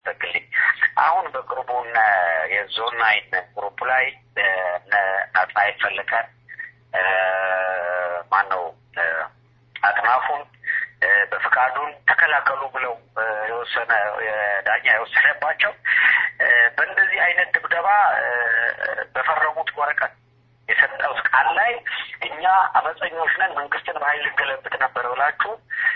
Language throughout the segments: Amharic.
ተክልኝ አሁን በቅርቡ እነ የዞን ናይን ግሩፕ ላይ እነ ናትናኤል ፈለቀ ማን ነው አጥናፉን በፍቃዱን ተከላከሉ ብለው የወሰነ ዳኛ የወሰነባቸው በእንደዚህ አይነት ድብደባ በፈረሙት ወረቀት የሰጠው ቃል ላይ እኛ አመፀኞች ነን፣ መንግስትን በኃይል ልገለብጥ ነበር ብላችሁ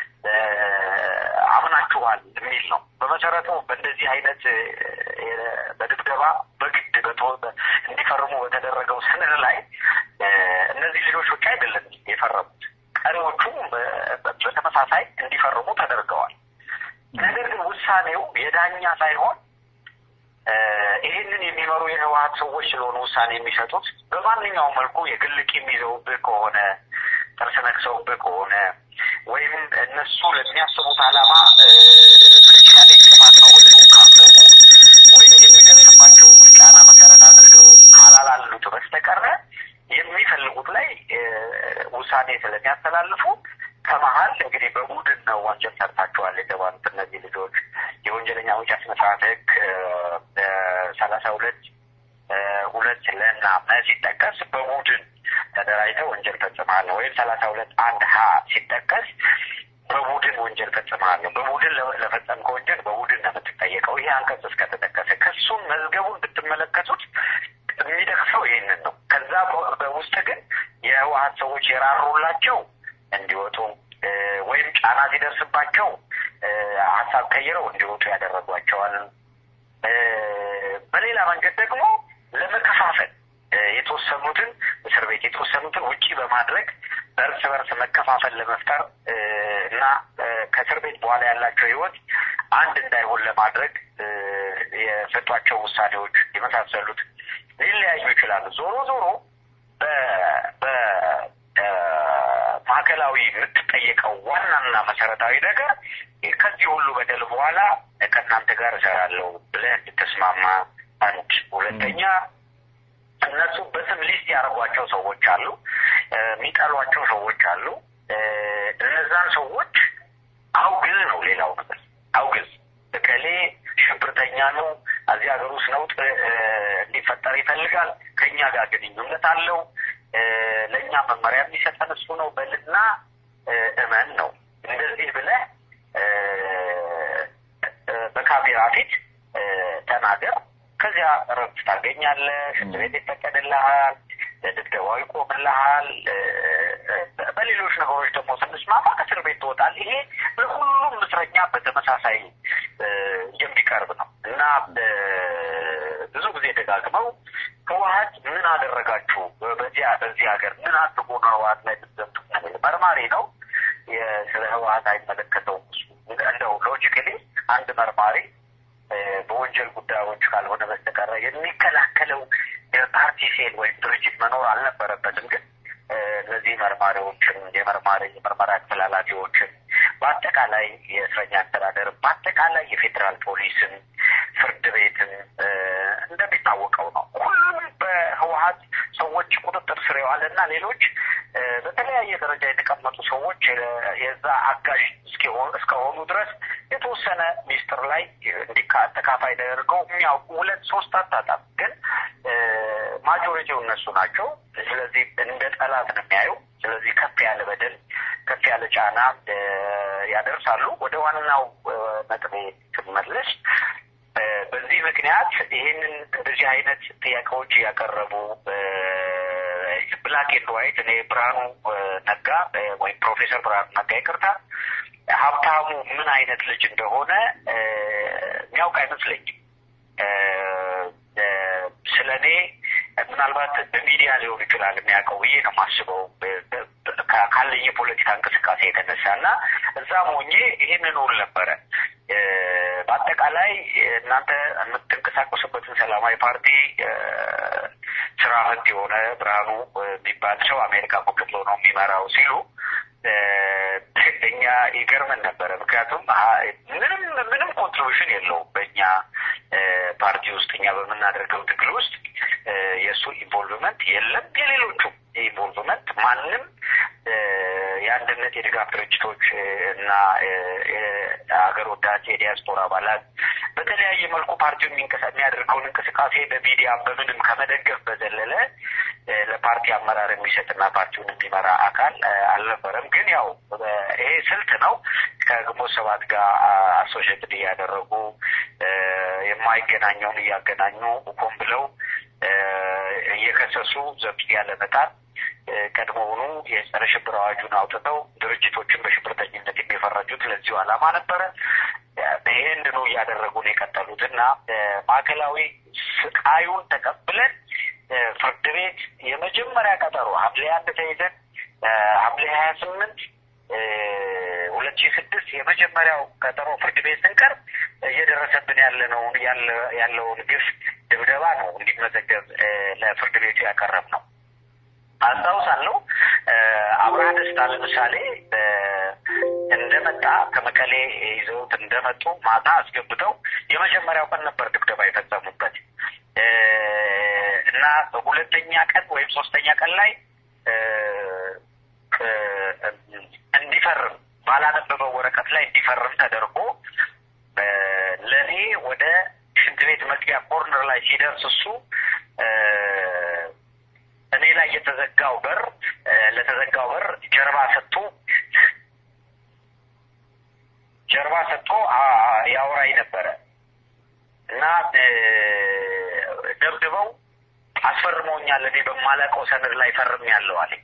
አምናችኋል የሚል ነው። በመሰረቱ በእንደዚህ አይነት በድብደባ በግድ እንዲፈርሙ በተደረገው ሰነድ ላይ እነዚህ ልጆች ብቻ አይደለም የፈረሙት፣ ቀሪዎቹም በተመሳሳይ እንዲፈርሙ ተደርገዋል። ነገር ግን ውሳኔው የዳኛ ሳይሆን ይህንን የሚመሩ የህወሀት ሰዎች ስለሆኑ ውሳኔ የሚሰጡት በማንኛውም መልኩ የግል ቂም ይዘውብህ ከሆነ ጥርስ ነክሰውብህ ከሆነ ወይም እነሱ ለሚያስቡት ዓላማ ክሪቲካሊ ጥፋት ነው ብለው ካሰቡ ወይም የሚደርስባቸው ጫና መሰረት አድርገው ካላላሉት በስተቀረ የሚፈልጉት ላይ ውሳኔ ስለሚያስተላልፉ ከመሀል እንግዲህ በቡድን ነው ወንጀል ሰርታችኋል የተባሉት እነዚህ ልጆች የወንጀለኛ መቅጫ ስነ ስርዓት ህግ ሰላሳ ሁለት ሁለት ለና መ ሲጠቀስ በቡድን ተደራጅተው ወንጀል ፈጽመሃል ነው። ወይም ሰላሳ ሁለት አንድ ሀ ሲጠቀስ በቡድን ወንጀል ፈጽመሃል ነው። በቡድን ለፈጸምከው ወንጀል በቡድን ነው የምትጠየቀው። ይሄ አንቀጽ እስከተጠቀሰ ክሱን መዝገቡን ብትመለከቱት የሚደክሰው ይህንን ነው። ከዛ በውስጥ ግን የህወሀት ሰዎች የራሩላቸው እንዲወጡ ወይም ጫና ሲደርስባቸው ሀሳብ ቀይረው እንዲወጡ ያደረጓቸዋል። በሌላ መንገድ ደግሞ ለመከፋፈል የተወሰኑትን እስር ቤት የተወሰኑትን ውጪ በማድረግ በእርስ በርስ መከፋፈል ለመፍጠር እና ከእስር ቤት በኋላ ያላቸው ህይወት አንድ እንዳይሆን ለማድረግ የሰጧቸው ውሳኔዎች የመሳሰሉት ሊለያዩ ይችላሉ። ዞሮ ዞሮ በማዕከላዊ የምትጠየቀው ዋናና መሰረታዊ ነገር ከዚህ ሁሉ በደል በኋላ ከእናንተ ጋር እሰራለሁ ብለህ እንድትስማማ አንድ፣ ሁለተኛ እነሱ በስም ሊስት ያደርጓቸው ሰዎች አሉ፣ የሚጠሏቸው ሰዎች አሉ። እነዛን ሰዎች አውግዝ ነው ሌላው ነገር አውግዝ። እከሌ ሽብርተኛ ነው፣ እዚህ ሀገር ውስጥ ነውጥ እንዲፈጠር ይፈልጋል፣ ከእኛ ጋር ግንኙነት አለው፣ ለእኛ መመሪያ የሚሰጠን እሱ ነው በልና እመን ነው። እንደዚህ ብለህ በካሜራ ፊት ተናገር። ከዚያ እረፍት ታገኛለህ። ሽንት ቤት ይፈቀድልሃል። ድብደባው ይቆምልሃል። በሌሎች ነገሮች ደግሞ ስንስማማ ከእስር ቤት ትወጣል። ይሄ ለሁሉም እስረኛ በተመሳሳይ የሚቀርብ ነው እና ብዙ ብዙ ጊዜ ደጋግመው ህወሀት ምን አደረጋችሁ በዚያ በዚህ ሀገር ምን አድርጎ ነው ህወሀት ላይ ምትዘምቱ መርማሪ ነው ስለ ህወሀት አይመለከተውም እሱ እንደው ሎጂካሊ አንድ መርማሪ በወንጀል ጉዳዮች ካልሆነ በስተቀረ የሚከላከለው የፓርቲ ሴል ወይም ድርጅት መኖር አልነበረበትም ግን እነዚህ መርማሪዎችን የመርማሪ የምርመራ አስተላላፊዎችን በአጠቃላይ የእስረኛ አስተዳደር በአጠቃላይ የፌዴራል ፖሊስን ፍርድ ቤትን እንደሚታወቀው ነው ሁሉም በህወሀት ሰዎች ቁጥጥር ስር የዋለና ሌሎች በተለያየ ደረጃ የተቀመጡ ሰዎች የዛ አጋዥ እስከሆኑ ድረስ የተወሰነ ሚስጥር ላይ ተካፋይ ተደርገው የሚያውቁ ሁለት ሶስት አታጣም ግን ማጆሪቲው እነሱ ናቸው ስለዚህ እንደ ጠላት ነው የሚያዩ ስለዚህ ከፍ ያለ በደል ከፍ ያለ ጫና ያደርሳሉ ወደ ዋናው ነጥቤ ስመለስ በዚህ ምክንያት ይህንን እንደዚህ አይነት ጥያቄዎች እያቀረቡ ብላክ ኤንድ ዋይት እኔ ብርሃኑ ነጋ ወይም ፕሮፌሰር ብርሃኑ ነጋ ይቅርታ ሀብታሙ ምን አይነት ልጅ እንደሆነ የሚያውቅ አይመስለኝም ስለ እኔ ምናልባት በሚዲያ ሊሆን ይችላል የሚያውቀው ብዬ ነው የማስበው ካለኝ የፖለቲካ እንቅስቃሴ የተነሳ እና እዛም ሆኜ ይህንን ውል ነበረ በአጠቃላይ እናንተ የምትንቀሳቀሱበትን ሰላማዊ ፓርቲ ስራ ህግ የሆነ ብርሃኑ የሚባል ሰው አሜሪካ ቁጭ ብሎ ነው የሚመራው ሲሉ እኛ ይገርመን ነበረ ምክንያቱም ምንም ምንም ኮንትሪቢሽን የለውም በእኛ ፓርቲ ውስጥ እኛ በምናደርገው ትግል ውስጥ የእሱ ኢንቮልቭመንት የለም የሌሎቹ ኢንቮልቭመንት ማንም የአንድነት የድጋፍ ድርጅቶች እና የሀገር ወዳጅ የዲያስፖራ አባላት በተለያየ መልኩ ፓርቲው የሚያደርገውን እንቅስቃሴ በሚዲያም በምንም ከመደገፍ በዘለለ ለፓርቲ አመራር የሚሰጥና ፓርቲውን የሚመራ አካል አልነበረም። ግን ያው ይሄ ስልት ነው። ከግንቦት ሰባት ጋር አሶሽትድ እያደረጉ የማይገናኘውን እያገናኙ ቆም ብለው እየከሰሱ ዘብጥያ ለመጣል ቀድሞውኑ የጸረ ሽብር አዋጁን አውጥተው ድርጅቶችን በሽብርተኝነት የሚፈረጁት ለዚሁ ዓላማ ነበረ። ይህንኑ እያደረጉን የቀጠሉት እና ማዕከላዊ ስቃዩን ተቀብለን ፍርድ ቤት የመጀመሪያ ቀጠሮ ሐምሌ አንድ ተይዘን ሐምሌ ሀያ ስምንት ሁለት ሺህ ስድስት የመጀመሪያው ቀጠሮ ፍርድ ቤት ስንቀርብ እየደረሰብን ያለነውን ያለውን ግፍ ድብደባ ነው እንዲመዘገብ ለፍርድ ቤቱ ያቀረብ ነው። አስታውሳለሁ። አብርሃ ደስታ ለምሳሌ እንደመጣ ከመቀሌ ይዘውት እንደመጡ ማታ አስገብተው የመጀመሪያው ቀን ነበር ድብደባ የፈጸሙበት እና በሁለተኛ ቀን ወይም ሶስተኛ ቀን ላይ እንዲፈርም ባላነበበው ወረቀት ላይ እንዲፈርም ተደርጎ ለእኔ ወደ ሽንት ቤት መግቢያ ኮርነር ላይ ሲደርስ እሱ እኔ ላይ የተዘጋው በር ለተዘጋው በር ጀርባ ሰጥቶ ጀርባ ሰጥቶ ያውራኝ ነበረ እና ደብድበው አስፈርመውኛል። እኔ በማላውቀው ሰነድ ላይ ፈርም ያለው አለኝ።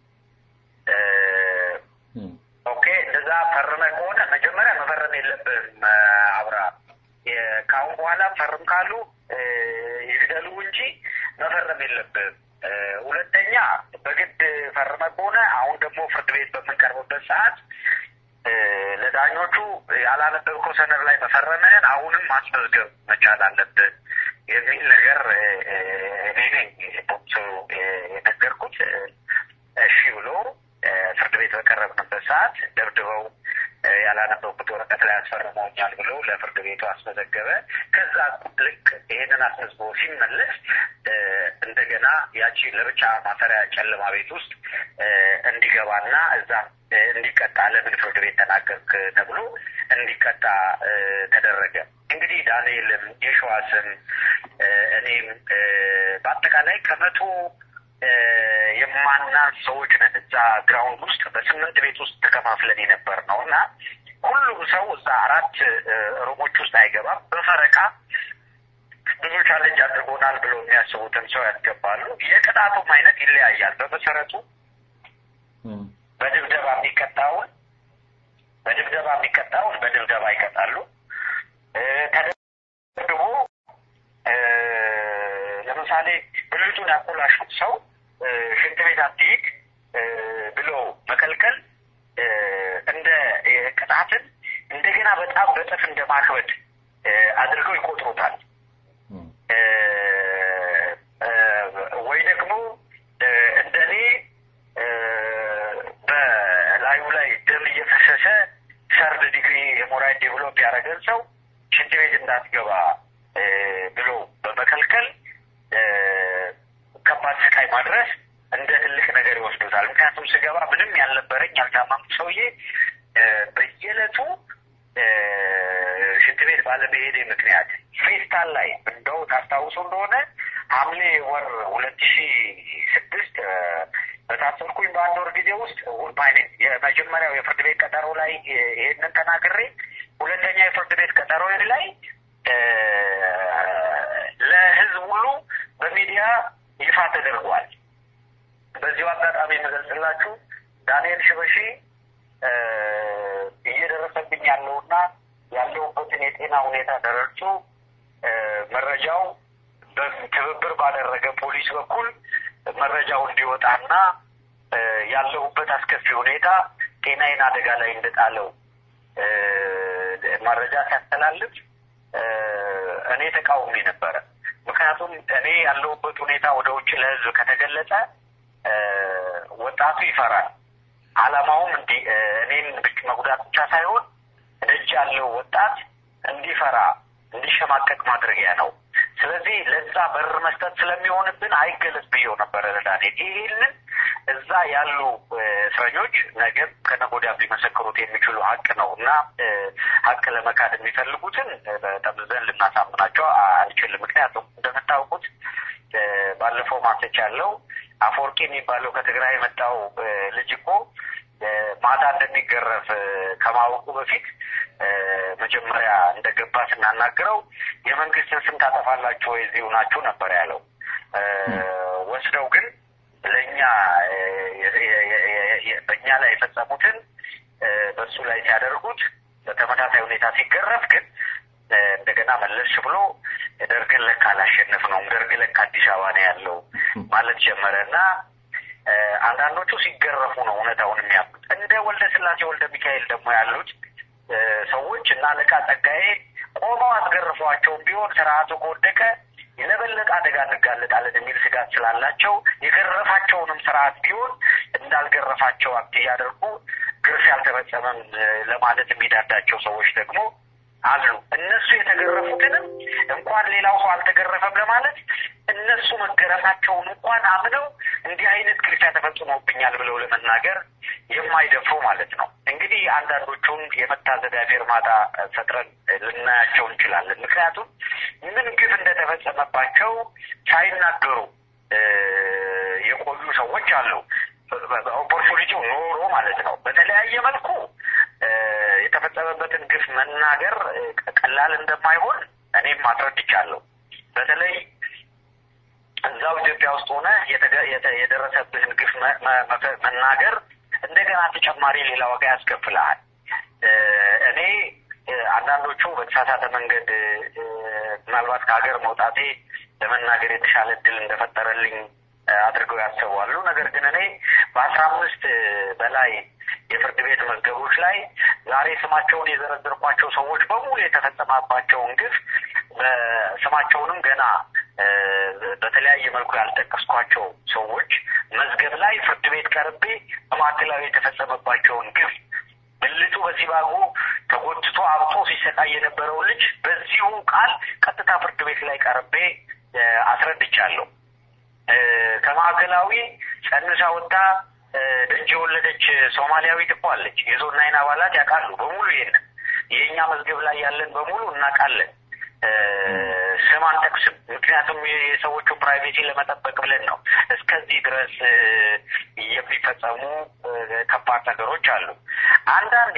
ኦኬ እንደዛ ፈርመ ከሆነ መጀመሪያ መፈረም የለብህም አብራ ከአሁን በኋላ ፈርም ካሉ ይግደሉ እንጂ መፈረም የለብህም። ሁለተኛ በግድ ፈርመ ከሆነ አሁን ደግሞ ፍርድ ቤት በምንቀርብበት ሰዓት ለዳኞቹ ያላነበብከው ሰነድ ላይ መፈረምህን አሁንም ማስመዝገብ መቻል አለብህ የሚል ነገር እኔ ነኝ ቦክሶ የነገርኩት። እሺ ብሎ ፍርድ ቤት በቀረብንበት ሰዓት ደብድበው ያላነበብኩት ወረቀት ላይ አስፈርመውኛል ብሎ ለፍርድ ቤቱ አስመዘገበ። ከዛ ልክ ይሄንን አስመዝግቦ ሲመለስ እንደገና ያቺ ለብቻ ማሰሪያ ጨለማ ቤት ውስጥ እንዲገባና እዛ እንዲቀጣ ለምን ፍርድ ቤት ተናገርክ ተብሎ እንዲቀጣ ተደረገ። እንግዲህ ዳንኤልም የሸዋስም እኔም በአጠቃላይ ከመቶ የማናንስ ሰዎች ነን እዛ ግራውንድ ውስጥ በስምንት ቤት ውስጥ ተከፋፍለን የነበር ነው እና ሁሉም ሰው እዛ አራት ሩሞች ውስጥ አይገባም። በፈረቃ ብዙ ቻለንጅ አድርጎናል ብሎ የሚያስቡትን ሰው ያስገባሉ። የቅጣቱም አይነት ይለያያል። በመሰረቱ በድብደባ የሚቀጣውን በድብደባ የሚቀጣውን በድብደባ ይቀጣሉ። ተደብድቦ ለምሳሌ ብልቱን ያኮላሹት ሰው ሽንት ቤት አትሂድ ብሎ መከልከል እንደ ቅጣትን እንደገና በጣም በጥፍ እንደ ማክበድ አድርገው ይቆጥሩታል። ወይ ደግሞ እንደኔ በላዩ ላይ ደም እየፈሰሰ ሰርድ ዲግሪ ሄሞራይድ ዴቨሎፕ ያደረገን ሰው ሽንት ቤት እንዳትገባ ብሎ በመከልከል ከባድ ስቃይ ማድረስ እንደ ትልቅ ነገር ይወስዱታል። ምክንያቱም ስገባ ምንም ያልነበረኝ ያልታመምኩ ሰውዬ በየዕለቱ ሽንት ቤት ባለመሄዴ ምክንያት ፌስታል ላይ እንደው ታስታውሱ እንደሆነ ሐምሌ ወር ሁለት ሺ ስድስት በታሰርኩኝ በአንድ ወር ጊዜ ውስጥ ማይኔ የመጀመሪያው የፍርድ ቤት ቀጠሮ ላይ ይሄንን ተናግሬ ሁለተኛ የፍርድ ቤት ቀጠሮ ላይ ለህዝብ ሁሉ በሚዲያ ይፋ ተደርጓል። በዚሁ አጋጣሚ የምገልጽላችሁ ዳንኤል ሽበሺ እየደረሰብኝ ያለውና ያለውበትን የጤና ሁኔታ ተረድቶ መረጃው ትብብር ባደረገ ፖሊስ በኩል መረጃው እንዲወጣና ያለሁበት አስከፊ ሁኔታ ጤናዬን አደጋ ላይ እንደጣለው መረጃ ሲያስተላልፍ እኔ ተቃውሜ ነበረ። ምክንያቱም እኔ ያለሁበት ሁኔታ ወደ ውጭ ለህዝብ ከተገለጸ ወጣቱ ይፈራል። አላማውም እንዲህ እኔን መጉዳት ብቻ ሳይሆን ደጅ ያለው ወጣት እንዲፈራ እንዲሸማቀቅ ማድረጊያ ነው። ስለዚህ ለዛ በር መስጠት ስለሚሆንብን አይገለጽ ብዬው ነበረ ለዳንኤል። ይህንን እዛ ያሉ እስረኞች ነገ ከነገ ወዲያ ሊመሰክሩት የሚችሉ ሀቅ ነው እና ሀቅ ለመካድ የሚፈልጉትን ጠምዘን ልናሳምናቸው አንችልም። ምክንያቱም እንደምታውቁት ባለፈው ማሰች ያለው አፈወርቂ የሚባለው ከትግራይ የመጣው ልጅ እኮ ማታ እንደሚገረፍ ከማወቁ በፊት መጀመሪያ እንደገባ ስናናግረው የመንግስትን ስም ታጠፋላችሁ ወይ እዚሁ ናችሁ ነበር ያለው። ወስደው ግን ለእኛ በእኛ ላይ የፈጸሙትን በሱ ላይ ሲያደርጉት በተመሳሳይ ሁኔታ ሲገረፍ ግን እንደገና መለስ ብሎ ደርግን ለካ አላሸነፍ ነው ደርግ ለካ አዲስ አበባ ነው ያለው ማለት ጀመረ እና አንዳንዶቹ ሲገረፉ ነው እውነታውን የሚያውቁት። እንደ ወልደ ስላሴ ወልደ ሚካኤል ደግሞ ያሉት ሰዎች እና አለቃ ጸጋዬ ቆመው አስገርፏቸውም ቢሆን ስርዓቱ ከወደቀ ለበለጠ አደጋ እንጋለጣለን የሚል ስጋት ስላላቸው የገረፋቸውንም ስርዓት ቢሆን እንዳልገረፋቸው አክት እያደርጉ ግርፍ ያልተፈጸመም ለማለት የሚዳዳቸው ሰዎች ደግሞ አሉ። እነሱ የተገረፉትንም እንኳን ሌላው ሰው አልተገረፈም ለማለት እነሱ መገረፋቸውን እንኳን አምነው እንዲህ አይነት ግርፊያ ተፈጽሞብኛል ብለው ለመናገር የማይደፍሩ ማለት ነው። እንግዲህ አንዳንዶቹን የመታዘቢያ ፌርማታ ፈጥረን ልናያቸው እንችላለን። ምክንያቱም ምን ግፍ እንደተፈጸመባቸው ሳይናገሩ የቆዩ ሰዎች አሉ። ኦፖርቹኒቲው ኖሮ ማለት ነው። በተለያየ መልኩ የተፈጸመበትን ግፍ መናገር ቀላል እንደማይሆን እኔም አስረድቻለሁ። በተለይ እዛው ኢትዮጵያ ውስጥ ሆነ የደረሰብህን ግፍ መናገር እንደገና ተጨማሪ ሌላ ዋጋ ያስከፍልሃል። እኔ አንዳንዶቹ በተሳሳተ መንገድ ምናልባት ከሀገር መውጣቴ ለመናገር የተሻለ እድል እንደፈጠረልኝ አድርገው ያስባሉ። ነገር ግን እኔ በአስራ አምስት በላይ የፍርድ ቤት መዝገቦች ላይ ዛሬ ስማቸውን የዘረዘርኳቸው ሰዎች በሙሉ የተፈጸመባቸውን ግፍ ስማቸውንም ገና በተለያየ መልኩ ያልጠቀስኳቸው ሰዎች መዝገብ ላይ ፍርድ ቤት ቀርቤ በማዕከላዊ የተፈጸመባቸውን ግፍ ብልቱ በሲባጎ ተጎትቶ አብጦ ሲሰቃይ የነበረው ልጅ በዚሁ ቃል ቀጥታ ፍርድ ቤት ላይ ቀርቤ አስረድቻለሁ። ከማዕከላዊ ጸንሳ ወጥታ ደጅ የወለደች ሶማሊያዊት እኮ አለች። የዞን ናይን አባላት ያውቃሉ በሙሉ ይሄንን የእኛ መዝገብ ላይ ያለን በሙሉ እናውቃለን። ስም አንጠቅስም፣ ምክንያቱም የሰዎቹ ፕራይቬሲ ለመጠበቅ ብለን ነው። እስከዚህ ድረስ የሚፈጸሙ ከባድ ነገሮች አሉ። አንዳንዴ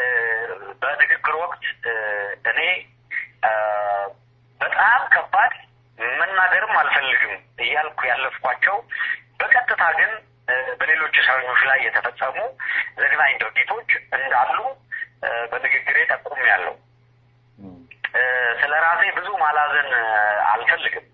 በንግግር ወቅት እኔ በጣም ከባድ መናገርም አልፈልግም እያልኩ ያለፍኳቸው በቀጥታ ግን በሌሎች እስረኞች ላይ የተፈጸሙ ዘግናኝ ድርጊቶች እንዳሉ በንግግሬ ጠቁም ያለው ስለ ራሴ ብዙ ማላዘን አልፈልግም።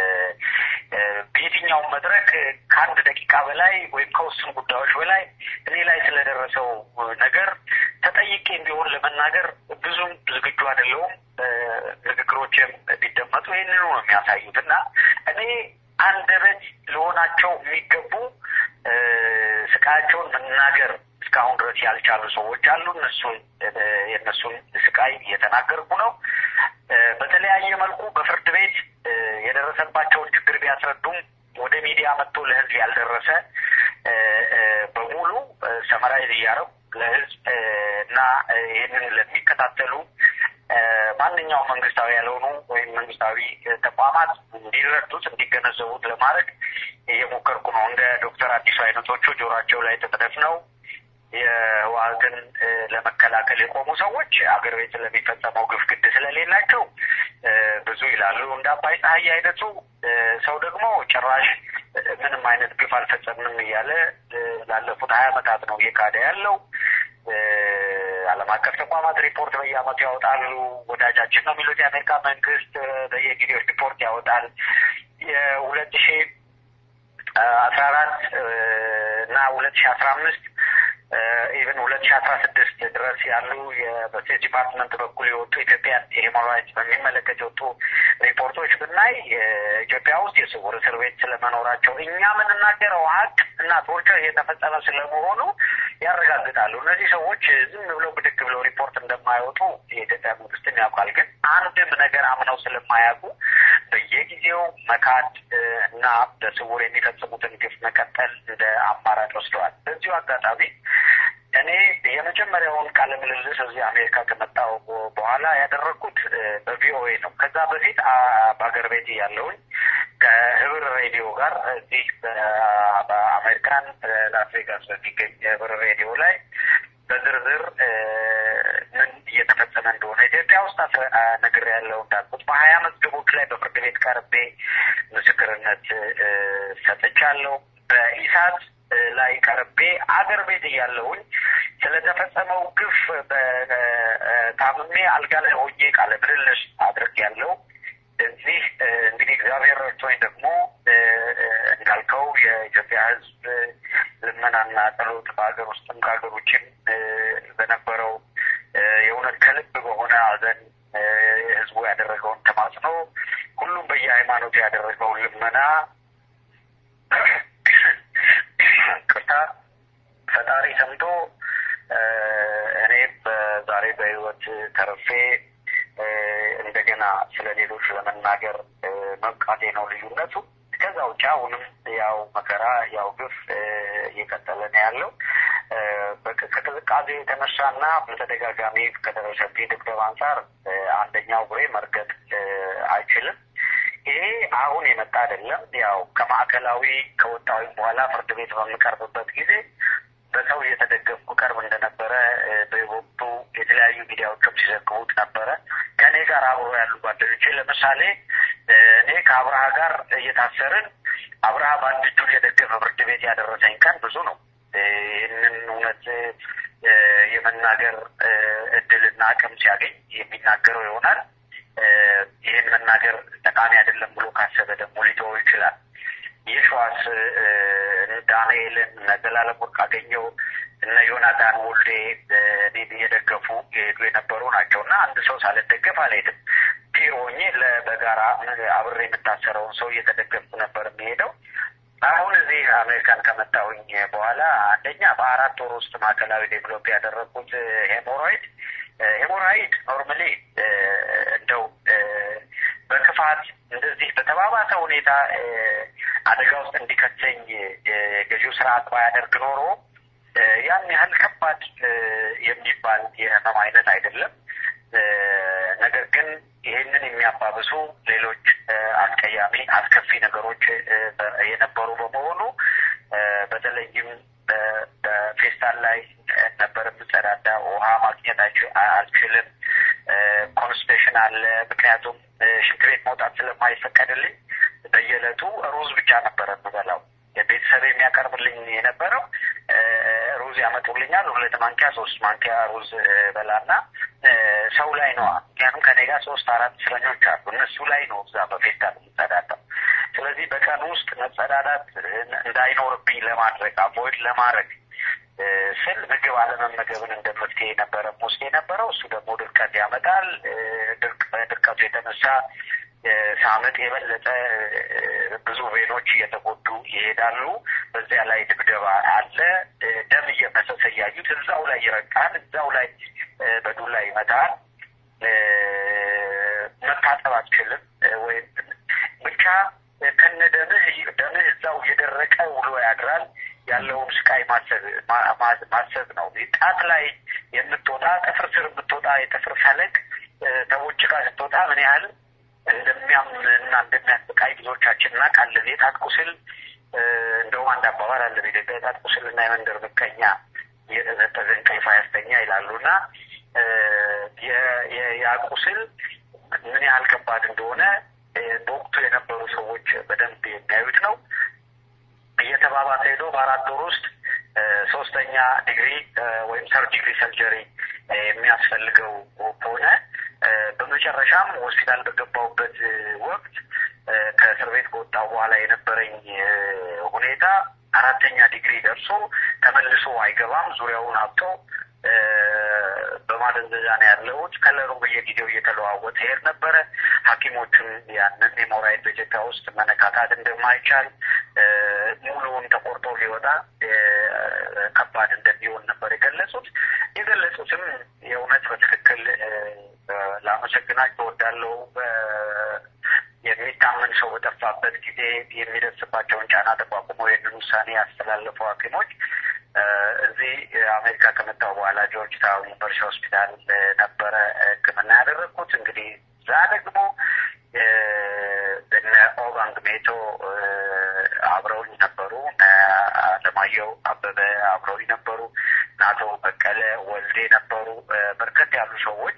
በየትኛውም መድረክ ከአንድ ደቂቃ በላይ ወይም ከውስን ጉዳዮች በላይ እኔ ላይ ስለደረሰው ነገር ተጠይቄ ቢሆን ለመናገር ብዙም ዝግጁ አይደለሁም። ንግግሮችም ቢደመጡ ይህንኑ ነው የሚያሳዩት እና እኔ አንደበት ለሆናቸው የሚገቡ ስቃያቸውን መናገር እስካሁን ድረስ ያልቻሉ ሰዎች አሉ። እነሱን የእነሱን ስቃይ እየተናገርኩ ነው። በተለያየ መልኩ በፍርድ ቤት የደረሰባቸውን ችግር ቢያስረዱም ወደ ሚዲያ መጥቶ ለሕዝብ ያልደረሰ በሙሉ ሰመራይዝ እያረው ለሕዝብ እና ይህንን ለሚከታተሉ ማንኛውም መንግስታዊ ያልሆኑ ወይም መንግስታዊ ተቋማት እንዲረዱት እንዲገነዘቡት ለማድረግ እየሞከርኩ ነው። እንደ ዶክተር አዲሱ አይነቶቹ ጆሯቸው ላይ ተጠደፍነው የህወሓትን ለመከላከል የቆሙ ሰዎች አገር ቤት ስለሚፈጸመው ግፍ ግድ ስለሌላቸው ብዙ ይላሉ። እንደ አባይ ፀሐይ አይነቱ ሰው ደግሞ ጭራሽ ምንም አይነት ግፍ አልፈጸምንም እያለ ላለፉት ሀያ ዓመታት ነው እየካደ ያለው። ዓለም አቀፍ ተቋማት ሪፖርት በየዓመቱ ያወጣሉ። ወዳጃችን ነው የሚሉት የአሜሪካ መንግስት በየጊዜው ሪፖርት ያወጣል። የሁለት ሺ አስራ አራት እና ሁለት ሺ አስራ አምስት ኢቨን ሁለት ሺ አስራ ስድስት ድረስ ያሉ በስቴት ዲፓርትመንት በኩል የወጡ ኢትዮጵያን የሂውማን ራይትስ በሚመለከት የወጡ ሪፖርቶች ብናይ ኢትዮጵያ ውስጥ የስውር እስር ቤት ስለመኖራቸው እኛ የምንናገረው ሀቅ እና ቶርቸር እየተፈጸመ ስለመሆኑ ያረጋግጣሉ። እነዚህ ሰዎች ዝም ብለው ብድግ ብለው ሪፖርት እንደማይወጡ የኢትዮጵያ መንግስትን ያውቃል። ግን አንድም ነገር አምነው ስለማያውቁ በየጊዜው መካድ እና በስውር የሚፈጽሙትን ግፍ መቀጠል እንደ አማራጭ ወስደዋል። በዚሁ አጋጣሚ እኔ የመጀመሪያውን ቃለ ምልልስ እዚህ አሜሪካ ከመጣሁ በኋላ ያደረግኩት በቪኦኤ ነው። ከዛ በፊት በሀገር ቤት ያለውን ከህብር ሬዲዮ ጋር እዚህ በአሜሪካን ላስ ቬጋስ በሚገኝ የህብር ሬዲዮ ላይ በዝርዝር ምን እየተፈጸመ እንደሆነ ኢትዮጵያ ውስጥ ነግር ያለው እንዳልኩት በሀያ መዝገቦች ላይ በፍርድ ቤት ቀርቤ ምስክርነት ሰጥቻለሁ። በኢሳት ላይ ቀርቤ አገር ቤት እያለሁኝ ስለተፈጸመው ግፍ ታምሜ አልጋ ላይ ሆኜ ቃለ ምልልስ አድርጌያለሁ። እዚህ እንግዲህ እግዚአብሔር ረድቶኝ ደግሞ እንዳልከው የኢትዮጵያ ሕዝብ ልመናና ጸሎት በሀገር ውስጥም ከሀገር ውጭም በነበረው የእውነት ከልብ በሆነ ሐዘን ህዝቡ ያደረገውን ተማጽኖ ሁሉም በየሃይማኖቱ ያደረገውን ልመና ቅርታ ፈጣሪ ሰምቶ እኔ በዛሬ በህይወት ተርፌ እንደገና ስለ ሌሎች ለመናገር መብቃቴ ነው ልዩነቱ። ከዛ ውጭ አሁንም ያው መከራ ያው ግፍ እየቀጠለ ነው ያለው። ከቅዝቃዜ የተነሳና በተደጋጋሚ ከደረሰብኝ ድብደባ አንጻር አንደኛው እግሬ መርገጥ አይችልም። ይሄ አሁን የመጣ አይደለም። ያው ከማዕከላዊ ከወጣሁኝ በኋላ ፍርድ ቤት በምቀርብበት ጊዜ በሰው እየተደገፍኩ ቀርብ እንደነበረ በወቅቱ የተለያዩ ሚዲያዎችም ሲዘግቡት ነበረ። ከእኔ ጋር አብሮ ያሉ ጓደኞቼ ለምሳሌ እኔ ከአብርሃ ጋር እየታሰርን አብርሃ በአንድ እጁ እየደገፈ ፍርድ ቤት ያደረሰኝ ቀን ብዙ ነው። ይህንን እውነት የመናገር እድልና አቅም ሲያገኝ የሚናገረው ይሆናል። ይህን መናገር ጠቃሚ አይደለም ብሎ ካሰበ ደግሞ ሊተወው ይችላል። የሸዋስ ዳንኤልን እነ ዘላለም ወርቅ አገኘው እነ ዮናታን ወልዴ እኔን እየደገፉ የሄዱ የነበሩ ናቸው እና አንድ ሰው ሳልደገፍ አልሄድም። ፒሮ ሆኜ በጋራ አብሬ የምታሰረውን ሰው እየተደገፍኩ ነበር የሚሄደው። አሁን እዚህ አሜሪካን ከመጣሁኝ በኋላ አንደኛ በአራት ወር ውስጥ ማዕከላዊ ዴቨሎፕ ያደረግኩት ሄሞሮይድ ሄሞራይድ ኖርማሊ እንደው በክፋት እንደዚህ በተባባሰ ሁኔታ አደጋ ውስጥ እንዲከተኝ ገዢው ስርዓት ባያደርግ ኖሮ ያን ያህል ከባድ የሚባል የህመም አይነት አይደለም። ነገር ግን ይህንን የሚያባብሱ ሌሎች አስቀያሚ አስከፊ ነገሮች የነበሩ በመሆኑ በተለይም በፌስታል ላይ ነበር የምጸዳዳ። ውሃ ማግኘት አልችልም። ኮንስፔሽን አለ። ምክንያቱም ሽንት ቤት መውጣት ስለማይፈቀድልኝ በየዕለቱ ሩዝ ብቻ ነበረ የምበላው። ቤተሰብ የሚያቀርብልኝ የነበረው ሩዝ ያመጡልኛል። ሁለት ማንኪያ ሶስት ማንኪያ ሩዝ በላና ሰው ላይ ነዋ። ምክንያቱም ከኔ ጋር ሶስት አራት እስረኞች አሉ። እነሱ ላይ ነው እዛ በፌስታል የምጸዳዳው። ስለዚህ በቀን ውስጥ መጸዳዳት እንዳይኖርብኝ ለማድረግ አቮይድ ለማድረግ ስል ምግብ አለመመገብን እንደ መፍትሄ ነበረ ወስድ የነበረው። እሱ ደግሞ ድርቀት ያመጣል። በድርቀቱ የተነሳ ሳምጥ የበለጠ ብዙ ቬኖች እየተጎዱ ይሄዳሉ። በዚያ ላይ ድብደባ አለ። ደም እየፈሰሰ እያዩት እዛው ላይ ይረቃል፣ እዛው ላይ በዱላ ይመታል። መታጠብ አትችልም ወይም ብቻ ከነ ደምህ ደምህ እዛው እየደረቀ ውሎ ያድራል። ያለውን ስቃይ ማሰብ ማሰብ ነው። ጣት ላይ የምትወጣ ጥፍር ስር የምትወጣ የጥፍር ፈለግ ተቦጭቃ ስትወጣ ምን ያህል እንደሚያም እና እንደሚያስቃይ ብዙዎቻችን እናውቃለን። የጣት ቁስል እንደውም አንድ አባባል አለ በኢትዮጵያ የጣት ቁስል እና የመንደር ምቀኛ እየተዘጠዘ እንቅልፍ አያስተኛ ይላሉ እና ያ ቁስል ምን ያህል ከባድ እንደሆነ በወቅቱ የነበሩ ሰዎች በደንብ የሚያዩት ነው። እየተባባሰ ሄዶ በአራት ወር ውስጥ ሶስተኛ ዲግሪ ወይም ሰርጂሪ ሰርጀሪ የሚያስፈልገው ሆነ። በመጨረሻም ሆስፒታል በገባሁበት ወቅት ከእስር ቤት ከወጣሁ በኋላ የነበረኝ ሁኔታ አራተኛ ዲግሪ ደርሶ ተመልሶ አይገባም። ዙሪያውን አብጦ በማደንዘዣ ነው ያለሁት። ከለሩ በየጊዜው እየተለዋወጠ ሄድ ነበረ። ሐኪሞቹም ያንን ሄሞራይድ በኢትዮጵያ ውስጥ መነካካት እንደማይቻል ሙሉውን ተቆርጦ ሊወጣ ከባድ እንደሚሆን ነበር የገለጹት። የገለጹትም የእውነት በትክክል ላመሰግናቸው እወዳለሁ። የሚታ ሰው በጠፋበት ጊዜ የሚደርስባቸውን ጫና ተቋቁመው ይህንን ውሳኔ ያስተላለፉ ሐኪሞች እዚህ አሜሪካ ከመጣሁ በኋላ ጆርጅ ታውን ዩኒቨርሲቲ ሆስፒታል ነበረ ሕክምና ያደረግኩት። እንግዲህ እዛ ደግሞ እነ ኦባንግ ሜቶ አብረውኝ ነበሩ። አለማየሁ አበበ አብረውኝ ነበሩ። አቶ በቀለ ወልዴ ነበሩ። በርከት ያሉ ሰዎች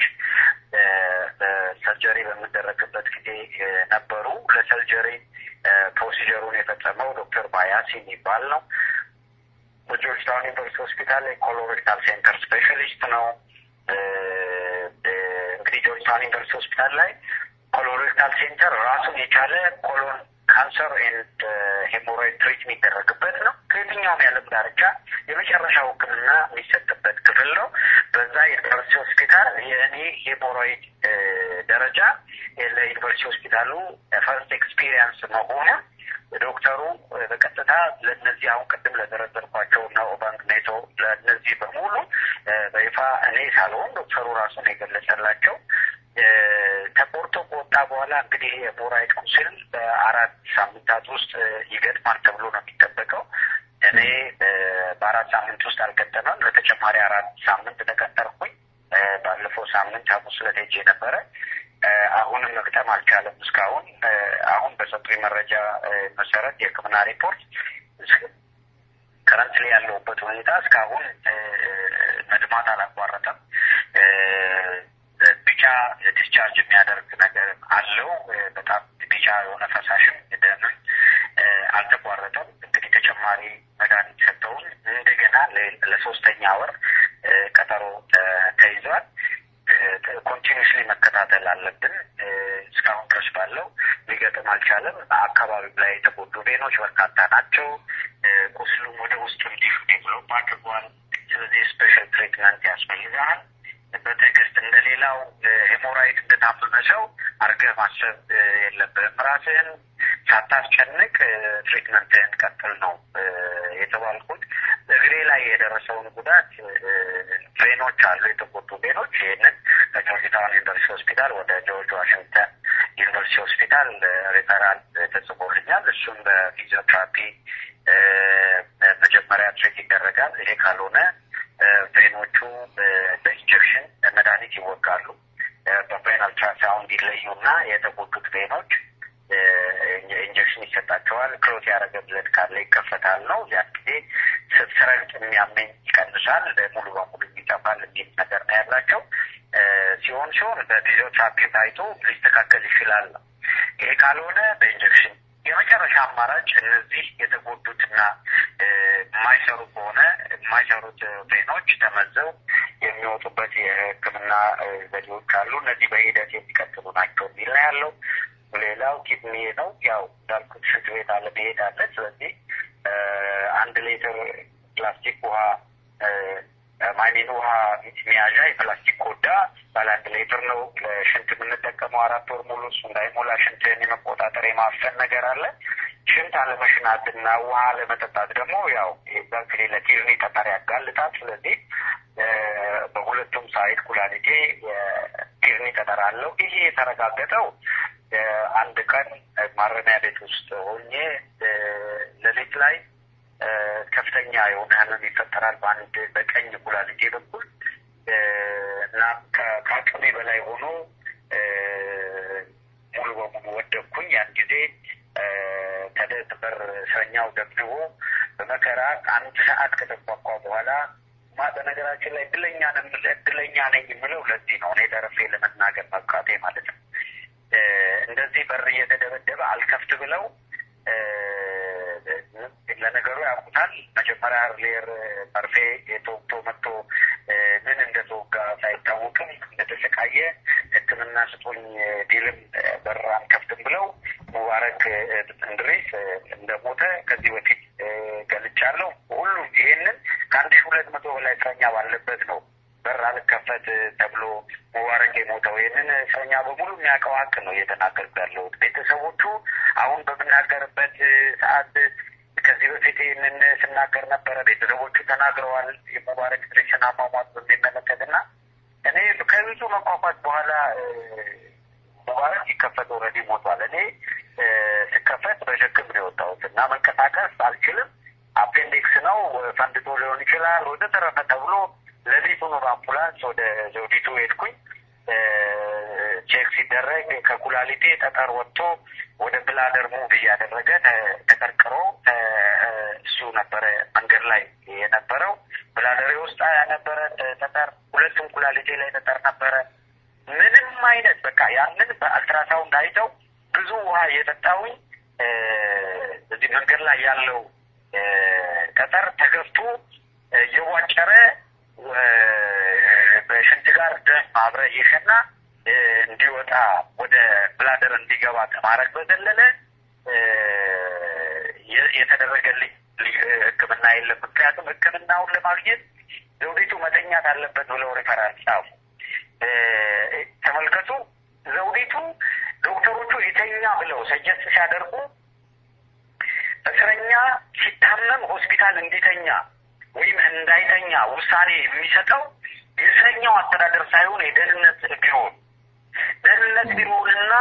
ሰርጀሪ በሚደረግበት ጊዜ ነበሩ። ለሰርጀሪ ፕሮሲጀሩን የፈጸመው ዶክተር ባያስ የሚባል ነው። በጆርጅ ታውን ዩኒቨርሲቲ ሆስፒታል የኮሎሬክታል ሴንተር ስፔሻሊስት ነው። እንግዲህ ጆርጅ ታውን ዩኒቨርሲቲ ሆስፒታል ላይ ኮሎሬክታል ሴንተር ራሱን የቻለ ኮሎን ካንሰር ኤንድ ሄሞሮይድ ትሪት የሚደረግበት ነው። ከየትኛውም የዓለም ዳርቻ የመጨረሻው ሕክምና የሚሰጥበት ክፍል ነው። በዛ ዩኒቨርሲቲ ሆስፒታል የእኔ ሄሞሮይድ ደረጃ ለዩኒቨርሲቲ ሆስፒታሉ ፈርስት ኤክስፒሪየንስ መሆኑ ዶክተሩ በቀጥታ ለእነዚህ አሁን ቅድም ለዘረዘርኳቸው እና ኦባንግ ኔቶ ለእነዚህ በሙሉ በይፋ እኔ ሳልሆን ዶክተሩ ራሱን የገለጸላቸው ተቆርጦ ከወጣ በኋላ እንግዲህ የሄሞራይድ ቁስል በአራት ሳምንታት ውስጥ ይገጥማል ተብሎ ነው የሚጠበቀው። እኔ በአራት ሳምንት ውስጥ አልገጠመም። ለተጨማሪ አራት ሳምንት ተቀጠርኩኝ። ባለፈው ሳምንት ሐሙስ ዕለት ሄጄ ነበረ። አሁንም መግጠም አልቻለም። እስካሁን አሁን በሰጡኝ መረጃ መሰረት የሕክምና ሪፖርት ከረንት ላይ ያለሁበት ሁኔታ እስካሁን መድማት አላቋረጠም። ቢጫ ዲስቻርጅ የሚያደርግ ነገር አለው። በጣም ቢጫ የሆነ ፈሳሽም ደምን አልተቋረጠም። እንግዲህ ተጨማሪ መድኃኒት ሰጠውን እንደገና ለሶስተኛ ወር ቀጠሮ ተይዟል። ኮንቲኒስሊ መከታተል አለብን። እስካሁን ድረስ ባለው ሊገጥም አልቻለም። አካባቢው ላይ የተጎዱ ቬኖች በርካታ ናቸው። ቁስሉም ወደ ውስጥ እንዲሁ ዴቨሎፕ አድርጓል። ስለዚህ ስፔሻል ትሪትመንት ያስፈልጋል። በትዕግስት እንደሌላው ሄሞራይድ እንደታመመ ሰው አድርገህ ማሰብ የለብህም። ራስህን ሳታስጨንቅ ትሪትመንትህን ቀጥል ነው የተባልኩት። እግሬ ላይ የደረሰውን ጉዳት ቬኖች አሉ፣ የተጎዱ ቬኖች። ይህንን ከጆርጅ ታውን ዩኒቨርሲቲ ሆስፒታል ወደ ጆርጅ ዋሽንግተን ዩኒቨርሲቲ ሆስፒታል ሪፈራል ተጽፎልኛል። እሱም በፊዚዮቴራፒ መጀመሪያ ትሬት ይደረጋል። ይሄ ካልሆነ ቬኖቹ በኢንጀክሽን መድኃኒት ይወጋሉ። በቬን አልትራሳውንድ ይለዩና የተጎዱት ቬኖች ኢንጀክሽን ይሰጣቸዋል። ክሎት ያደረገ ብለድ ካለ ይከፈታል ነው። ያን ጊዜ ስረግጥ የሚያመኝ ይቀንሳል፣ ሙሉ በሙሉ ይጠፋል የሚል ነገር ነው ያላቸው። ሲሆን ሲሆን በፊዚዮቴራፒ ታይቶ ሊስተካከል ይችላል ነው። ይሄ ካልሆነ በኢንጀክሽን የመጨረሻ አማራጭ እነዚህ የተጎዱትና የማይሰሩ ከሆነ የማይሰሩት ቬኖች ተመዘው የሚወጡበት የሕክምና ዘዴዎች አሉ። እነዚህ በሂደት የሚቀጥሉ ናቸው የሚል ነው ያለው። ሌላው ኪድኒ ነው። ያው እንዳልኩት ሽንት ቤት አለ፣ መሄድ አለ። ስለዚህ አንድ ሌትር ፕላስቲክ ውሃ ማይኒን ውሃ መያዣ የፕላስቲክ ኮዳ ባለ አንድ ሌትር ነው ለሽንት የምንጠቀመው አራት ወር ሙሉ። እሱ እንዳይሞላ ሽንትን የመቆጣጠር የማፈን ነገር አለ። ሽንት አለመሽናትና ውሃ አለመጠጣት ደግሞ ያው እንግዲህ ለኪድኒ ጠጠር ያጋልጣል። ስለዚህ በሁለቱም ሳይድ ኩላሊቴ ኪድኒ ጠጠር አለው። ይሄ የተረጋገጠው አንድ ቀን ማረሚያ ቤት ውስጥ ሆኜ ሌሊት ላይ ከፍተኛ የሆነ ህመም ይፈጠራል በአንድ በቀኝ ኩላሊቴ በኩል እና ከአቅሜ በላይ ሆኖ ሙሉ በሙሉ ወደኩኝ። ያን ጊዜ ተደበር እስረኛው ደብድቦ በመከራ አንድ ሰዓት ከተቋቋ በኋላ በነገራችን ላይ እድለኛ እድለኛ ነኝ የምለው ለዚህ ነው። እኔ ተረፌ ለመናገር መብቃቴ ማለት ነው። እንደዚህ በር እየተደበደበ አልከፍት ብለው ለነገሩ ያውቁታል። መጀመሪያ ሌር መርፌ የተወግቶ መጥቶ ምን እንደተወጋ ሳይታወቅም እንደተሰቃየ ሕክምና ስጦኝ ቢልም በር አንከፍትም ብለው ሙባረክ እንድሬስ እንደሞተ ከዚህ በፊት ገልጫለሁ። ሁሉም ይሄንን ከአንድ ሺህ ሁለት መቶ በላይ እስረኛ ባለበት ነው በር አልከፈት ተብሎ ሙባረክ የሞተው። ይህንን እስረኛ በሙሉ የሚያውቀው ሀቅ ነው እየተናገርኩ ያለሁት። ቤተሰቦቹ አሁን በምናገርበት ሰዓት ከዚህ በፊት ይህንን ስናገር ነበረ። ቤተሰቦቹ ተናግረዋል። የሙባረክ ድሬስን አሟሟት በሚመለከት እና እኔ ከብዙ መቋቋት በኋላ ሙባረክ ሲከፈት ኦልሬዲ ሞቷል። እኔ ይሻላል ወደ ተረፈ ተብሎ ሌሊቱኑ በአምቡላንስ ወደ ዘውዲቱ ሄድኩኝ። ቼክ ሲደረግ ከኩላሊቴ ጠጠር ወጥቶ ወደ ብላደር ሙቭ እያደረገ ተቀርቅሮ እሱ ነበረ መንገድ ላይ የነበረው። ብላደሬ ውስጥ ነበረ ጠጠር፣ ሁለቱም ኩላሊቴ ላይ ጠጠር ነበረ። ምንም አይነት በቃ ያንን በአልትራሳውንድ አይተው ብዙ ውሃ እየጠጣሁኝ እዚህ መንገድ ላይ ያለው ጠጠር ተገፍቶ እየቧጨረ በሽንት ጋር ደም አብረ እየሸና እንዲወጣ ወደ ብላደር እንዲገባ ከማድረግ በዘለለ የተደረገልኝ ሕክምና የለም። ምክንያቱም ሕክምናውን ለማግኘት ዘውዲቱ መተኛት አለበት ብለው ሪፈራል ጻፉ። ተመልከቱ፣ ዘውዲቱ ዶክተሮቹ የተኛ ብለው ሰጀስት ሲያደርጉ እስረኛ ሲታመም ሆስፒታል እንዲተኛ ወይም እንዳይተኛ ውሳኔ የሚሰጠው የእስረኛው አስተዳደር ሳይሆን የደህንነት ቢሮ ደህንነት ቢሮውንና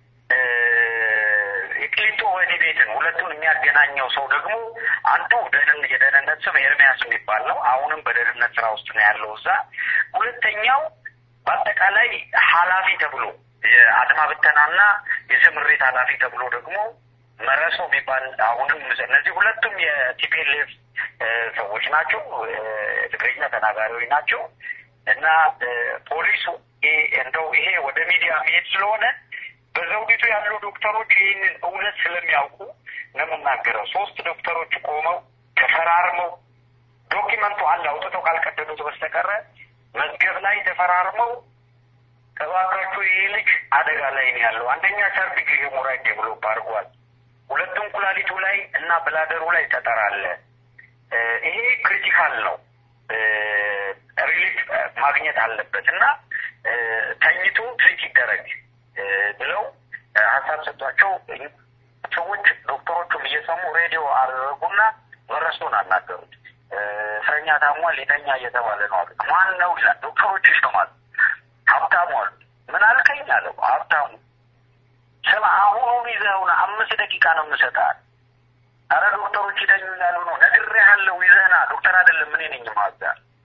የቅሊንጦ ወህኒ ቤትን ሁለቱን የሚያገናኘው ሰው ደግሞ አንዱ የደህንነት ስም ኤርሚያስ የሚባል ነው። አሁንም በደህንነት ስራ ውስጥ ነው ያለው እዛ። ሁለተኛው በአጠቃላይ ኃላፊ ተብሎ የአድማ ብተናና የስምሪት ኃላፊ ተብሎ ደግሞ መረሶ የሚባል አሁንም እነዚህ ሁለቱም የቲፒኤልኤፍ ሰዎች ናቸው። ትግርኛ ተናጋሪዎች ናቸው እና ፖሊሱ እንደው ይሄ ወደ ሚዲያ መሄድ ስለሆነ በዘውዲቱ ያሉ ዶክተሮች ይህንን እውነት ስለሚያውቁ ነው የምናገረው። ሶስት ዶክተሮች ቆመው ተፈራርመው ዶኪመንቱ አለ አውጥተው ካልቀደዱት በስተቀረ መዝገብ ላይ ተፈራርመው እባካችሁ ይህ ልጅ አደጋ ላይ ነው ያለው። አንደኛ ሰርቪክ ሄሞራይድ ዴቨሎፕ አድርጓል። ሁለቱም ኩላሊቱ ላይ እና ብላደሩ ላይ ጠጠር አለ። ይሄ ክሪቲካል ነው፣ ሪሊፍ ማግኘት አለበት እና ተኝቶ ትሪት ይደረግ ብለው ሀሳብ ሰጧቸው። ሰዎች ዶክተሮቹም እየሰሙ ሬዲዮ አደረጉና መረሶን አናገሩት። እስረኛ ታሟል፣ ሊተኛ እየተባለ ነው አሉ። ማን ነው ይላል። ዶክተሮች ይሰማሉ። ሀብታሙ አሉ። ምን አልከኝ አለው ሀብታሙ ስማ አሁኑን ይዘውና አምስት ደቂቃ ነው የምሰጥህ። አረ ዶክተሮች ይተኙ ያሉ ነው ነግሬሃለሁ። ይዘህና ዶክተር አይደለም እኔ ነኝ ማዛ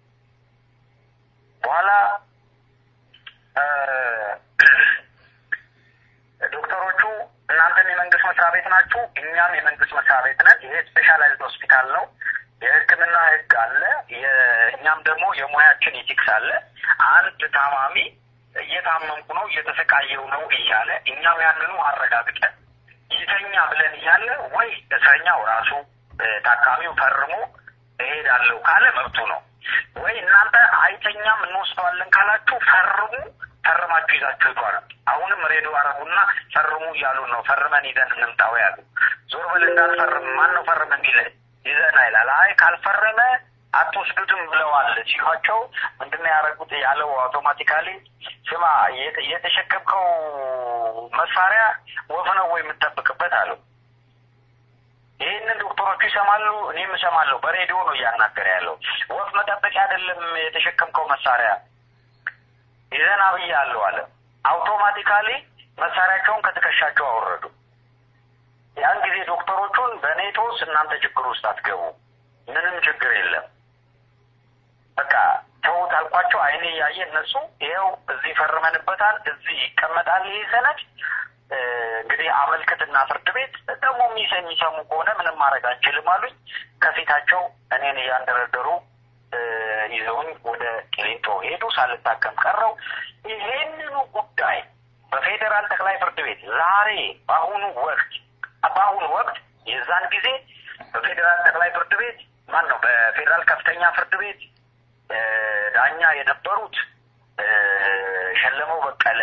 በኋላ ዶክተሮቹ እናንተም የመንግስት መስሪያ ቤት ናችሁ፣ እኛም የመንግስት መስሪያ ቤት ነን። ይሄ ስፔሻላይዝድ ሆስፒታል ነው። የሕክምና ህግ አለ። እኛም ደግሞ የሙያችን ኢቲክስ አለ። አንድ ታማሚ እየታመምኩ ነው እየተሰቃየው ነው እያለ እኛም ያንኑ አረጋግጠን ይተኛ ብለን እያለ ወይ እስረኛው ራሱ ታካሚው ፈርሞ እሄዳለሁ ካለ መብቱ ነው። ወይ እናንተ አይተኛም እንወስደዋለን ካላችሁ ፈርሙ፣ ፈርማችሁ ይዛችሁ ይቷል። አሁንም ሬዲዮ አረጉና ፈርሙ እያሉ ነው። ፈርመን ይዘን እንምጣው ያሉ። ዞር ብል እንዳልፈርም ማን ነው ፈርም የሚል ይዘና ይላል። አይ ካልፈረመ አትወስዱትም ብለዋል ሲሏቸው ምንድነው ያደረጉት? ያለው አውቶማቲካሊ ስማ የተሸከምከው መሳሪያ ወፍ ነው ወይ የምጠብቅበት አለው። ይህንን ዶክተሮቹ ይሰማሉ፣ እኔም እሰማለሁ። በሬዲዮ ነው እያናገረ ያለው። ወፍ መጠበቂያ አይደለም የተሸከምከው መሳሪያ ይዘና ብዬ አለው አለ። አውቶማቲካሊ መሳሪያቸውን ከትከሻቸው አወረዱ። ያን ጊዜ ዶክተሮቹን በኔቶስ እናንተ ችግር ውስጥ አትገቡ፣ ምንም ችግር የለም በቃ ተውት አልኳቸው። አይኔ እያየ እነሱ ይኸው እዚህ ፈርመንበታል፣ እዚህ ይቀመጣል ይህ ሰነድ እንግዲህ አመልክትና ፍርድ ቤት ደግሞ የሚሰሙ ከሆነ ምንም ማድረግ አንችልም አሉኝ። ከፊታቸው እኔን እያንደረደሩ ይዘውኝ ወደ ቂሊንጦ ሄዱ። ሳልታከም ቀረው። ይሄንኑ ጉዳይ በፌዴራል ጠቅላይ ፍርድ ቤት ዛሬ በአሁኑ ወቅት በአሁኑ ወቅት የዛን ጊዜ በፌዴራል ጠቅላይ ፍርድ ቤት ማን ነው በፌዴራል ከፍተኛ ፍርድ ቤት ዳኛ የነበሩት ሸለመው በቀለ፣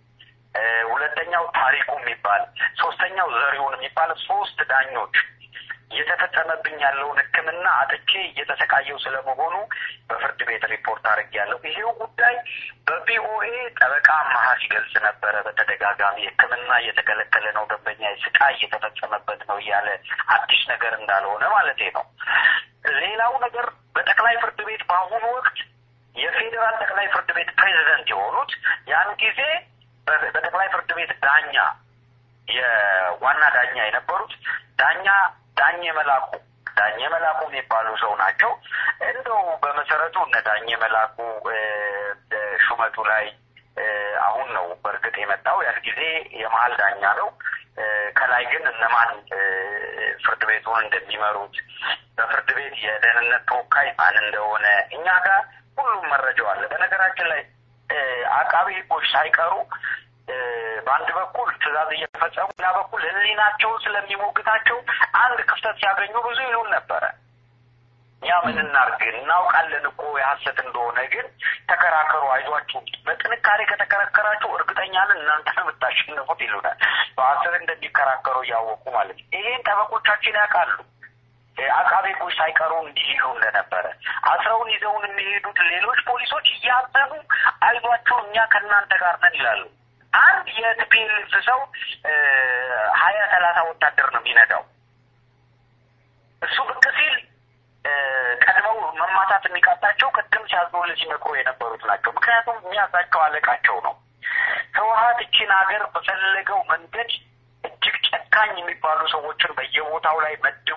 ሁለተኛው ታሪኩ የሚባል ሶስተኛው ዘሪሁን የሚባል ሶስት ዳኞች እየተፈጸመብኝ ያለውን ሕክምና አጥቼ እየተሰቃየው ስለመሆኑ በፍርድ ቤት ሪፖርት አድርጌያለሁ። ይሄው ጉዳይ በቪኦኤ ጠበቃ አማሃ ሲገልጽ ነበረ በተደጋጋሚ ሕክምና እየተከለከለ ነው፣ ደንበኛ ስቃይ እየተፈጸመበት ነው እያለ አዲስ ነገር እንዳልሆነ ማለቴ ነው። ሌላው ነገር በጠቅላይ ፍርድ ቤት በአሁኑ ወቅት የፌዴራል ጠቅላይ ፍርድ ቤት ፕሬዚደንት የሆኑት ያን ጊዜ በጠቅላይ ፍርድ ቤት ዳኛ የዋና ዳኛ የነበሩት ዳኛ ዳኘ መላኩ ዳኘ መላኩ የሚባሉ ሰው ናቸው። እንደው በመሰረቱ እነ ዳኘ መላኩ ሹመቱ ላይ አሁን ነው በእርግጥ የመጣው። ያን ጊዜ የመሀል ዳኛ ነው። ከላይ ግን እነማን ፍርድ ቤቱን እንደሚመሩት በፍርድ ቤት የደህንነት ተወካይ ማን እንደሆነ እኛ ጋር ሁሉም መረጃው አለ። በነገራችን ላይ አቃቢ ሕጎች ሳይቀሩ በአንድ በኩል ትዕዛዝ እየፈጸሙ ሌላ በኩል ሕሊናቸውን ስለሚሞግታቸው አንድ ክፍተት ሲያገኙ ብዙ ይሉን ነበረ። እኛ ምን እናርግ እናውቃለን እኮ የሀሰት እንደሆነ ግን ተከራከሩ፣ አይዟችሁ፣ በጥንካሬ ከተከራከራችሁ እርግጠኛ ነን እናንተ የምታሸንፉት ይሉናል። በሀሰት እንደሚከራከሩ እያወቁ ማለት ነው። ይሄን ጠበቆቻችን ያውቃሉ። አቃቤ ሕጎች ሳይቀሩ እንዲህ ይሉ እንደነበረ አስረውን ይዘውን የሚሄዱት ሌሎች ፖሊሶች እያዘኑ አይዟችሁ፣ እኛ ከእናንተ ጋር ነን ይላሉ። አንድ የቲፒኤልኤፍ ሰው ሀያ ሰላሳ ወታደር ነው የሚነዳው። እሱ ብቅ ሲል ቀድመው መማታት የሚቃጣቸው ቅድም ሲያዝኑልን ሲመክሩ የነበሩት ናቸው። ምክንያቱም የሚያዛቸው አለቃቸው ነው። ህወሀት እቺን ሀገር በፈለገው መንገድ እጅግ ጨካኝ የሚባሉ ሰዎችን በየቦታው ላይ መድቦ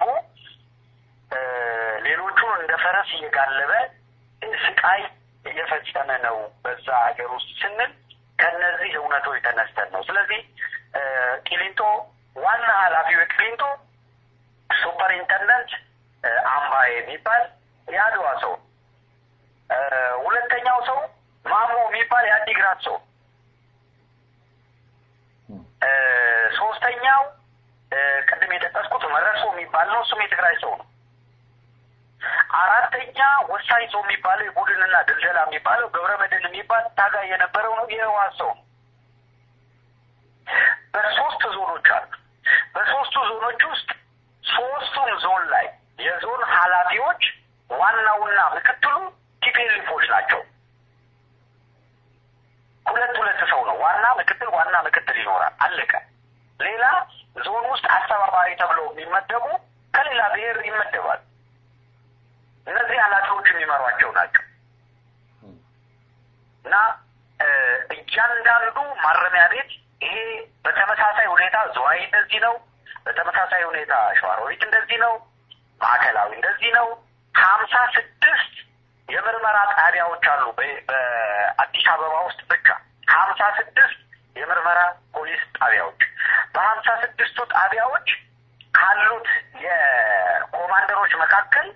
ሌሎቹን እንደ ፈረስ እየጋለበ ስቃይ እየፈጸመ ነው በዛ ሀገር ውስጥ ስንል ከነዚህ እውነቶች ተነስተን ነው። ስለዚህ ቂሊንጦ ዋና ኃላፊው የቂሊንጦ ሱፐርኢንተንደንት አምባ የሚባል የአድዋ ሰው፣ ሁለተኛው ሰው ማሞ የሚባል የአዲግራት ሰው፣ ሶስተኛው ቅድም የጠቀስኩት መረሶ የሚባል ነው። እሱም የትግራይ ሰው ነው። አራተኛ ወሳኝ ሰው የሚባለው የቡድንና ድልደላ የሚባለው ገብረ መድህን የሚባል ታጋይ የነበረው ነው። የህወሓት ሰው ነው። በሶስት ዞኖች አሉ። በሶስቱ ዞኖች ውስጥ ሶስቱም ዞን ላይ የዞን ኃላፊዎች ዋናውና ምክትሉ ቲፒኤልኤፎች ናቸው። ሁለት ሁለት ሰው ነው። ዋና ምክትል፣ ዋና ምክትል ይኖራል። አለቀ። ሌላ ዞን ውስጥ አስተባባሪ ተብለው የሚመደቡ ከሌላ ብሔር ይመደባል። እነዚህ ኃላፊዎች የሚመሯቸው ናቸው እና እያንዳንዱ ማረሚያ ቤት ይሄ በተመሳሳይ ሁኔታ ዝዋይ እንደዚህ ነው፣ በተመሳሳይ ሁኔታ ሸዋሮቢት እንደዚህ ነው፣ ማዕከላዊ እንደዚህ ነው። ሀምሳ ስድስት የምርመራ ጣቢያዎች አሉ በአዲስ አበባ ውስጥ ብቻ ሀምሳ ስድስት የምርመራ ፖሊስ ጣቢያዎች። በሀምሳ ስድስቱ ጣቢያዎች ካሉት የኮማንደሮች መካከል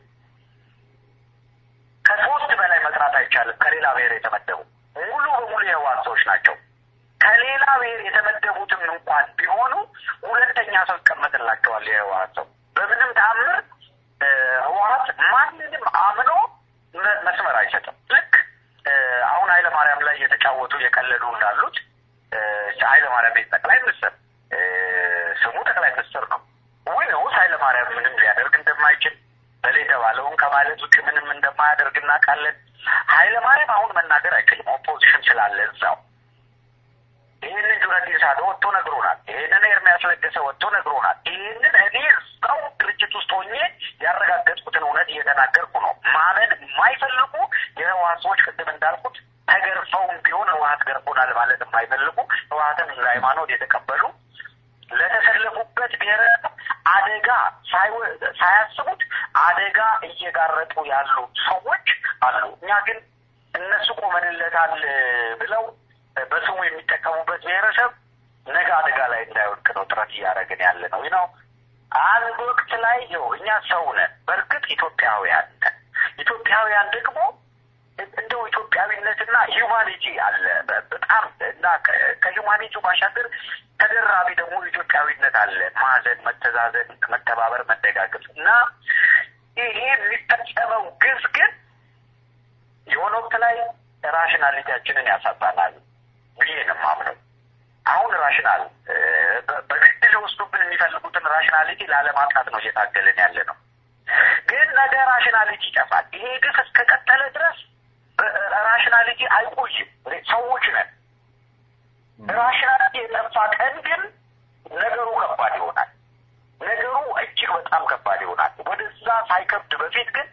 ከሶስት በላይ መጥራት አይቻልም። ከሌላ ብሔር የተመደቡ ሙሉ በሙሉ የህወሓት ሰዎች ናቸው። ከሌላ ብሔር የተመደቡትም እንኳን ቢሆኑ ሁለተኛ ሰው ይቀመጥላቸዋል። የህወሓት ሰው በምንም ተአምር ህወሓት ማንንም አምኖ መስመር አይሰጥም። ልክ አሁን ኃይለ ማርያም ላይ የተጫወቱ የቀለዱ እንዳሉት ኃይለ ማርያም ቤት ጠቅላይ ሚኒስትር ስሙ ጠቅላይ ሚኒስትር ነው ወይ ነውስ ኃይለ ማርያም ምንም ሊያደርግ እንደማይችል በሌ የተባለውን ከማለት ውጭ ምንም እንደማያደርግ እናውቃለን። ኃይለ ማርያም አሁን መናገር አይችልም፣ ኦፖዚሽን ስላለ እዛው። ይህንን ጁነዲ ሳዶ ወጥቶ ነግሮናል። ይህንን ኤርሚያስ ለገሰ ወጥቶ ነግሮናል። ይህንን እኔ እዛው ድርጅት ውስጥ ሆኜ ያረጋገጥኩትን እውነት እየተናገርኩ ነው። ማመን የማይፈልጉ የህወሓት ሰዎች ቅድም እንዳልኩት ተገርፈውም ቢሆን ህወሓት ገርፎናል ማለት የማይፈልጉ ህወሓትን እንደ ሃይማኖት የተቀበሉ ለተሰለፉበት ብሔረሰብ አደጋ ሳያስቡት አደጋ እየጋረጡ ያሉ ሰዎች አሉ። እኛ ግን እነሱ ቆመንለታል ብለው በስሙ የሚጠቀሙበት ብሔረሰብ ነገ አደጋ ላይ እንዳይወድቅ ነው ጥረት እያደረግን ያለ ነው ነው አንድ ወቅት ላይ ይኸው እኛ ሰው ነን። በእርግጥ ኢትዮጵያውያን ነን። ኢትዮጵያውያን ደግሞ እንደው ኢትዮጵያዊነትና ሂውማኒቲ አለ በጣም እና ከሂውማኒቲ ባሻገር ተደራቢ ደግሞ ኢትዮጵያዊነት አለ። ማዘን፣ መተዛዘን፣ መተባበር፣ መደጋገፍ እና ይሄ የሚፈጸመው ግፍ ግን የሆነ ወቅት ላይ ራሽናሊቲያችንን ያሳጣናል ብዬ ነው የማምነው። አሁን ራሽናል በግድ ሊወስዱብን የሚፈልጉትን ራሽናሊቲ ላለማጣት ነው እየታገልን ያለ ነው። ግን ነገ ራሽናሊቲ ይጠፋል። ይሄ ግፍ እስከቀጠለ ድረስ ራሽናሊቲ አይቆይም። ሰዎች ነን። ራሽናሊቲ የጠፋ ቀን ግን ነገሩ ከባድ ይሆናል። ነገሩ እጅግ በጣም ከባድ ይሆናል። ወደዛ ሳይከብድ በፊት ግን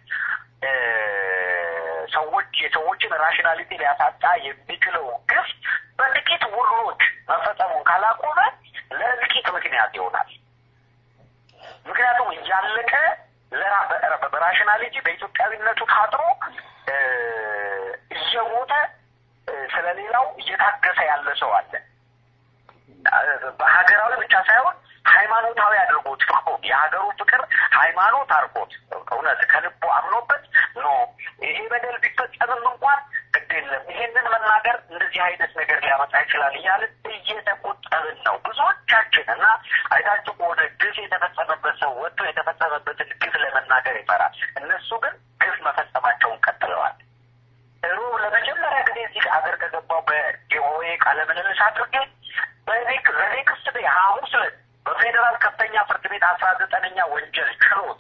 ሰዎች የሰዎችን ራሽናሊቲ ሊያሳጣ የሚችለው ግፍ በጥቂት ውሮች መፈጸሙን ካላቆመ ለእልቂት ምክንያት ይሆናል። ምክንያቱም እያለቀ በራሽናሊቲ በኢትዮጵያዊነቱ ታጥሮ እየሞተ ስለሌላው እየታገሰ ያለ ሰው አለ። በሀገራዊ ብቻ ሳይሆን ሃይማኖታዊ አድርጎት ፍቅሩ የሀገሩ ፍቅር ሃይማኖት አድርጎት እውነት ከልቡ አምኖበት ኖ ይሄ በደል ቢፈጸምም እንኳን ግድ የለም ይሄንን መናገር እንደዚህ አይነት ነገር ሊያመጣ ይችላል እያልን እየተቆጠብን ነው ብዙዎቻችን እና አይታችሁ ከሆነ ግፍ የተፈጸመበት ሰው ወጥቶ የተፈጸመበትን ግፍ ለመናገር ይፈራል። እነሱ ግን ግፍ መፈጸማቸውን ቀጥለዋል። ሮብ ለመጀመሪያ ጊዜ እዚህ ሀገር ከገባው በቪኦኤ ቃለ ምልልስ አድርጌ በኔክ በኔክስት ዴይ ሐሙስ ዕለት በፌዴራል ከፍተኛ ፍርድ ቤት አስራ ዘጠነኛ ወንጀል ችሎት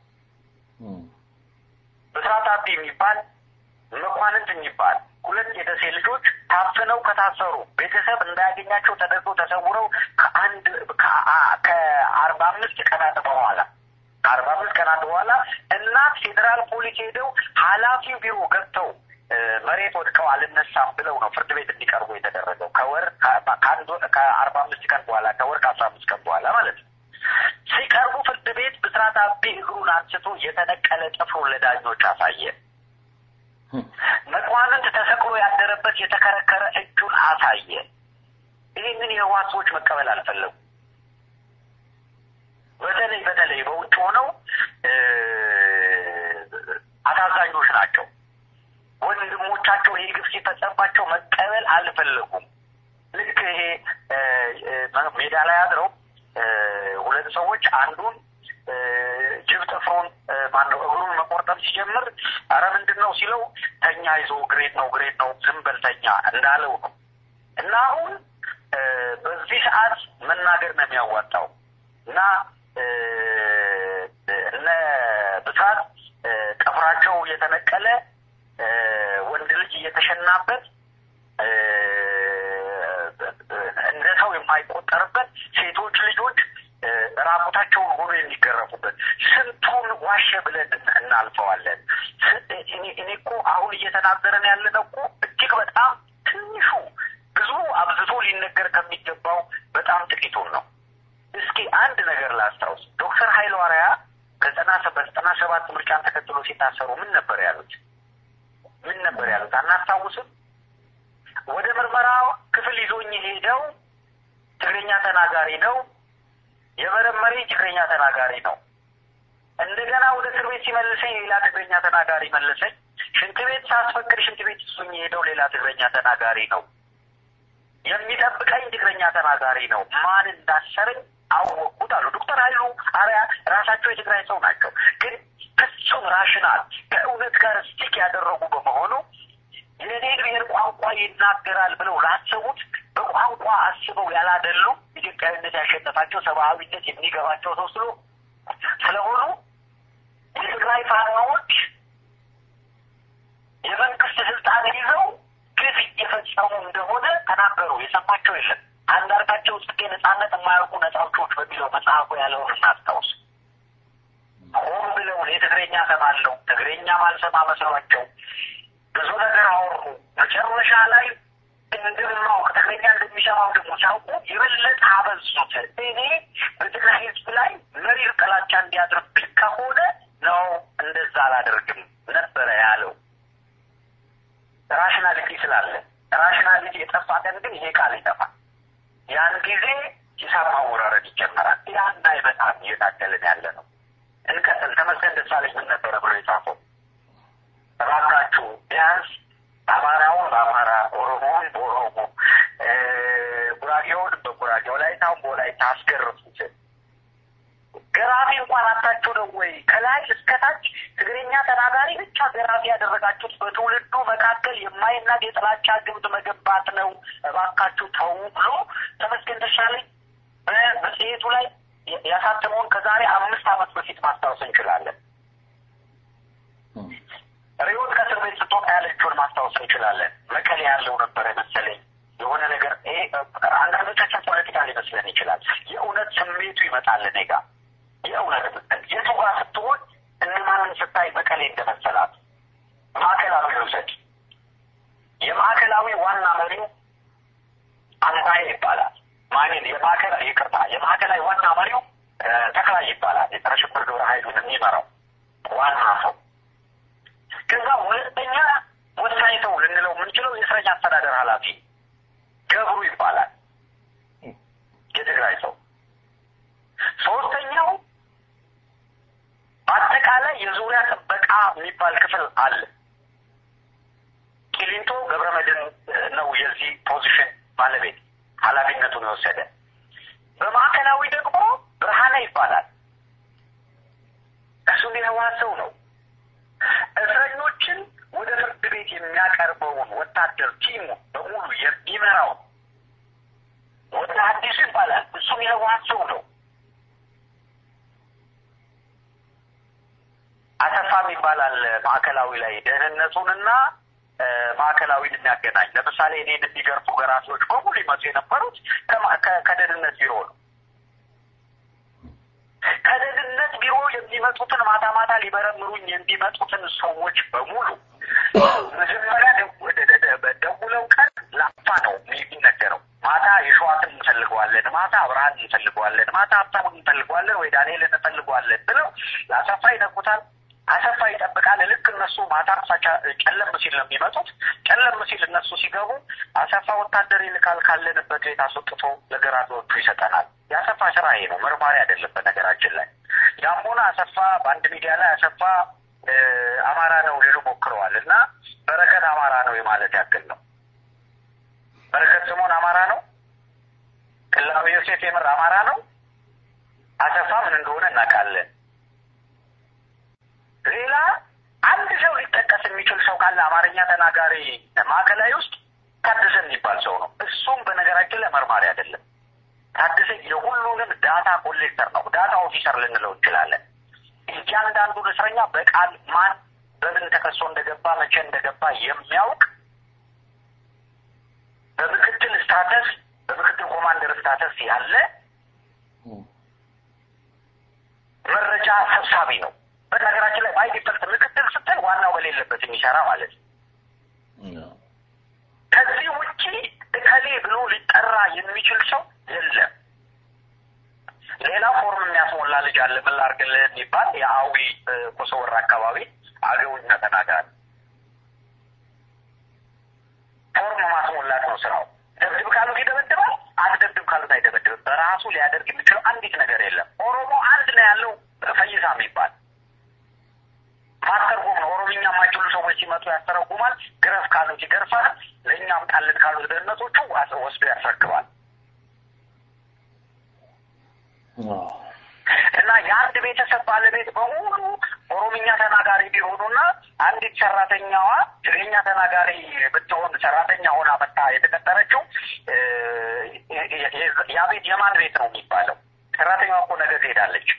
ብስራት አቢ የሚባል መኳንንት የሚባል ሁለት የደሴ ልጆች ታፍነው ከታሰሩ ቤተሰብ እንዳያገኛቸው ተደርጎ ተሰውረው ከአንድ ከአርባ አምስት ቀናት በኋላ ከአርባ አምስት ቀናት በኋላ እናት ፌዴራል ፖሊስ ሄደው ኃላፊው ቢሮ ገብተው መሬት ወድቀው አልነሳም ብለው ነው ፍርድ ቤት እንዲቀርቡ የተደረገው ከወር ከአንድ ከአርባ አምስት ቀን በኋላ ከወር ከአስራ አምስት ቀን በኋላ ማለት ነው። ሲቀርቡ ፍርድ ቤት ብስራት አቤ እግሩን አንስቶ የተነቀለ ጥፍሩን ለዳኞች አሳየ። መኳንንት ተሰቅሎ ያደረበት የተከረከረ እጁን አሳየ። ይህንን የህወሓት ሰዎች መቀበል አልፈለጉ። በተለይ በተለይ በውጭ ሆነው አሳዛኞች ናቸው። ወንድሞቻቸው ይህ ግፍ ሲፈጸምባቸው መቀበል አልፈለጉም። ልክ ይሄ ሜዳ ላይ አድረው ሁለት ሰዎች አንዱን ጅብ ጥፍሩን ማነው እግሩን መቆርጠም ሲጀምር አረ ምንድን ነው ሲለው ተኛ ይዞ ግሬት ነው ግሬት ነው ዝም በል ተኛ እንዳለው ነው። እና አሁን በዚህ ሰዓት መናገር ነው የሚያዋጣው እና እነ ብስራት ጥፍራቸው የተነቀለ ወንድ ልጅ እየተሸናበት እንደ ሰው የማይቆጠርበት ሴቶች ልጆች ራቁታቸውን ሆኖ የሚገረፉበት ስንቱን ዋሸ ብለን እናልፈዋለን። እኔ እኮ አሁን እየተናገረን ያለነው እኮ እጅግ በጣም ትንሹ ብዙ አብዝቶ ሊነገር ከሚገባው በጣም ጥቂቱን ነው። እስኪ አንድ ነገር ላስታውስ። ዶክተር ኃይለ ዋርያ ከዘጠና በዘጠና ሰባት ምርጫን ተከትሎ ሲታሰሩ ምን ነበር ያሉት? ምን ነበር ያሉት? አናስታውስም? ወደ ምርመራ ክፍል ይዞኝ ሄደው ትግርኛ ተናጋሪ ነው የመረመሪ ትግርኛ ተናጋሪ ነው። እንደገና ወደ እስር ቤት ሲመልሰኝ ሌላ ትግርኛ ተናጋሪ መለሰኝ። ሽንት ቤት ሳስፈቅድ ሽንት ቤት እሱኝ ሄደው ሌላ ትግርኛ ተናጋሪ ነው። የሚጠብቀኝ ትግርኛ ተናጋሪ ነው። ማን እንዳሰረኝ አወቅኩት አሉ ዶክተር ኃይሉ አርያ ራሳቸው የትግራይ ሰው ናቸው። ግን ፍጹም ራሽናል ከእውነት ጋር ስቲክ ያደረጉ በመሆኑ የኔ ብሔር ቋንቋ ይናገራል ብለው ላሰቡት በቋንቋ አስበው ያላደሉ ኢትዮጵያዊነት ያሸነፋቸው ሰብአዊነት የሚገባቸው ሰው ስሎ ስለሆኑ የትግራይ ፋኖዎች የመንግስት ስልጣን ይዘው ግፍ እየፈጸሙ እንደሆነ ተናገሩ። የሰማቸው የለም። አንዳርጋቸው ጽጌ ነጻነት የማያውቁ ነጻዎቾች በሚለው መጽሐፉ ያለውን እናስታውስ። ሆን ብለው የትግረኛ ሰማለው ትግረኛ ማልሰማ መስሏቸው ብዙ ነገር አወሩ። መጨረሻ ላይ እንደማውቅ ትግረኛ እንደሚሰማው ደግሞ ሲያውቁ የበለጠ አበዙት። እኔ በትግራይ ህዝብ ላይ መሪር ጥላቻ እንዲያድርብኝ ከሆነ ነው እንደዛ አላደርግም ነበረ ያለው። ራሽናሊቲ ስላለ ራሽናሊቲ የጠፋ ቀን ግን ይሄ ቃል ይጠፋል። ያን ጊዜ ሂሳብ ማወራረድ ይጀመራል። ያና በጣም እየታገልን ያለ ነው። እንቀጥል። ተመስገን ደሳለኝ ምን ነበረ ብሎ የጻፈው እባካችሁ ቢያንስ አማራውን በአማራ ኦሮሞውን በኦሮሞ ጉራጌውን በጉራጌ ወላይታውን በወላይታ አስገርፉት። ገራፊ እንኳን አታችሁ ነው ወይ? ከላይ እስከታች ትግርኛ ተናጋሪ ብቻ ገራፊ ያደረጋችሁት በትውልዱ መካከል የማይናቅ የጥላቻ ግብት መገንባት ነው። እባካችሁ ተው ብሎ ተመስገን ደሳለኝ በመጽሔቱ ላይ ያሳተመውን ከዛሬ አምስት ዓመት በፊት ማስታወስ እንችላለን። ሪዮት ከእስር ቤት ስትወጣ ያለችውን ማስታወስ እንችላለን። መቀሌ ያለው ነበረ መሰለኝ የሆነ ነገር ይሄ አንዳንዶቻችን ፖለቲካ ሊመስለን ይችላል። የእውነት ስሜቱ ይመጣል እኔ ጋ የእውነት የቱ ጋር ስትሆን እነማንን ስታይ መቀሌ እንደመሰላት ማዕከላዊ ውሰድ። የማዕከላዊ ዋና መሪው አምባዬ ይባላል። ማንን የማዕከላዊ ይቅርታ፣ የማዕከላዊ ዋና መሪው ተክላይ ይባላል። የጸረ ሽብር ግብረ ኃይሉን የሚመራው ዋና ሰው። ከዛ ሁለተኛ ወሳኝ ሰው ልንለው የምንችለው የእስረኛ አስተዳደር ኃላፊ ገብሩ ይባላል። የትግራይ ሰው። ሶስተኛው በአጠቃላይ የዙሪያ ጥበቃ የሚባል ክፍል አለ። ቂሊንቶ ገብረመድህን ነው የዚህ ፖዚሽን ባለቤት ኃላፊነቱን የወሰደ። በማዕከላዊ ደግሞ ብርሃነ ይባላል። እሱም የህወሓት ሰው ነው። እስረኞችን ወደ ፍርድ ቤት የሚያቀርበውን ወታደር ቲሙ በሙሉ የሚመራው ወደ አዲሱ ይባላል። እሱም የህወሓት ሰው ነው። አሰፋም ይባላል ማዕከላዊ ላይ ደህንነቱንና ማዕከላዊን የሚያገናኝ ለምሳሌ እኔን የሚገርፉ ገራፊዎች በሙሉ ይመጡ የነበሩት ከደህንነት ቢሮ ነው። ከደህንነት ቢሮ የሚመጡትን ማታ ማታ ሊመረምሩኝ የሚመጡትን ሰዎች በሙሉ መጀመሪያ ደውለው ቀን ላፋ ነው የሚነገረው። ማታ የሸዋትን እንፈልገዋለን፣ ማታ አብርሃን እንፈልገዋለን፣ ማታ ሀብታሙን እንፈልገዋለን ወይ ዳንኤል እንፈልገዋለን ብለው ለአሰፋ ይነኩታል። አሰፋ ይጠብቃል። ልክ እነሱ ማታ ጨለም ሲል ነው የሚመጡት። ጨለም ሲል እነሱ ሲገቡ አሰፋ ወታደር ይልካል። ካለንበት ቤት አስወጥቶ ለገራፊዎቹ ይሰጠናል። የአሰፋ ስራ ይሄ ነው፣ መርማሪ አይደለም። በነገራችን ላይ ያም ሆነ አሰፋ በአንድ ሚዲያ ላይ አሰፋ አማራ ነው ሊሉ ሞክረዋል እና በረከት አማራ ነው የማለት ያክል ነው። በረከት ስምኦን አማራ ነው። ቅላዊ ዮሴፍ የምር አማራ ነው። አሰፋ ምን እንደሆነ እናውቃለን። ሌላ አንድ ሰው ሊጠቀስ የሚችል ሰው ካለ አማርኛ ተናጋሪ ማዕከላዊ ውስጥ ታደሰ የሚባል ሰው ነው። እሱም በነገራችን ላይ መርማሪ አይደለም። ታደሰ የሁሉንም ዳታ ኮሌክተር ነው። ዳታ ኦፊሰር ልንለው እንችላለን። እያንዳንዱን እስረኛ በቃል ማን በምን ተከሶ እንደገባ መቼ እንደገባ የሚያውቅ በምክትል ስታተስ በምክትል ኮማንደር ስታተስ ያለ መረጃ ሰብሳቢ ነው። በነገራችን ላይ ባይ ዲፈልት ምክትል ስትል ዋናው በሌለበት የሚሰራ ማለት ነው። ከዚህ ውጪ እከሌ ብሎ ሊጠራ የሚችል ሰው የለም። ሌላ ፎርም የሚያስሞላ ልጅ አለ። ምን ላድርግልህ የሚባል የአዊ ኮሶወር አካባቢ አገውኛ ተናጋሪ ፎርም ማስሞላት ነው ስራው። ደብድብ ካሉት ይደበድባል፣ አትደብድብ ካሉት አይደበድብም። በራሱ ሊያደርግ የሚችለው አንዲት ነገር የለም። ኦሮሞ አንድ ነው ያለው ፈይሳ የሚባል ማስተርጎም ነው። ኦሮምኛ የማይችሉ ሰዎች ሲመጡ ያስተረጉማል። ግረፍ ካሉት ይገርፋል። ለእኛም ጣልን ካሉት ደህንነቶቹ ወስዶ ያስረክባል። እና የአንድ ቤተሰብ ባለቤት በሙሉ ኦሮምኛ ተናጋሪ ቢሆኑና አንዲት ሰራተኛዋ ትግርኛ ተናጋሪ ብትሆን ሰራተኛ ሆና መታ የተቀጠረችው ያ ቤት የማን ቤት ነው የሚባለው? ሰራተኛዋ እኮ ነገ ትሄዳለች።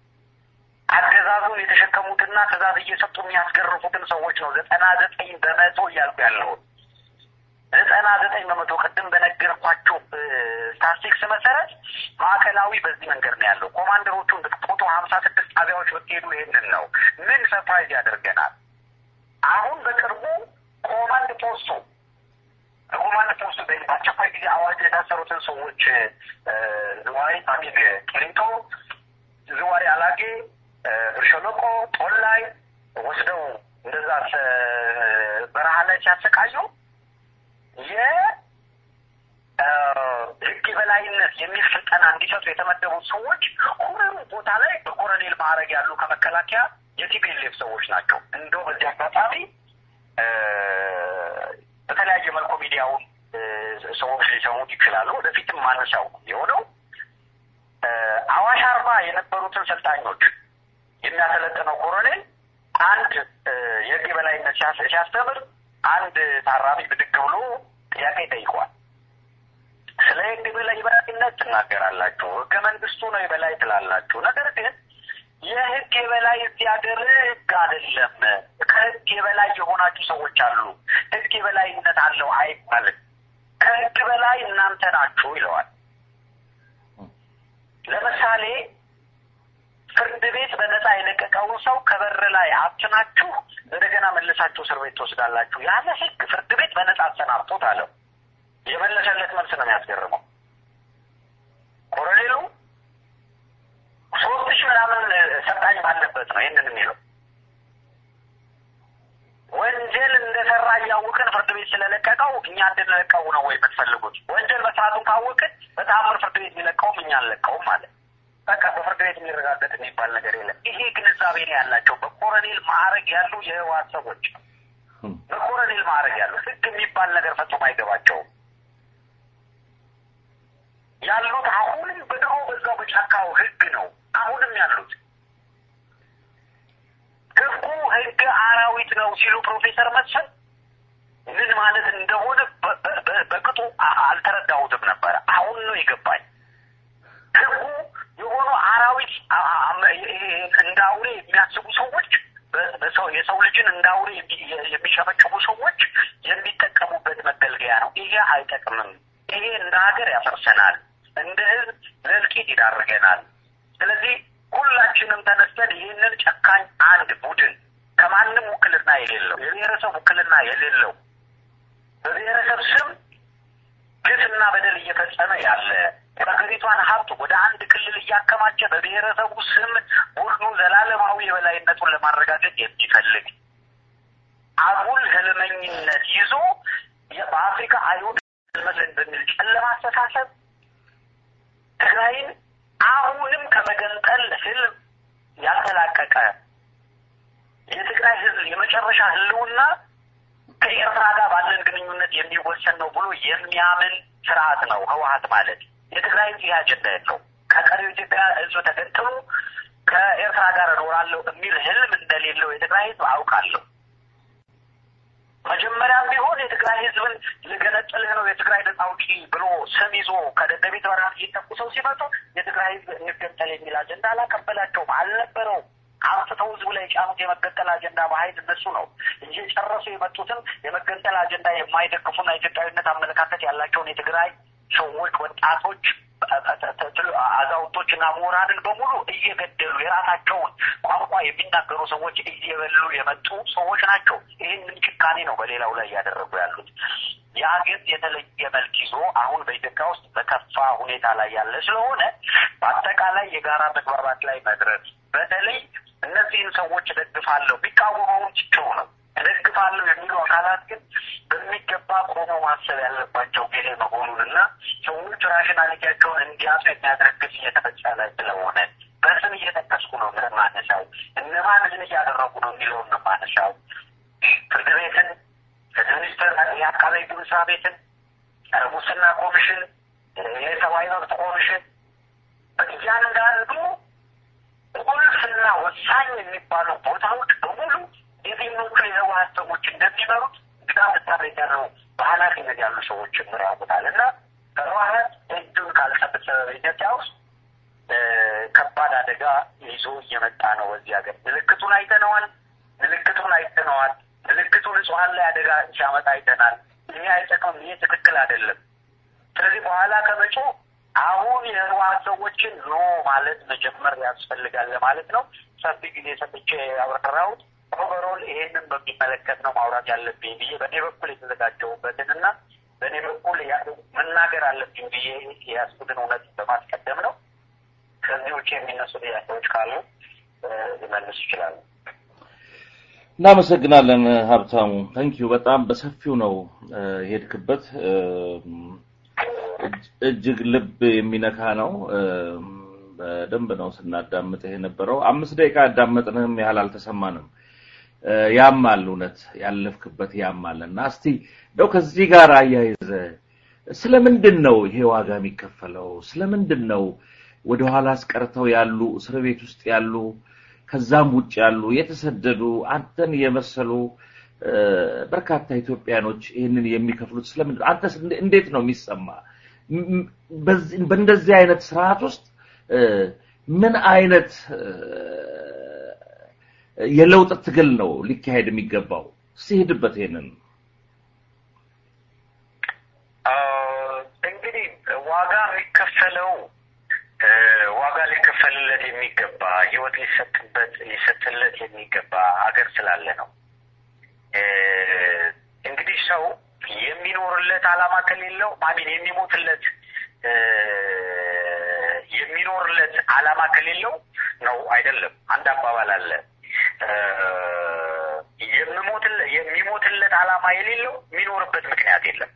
አገዛዙን የተሸከሙትና ትእዛዝ እየሰጡ የሚያስገርፉትን ሰዎች ነው ዘጠና ዘጠኝ በመቶ እያልኩ ያለውን ዘጠና ዘጠኝ በመቶ ቅድም በነገርኳቸው ስታስቲክስ መሰረት ማዕከላዊ በዚህ መንገድ ነው ያለው። ኮማንደሮቹን ብትቆጡ ሀምሳ ስድስት ጣቢያዎች ብትሄዱ ይሄንን ነው። ምን ሰርፕራይዝ ያደርገናል? አሁን በቅርቡ ኮማንድ ፖስቱ ኮማንድ ፖስቱ በአስቸኳይ ጊዜ አዋጅ የታሰሩትን ሰዎች ዝዋይ አሚን ቂሊንጦ፣ ዝዋይ አላጌ፣ ብርሸለቆ፣ ጦላይ ወስደው እንደዛ በረሃ ላይ ሲያሰቃዩ የህግ የበላይነት የሚል ስልጠና እንዲሰጡ የተመደቡት ሰዎች ሁሉም ቦታ ላይ በኮሎኔል ማዕረግ ያሉ ከመከላከያ የቲፒኤልኤፍ ሰዎች ናቸው። እንደው በዚህ አጋጣሚ በተለያየ መልኩ ሚዲያውን ሰዎች ሊሰሙት ይችላሉ። ወደፊትም ማነሻው የሆነው አዋሽ አርባ የነበሩትን ሰልጣኞች የሚያሰለጥነው ኮሎኔል አንድ የህግ የበላይነት ሲያስተምር አንድ ታራሚ ብድግ ብሎ ጥያቄ ጠይቋል። ስለ ህግ የበላይነት ትናገራላችሁ፣ ህገ መንግስቱ ነው የበላይ ትላላችሁ። ነገር ግን የህግ የበላይ እዚህ ሀገር ህግ አይደለም። ከህግ የበላይ የሆናችሁ ሰዎች አሉ። ህግ የበላይነት አለው አይባልም። ከህግ በላይ እናንተ ናችሁ ይለዋል። ለምሳሌ ፍርድ ቤት በነፃ የለቀቀውን ሰው ከበር ላይ አትናችሁ እንደገና መልሳችሁ እስር ቤት ትወስዳላችሁ። ያለ ህግ ፍርድ ቤት በነፃ አሰናብቶት አለው። የመለሰለት መልስ ነው የሚያስገርመው። ኮሎኔሉ ሶስት ሺህ ምናምን ሰልጣኝ ባለበት ነው ይህንን የሚለው። እያወቅን ፍርድ ቤት ስለለቀቀው እኛ እንድንለቀው ነው ወይ የምትፈልጉት? ወንጀል መስራቱን ካወቅን በተአምር ፍርድ ቤት የሚለቀውም እኛ አንለቀውም ማለት በቃ በፍርድ ቤት የሚረጋገጥ የሚባል ነገር የለም። ይሄ ግንዛቤ ነው ያላቸው በኮረኔል ማዕረግ ያሉ የህወሓት ሰዎች በኮረኔል ማዕረግ ያሉ ህግ የሚባል ነገር ፈጽሞ አይገባቸውም ያሉት አሁንም በድሮ በዛው በጫካው ህግ ነው አሁንም ያሉት ህጉ ህግ አራዊት ነው ሲሉ ፕሮፌሰር መሰል ምን ማለት እንደሆነ በቅጡ አልተረዳሁትም ነበረ። አሁን ነው የገባኝ። ህጉ የሆኑ አራዊት እንደ አውሬ የሚያስቡ ሰዎች በሰው የሰው ልጅን እንደ አውሬ የሚሸመጭቡ ሰዎች የሚጠቀሙበት መገልገያ ነው። ይሄ አይጠቅምም። ይሄ እንደ ሀገር ያፈርሰናል፣ እንደ ህዝብ ለእልቂት ይዳርገናል። ስለዚህ ሁላችንም ተነስተን ይህንን ጨካኝ አንድ ቡድን ከማንም ውክልና የሌለው የብሔረሰብ ውክልና የሌለው በብሔረሰብ ስም ግፍና በደል እየፈጸመ ያለ የሀገሪቷን ሀብት ወደ አንድ ክልል እያከማቸ በብሔረሰቡ ስም ቡድኑ ዘላለማዊ የበላይነቱን ለማረጋገጥ የሚፈልግ አጉል ህልመኝነት ይዞ በአፍሪካ አይሁድ መስለን በሚል ጨለማ አስተሳሰብ ትግራይን አሁንም ከመገንጠል ህልም ያልተላቀቀ የትግራይ ህዝብ የመጨረሻ ህልውና ከኤርትራ ጋር ባለን ግንኙነት የሚወሰን ነው ብሎ የሚያምን ስርዓት ነው ህወሀት ማለት። የትግራይ ህዝብ ይህ አጀንዳ የለው። ከቀሪው ኢትዮጵያ ህዝብ ተገንጥሎ ከኤርትራ ጋር እኖራለሁ የሚል ህልም እንደሌለው የትግራይ ህዝብ አውቃለሁ። መጀመሪያም ቢሆን የትግራይ ህዝብን ልገነጥልህ ነው የትግራይ ነጻ አውጪ ብሎ ስም ይዞ ከደደቢት በረሃ እየተኩ ሰው ሲመጡ የትግራይ ህዝብ እንገንጠል የሚል አጀንዳ አላቀበላቸውም፣ አልነበረውም። አምጥተው ህዝቡ ላይ የጫኑት የመገንጠል አጀንዳ በሀይል እነሱ ነው እየጨረሱ የመጡትን የመገንጠል አጀንዳ የማይደግፉና ኢትዮጵያዊነት አመለካከት ያላቸውን የትግራይ ሰዎች፣ ወጣቶች፣ አዛውንቶች እና ምሁራንን በሙሉ እየገደሉ የራሳቸውን ቋንቋ የሚናገሩ ሰዎች እየበሉ የመጡ ሰዎች ናቸው። ይህንን ጭካኔ ነው በሌላው ላይ እያደረጉ ያሉት። ያ ግን የተለየ መልክ ይዞ አሁን በኢትዮጵያ ውስጥ በከፋ ሁኔታ ላይ ያለ ስለሆነ በአጠቃላይ የጋራ መግባባት ላይ መድረስ በተለይ እነዚህን ሰዎች እደግፋለሁ ቢቃወመውን ችቸው ነው እደግፋለሁ የሚሉ አካላት ግን በሚገባ ቆሞ ማሰብ ያለባቸው ጊዜ መሆኑን እና ሰዎች ራሽናሊቲያቸውን እንዲያሱ የሚያደረግስ እየተፈጸመ ስለሆነ በስም እየጠቀስኩ ነው ምን ማነሳው እነማን ምን እያደረጉ ነው የሚለውን ነው ማነሳው ፍርድ ቤትን ፍትህ ሚኒስቴር የአቃቤ ሕግ መስሪያ ቤትን ጸረ ሙስና ኮሚሽን የሰብአዊ መብት ኮሚሽን እያንዳንዱ ቁልፍና ወሳኝ የሚባሉ ቦታዎች በሙሉ የትኞቹ የህወሀት ሰዎች እንደሚመሩት ግዳ ምታቤት ያለው በኃላፊነት ያሉ ሰዎች ጭምር ያውቁታል እና ህወሀት እጁን ካልሰበሰበ በኢትዮጵያ ውስጥ ከባድ አደጋ ይዞ እየመጣ ነው። በዚህ ሀገር ምልክቱን አይተነዋል። ምልክቱን አይተነዋል። ምልክቱ ንጹሀን ላይ አደጋ ሲያመጣ አይተናል። ይሄ አይጠቅምም። ይሄ ትክክል አይደለም። ስለዚህ በኋላ ከመጮ አሁን የህወሀት ሰዎችን ኖ ማለት መጀመር ያስፈልጋል ለማለት ነው። ሰፊ ጊዜ ሰጥቼ ያብራራሁት ኦቨሮል ይሄንን በሚመለከት ነው ማውራት ያለብኝ ብዬ በእኔ በኩል የተዘጋጀሁበትን እና በእኔ በኩል መናገር አለብኝ ብዬ የያዝኩትን እውነት በማስቀደም ነው። ከዚህ ውጭ የሚነሱ ጥያቄዎች ካሉ ሊመልሱ ይችላሉ። እናመሰግናለን ሀብታሙ። ተንኪዩ በጣም በሰፊው ነው የሄድክበት። እጅግ ልብ የሚነካ ነው። በደንብ ነው ስናዳምጥህ የነበረው። አምስት ደቂቃ ያዳመጥንህም ያህል አልተሰማንም። ያማል፣ እውነት ያለፍክበት ያማል እና እስቲ እንደው ከዚህ ጋር አያይዘ ስለምንድን ነው ይሄ ዋጋ የሚከፈለው? ስለምንድን ነው ወደኋላ አስቀርተው ያሉ እስር ቤት ውስጥ ያሉ ከዛም ውጭ ያሉ የተሰደዱ አንተን የመሰሉ በርካታ ኢትዮጵያኖች ይህንን የሚከፍሉት ስለምንድን ነው? አንተስ እንዴት ነው የሚሰማ? በእንደዚህ አይነት ስርዓት ውስጥ ምን አይነት የለውጥ ትግል ነው ሊካሄድ የሚገባው? ሲሄድበት ይሄንን እንግዲህ ዋጋ የሚከፈለው ዋጋ ሊከፈልለት የሚገባ ህይወት ሊሰጥበት ሊሰጥለት የሚገባ ሀገር ስላለ ነው። እንግዲህ ሰው የሚኖርለት አላማ ከሌለው አሚን የሚሞትለት የሚኖርለት አላማ ከሌለው ነው አይደለም። አንድ አባባል አለ የሚሞትለት ዓላማ የሌለው የሚኖርበት ምክንያት የለም።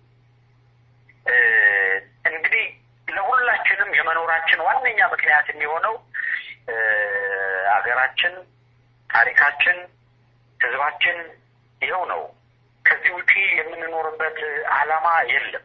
እንግዲህ ለሁላችንም የመኖራችን ዋነኛ ምክንያት የሚሆነው አገራችን፣ ታሪካችን፣ ህዝባችን ይኸው ነው። ከዚህ ውጪ የምንኖርበት ዓላማ የለም።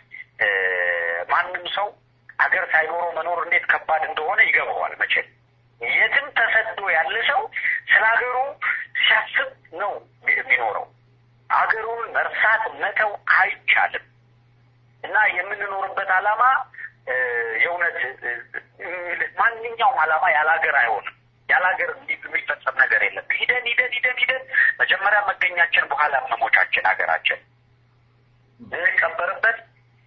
ማንም ሰው አገር ሳይኖረው መኖር እንዴት ከባድ እንደሆነ ይገባዋል። መቼም የትም ተሰዶ ያለ ሰው ስለ ሀገሩ ሲያስብ ነው የሚኖረው። አገሩን መርሳት መተው አይቻልም እና የምንኖርበት ዓላማ የእውነት ማንኛውም ዓላማ ያለ ሀገር አይሆንም። ያለ ሀገር የሚፈጸም ነገር የለም። ሂደን ሂደን ሂደን ሂደን መጀመሪያ መገኛችን በኋላ መሞቻችን ሀገራችን እንቀበርበት